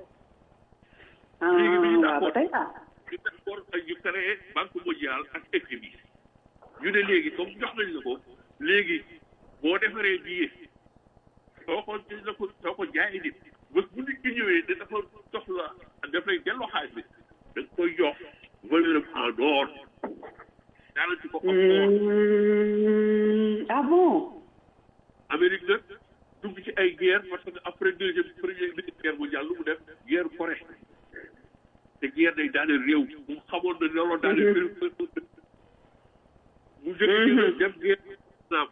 ah waaw ba tey ah ñu d'accord ak ñu créé banque mondiale ak FMI ñu ne léegi comme jox nañ la ko léegi boo defaree billet soo ko la ko soo ko jaayee nit bés bu nit ki ñëwee ne dafa soxla daf lay delloo xaalis bi da nga koy jox valeur am en or daana ci ko am or Hmm, ah bon Amérique nag dugg ci ay guerre parce que après deuxième première guerre mondiale lu mu def guerre Corée te guerre day daane réew mu xamoon na looloo daane réew mu jëkk dem guerre Vietnam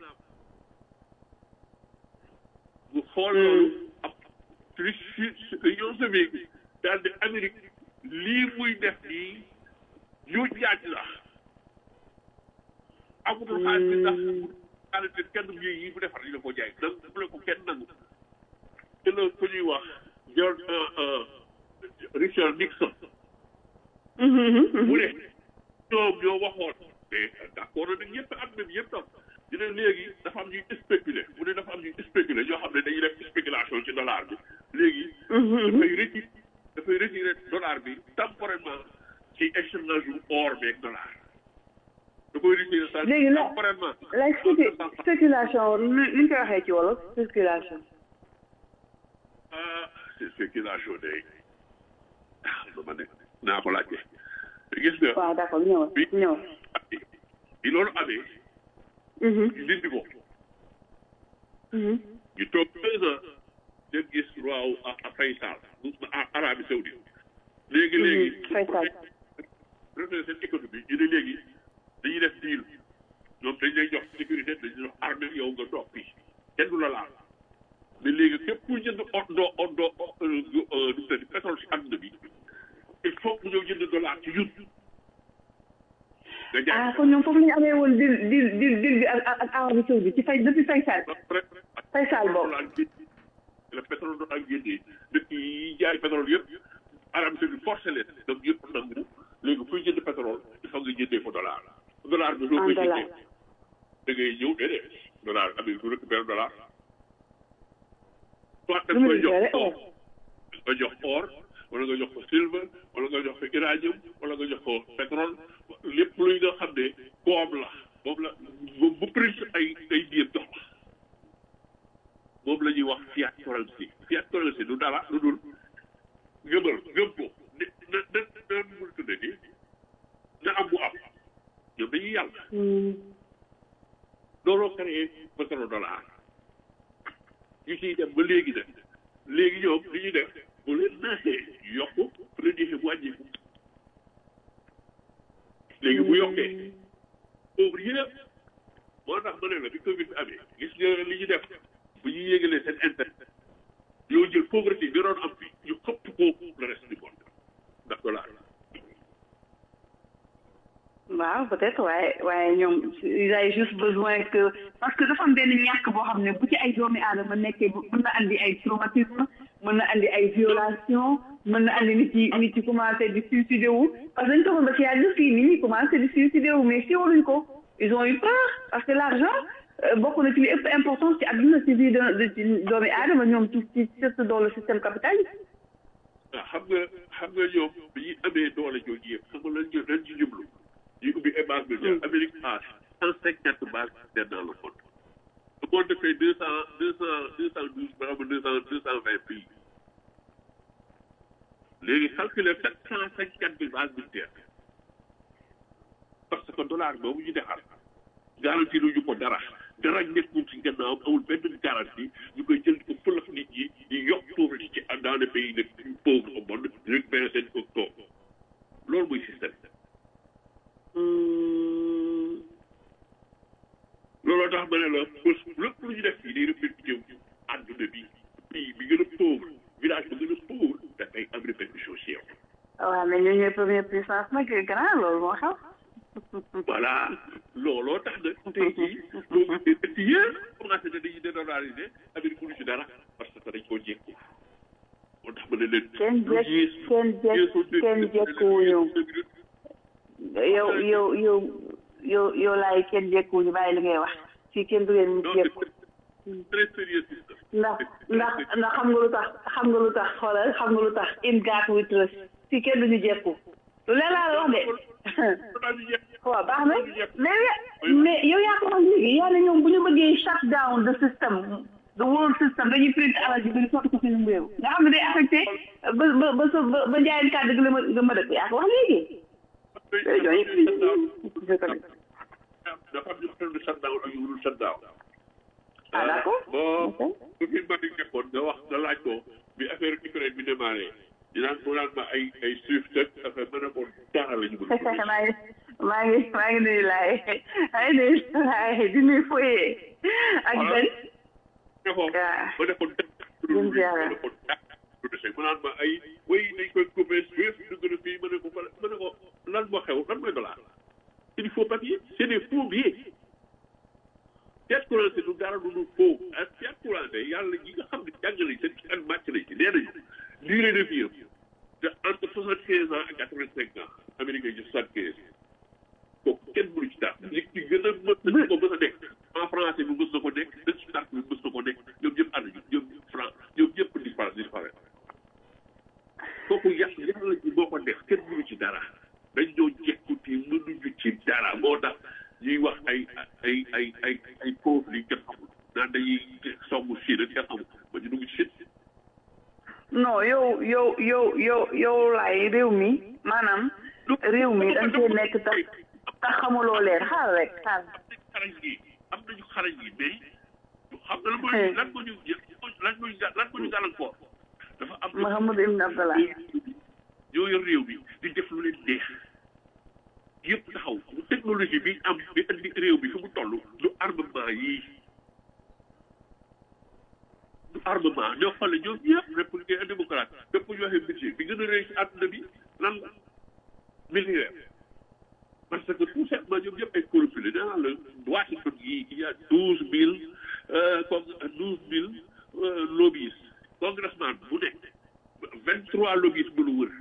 mu xool loolu ab Union soviétique daal di Amérique lii muy def nii ñu jaaj la amutul xaalis bi ndax xaalis bi kenn yi yi bu defar ñu la ko jaay nangu bu la ko kenn nangu te la ku ñuy wax John Richard Nixon mu ne ñoom ñoo waxoon mais d'accord nag ñëpp àdduna bi yëpp tam ñu ne léegi dafa am ñuy spéculer mu ne dafa am ñuy spéculer ñoo xam ne dañuy def spéculation ci dollar bi léegi dafay retiré dafay retiré dollar bi temporairement ci échange u or beeg dollar da koy retiré ça léegi la temporairement la spécu- spéculation nu nu ñu koy waxee ci wolof spéculation ah c'est spéculation day ah dama ne naa ko laajte gis nga waaw d'accord ñëwal bi ñëwal bi loolu amee Mhm, ñu dindi ko mhm. ñu toog deux ans dem gis roi wu a Faysal bu Arabie Saoudite léegi léegi Faysal. refee seen économie ñu ne léegi dañuy def deal ñoom dañ lay jox sécurité dañuy jox armée yow nga toog fii kenn du la laal mais léegi képp ku jënd ondo ondo du tëdd pétrole si àdduna bi il faut que ñëw jënd dollar ci ñun nga jaay ah kon ñoom foofu la ñu amee woon dil dil dil dil bi ak ak Arabie Saoudite ci fay depuis Faysal Faysal boobu le pétrole doon ak génnee dëkk yi jaay pétrole yëpp Arabie Saoudite forcé leen donc yëpp nangu léegi kuy jënd pétrole il faut nga jëndee fa dollar dollar bi soo koy jëndee da ngay ñëw déedéet dollar Amérique du récupéré dollar soit da nga koy jox or nga jox or wala nga jox ko silver wala nga jox ko uranium wala nga jox ko pétrole lépp luy nga xam ne koom la moom la bu prix ay ay biir dox moom la ñuy wax fiat currency fiat currency du dara lu dul gëmal gëm ko ne na na na mu tudde ni na am bu am ñoom dañuy yàlla looloo créé pétrole dollar ñu ciy dem ba léegi nag léegi ñoom li ñuy def bu leen naxee yokk bu leen neexee bu wàññeeku léegi bu yokkee pauvre yëpp moo tax ma ne la bi Covid bi amee gis nga li ñu def bu ñu yégalee seen intérêt yoo jël pauvreté bi doon am fi ñu xëpp ko le reste du monde ndax dollar waaw peut-être waaye waaye ñoom ils avaient juste besoin que parce que dafa am benn ñàkk boo xam ne bu ci ay doomi aadama nekkee mën na andi ay traumatisme mën na andi ay violation mën na andi nit yi nit yi commencé di suicider wu parce que dañu toxoon ba ci yàgg fii nit ñi commencé di suicider wu mais siiwaluñ ko ils ont eu peur parce que l'argent bokk na ci li ëpp importance ci àdduna ci vie de ci doomi aadama ñoom ci ci surtout dans le système capitaliste waaw xam nga xam nga ñoom bi ñuy amee doole jooju yëpp xam nga lan ñu lan ci jublu ñu ubbi ay base militaire Amérique a cent cinquante bases militaires dans le monde le monde fait deux cent deux cent deux cent douze ba xam deux cent deux cent vingt pays léegi calculer sept cent cinquante mille bases militaires parce que dollar boobu ñu defar garantie lu ñu ko dara dara nekkul ci gannaaw amul benn garantie ñu koy jël ko fëlëf nit ñi di yokk pauvreté ci dans les pays les plus pauvres au monde récupérer seen ko toog loolu mooy système looloo tax ma ne la bés lépp lu ñu def fii day répercuté wu àdduna bi pays bi gën a pauvre village bi gën a pauvre dafay am répercussion si yow. waaw mais ñun ñooy première puissance nag grand loolu moo xew. voilà looloo tax nag tey jii loolu dëkk yëpp commencé na dañuy dédollariser Amérique mënu ci dara parce que dañ koo jékku moo tax ma ne leen. kenn jekk kenn jekk kenn jekkuwuñu yow yow yow yow yow laay kenn jekkuwuñu bàyyi li ngay wax fii kenn du leen jekku très sérieux ndax ndax ndax xam nga lu tax xam nga lu tax xoolal xam nga lu tax in God we trust fii kenn duñu jekku lu leen laa la wax de waaw baax na mais mais yow yaa ko wax léegi yaa ne ñoom bu ñu bëggee shut down the system the world system dañuy print alal ji dañu sotti ko seen réew nga xam ne day affecté ba ba ba sa ba ba njaayeen kàddu gi la ma nga ma dëkk yaa ko wax léegi dafa am ñu xam ne shut down ak yu dul shut down ah d'accord bon su fi mbari nekkoon nga wax nga laaj ko bi affaire Ukraine bi démarré dinaan mu naan ma ay ay suuf tëg affaire ma ne ko dara la ñu bëgg maa ngi maa ngi maa ngi nuyu laay maa ngi nuyu laay di nuyu foyee ak benn ne ko ma ne ko jëm jaara mu naan ma ay way dañ koy coupé suuf dugg na fii ma ne ko ma ne ko lan moo xew lan mooy dollar c'est du faux papier c'est des faux billets fiat currency du dara du dul faux ak fiat currency yàlla ñi nga xam ne jàng nañ seen ci an màcc nañ ci nee nañu durée de vie te entre soixante quinze ans ak quatre vingt cinq ans Amérique yi soixante quinze kooku kenn mënu ci dara li ci gën a mën nañ ko mës a nekk en français bi mës na ko nekk dañ ci dara bi mës na ko nekk ñoom ñëpp ànd ñu ñoom ñëpp franc ñoom ñëpp disparaître disparaître kooku yàq yàlla ji moo ko def kenn mënu ci dara dañ ñoo jekkuti mënuñu ci dara moo tax ñuy wax ay ay ay ay ay pauvres yi kenn xamul naan dañuy songu Chine ak kenn xamul ba ñu dugg ci Chine non yow yow yow yow yow laay réew mi maanaam réew mi dañ cee nekk tax tax xamuloo leen xaar rek xaar xarañ gi am nañu xarañ gi mais xam nga lan mooy lan moo ñu lan moo ñu lan moo ñu gàllankoor dafa am Mahamadou Ibn Abdallah ñoo yor réew mi di def lu leen neex yëpp taxaw technologie bi am bi andi réew bi fi mu toll du armement yii du armement ñoo xam ne ñoom ñëpp républicain et démocrate bépp ñu waxee budget bi gën a rëy ci àdduna bi lan la militaire parce que tout simplement ñoom ñëpp ay corruption la nee naa la Washington gii il y a douze mille comme douze mille lobbyistes congressman bu nekk vingt trois lobbyistes bu lu wër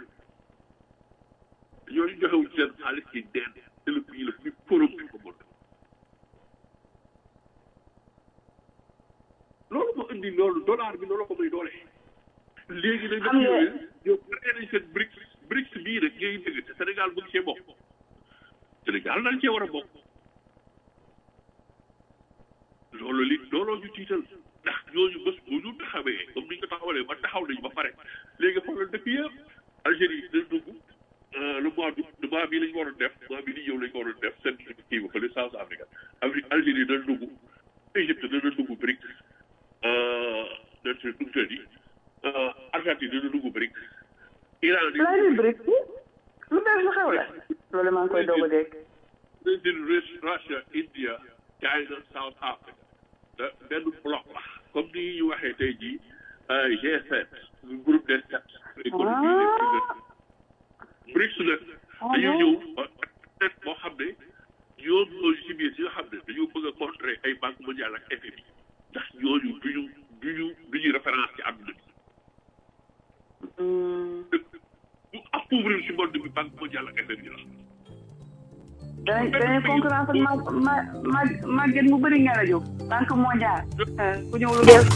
ñooñu joxewuñ seen xaalis ci deen c'est le pays le plus corrompu au monde loolu moo indi loolu dollar bi loolu ko may doole léegi nag Xam nga- ñoom ñoom créé nañ seen BRICS BRICS bii rek ngay dégg te Sénégal bëgg cee bokk Sénégal dañ cee war a bokk loolu li looloo ñu tiital ndax ñooñu bés bu ñu taxawee comme ni ñu ko taxawalee ba taxaw nañu ba pare léegi xoolal dëkk yëpp Algérie dina dugg euh, le mois d'août le mois bii la ñu waroon def mois bii di ñëw la ñu waroon def seen kii ba fële South Africa Afrique Algérie dana dugg Égypte dana dugg BRICS euh, dana si dugg tëddi euh, Argentine dana dugg BRICS Iran di lay di brique lu bees lu xew la loolu maa ngi koy doog a dégg Brazil, Rus- Russia, India, China, South Africa. da benn bloc la comme ni ñu waxee tey jii G7 groupe des sept. économie des BRICS nag dañoo ñëw net boo xam ne ñoom ñooñu si biir si nga xam ne dañoo bëgg a contrer ay banque mondiale ak FMI ndax ñooñu duñu duñu duñu référence ci àdduna bi. bu appauvrir si monde bi banque mondiale ak FMI la. danañ danañ concurrence ak ma ma ma màgget mu bëri nga rajo banque mondiale ku ñëw lu bees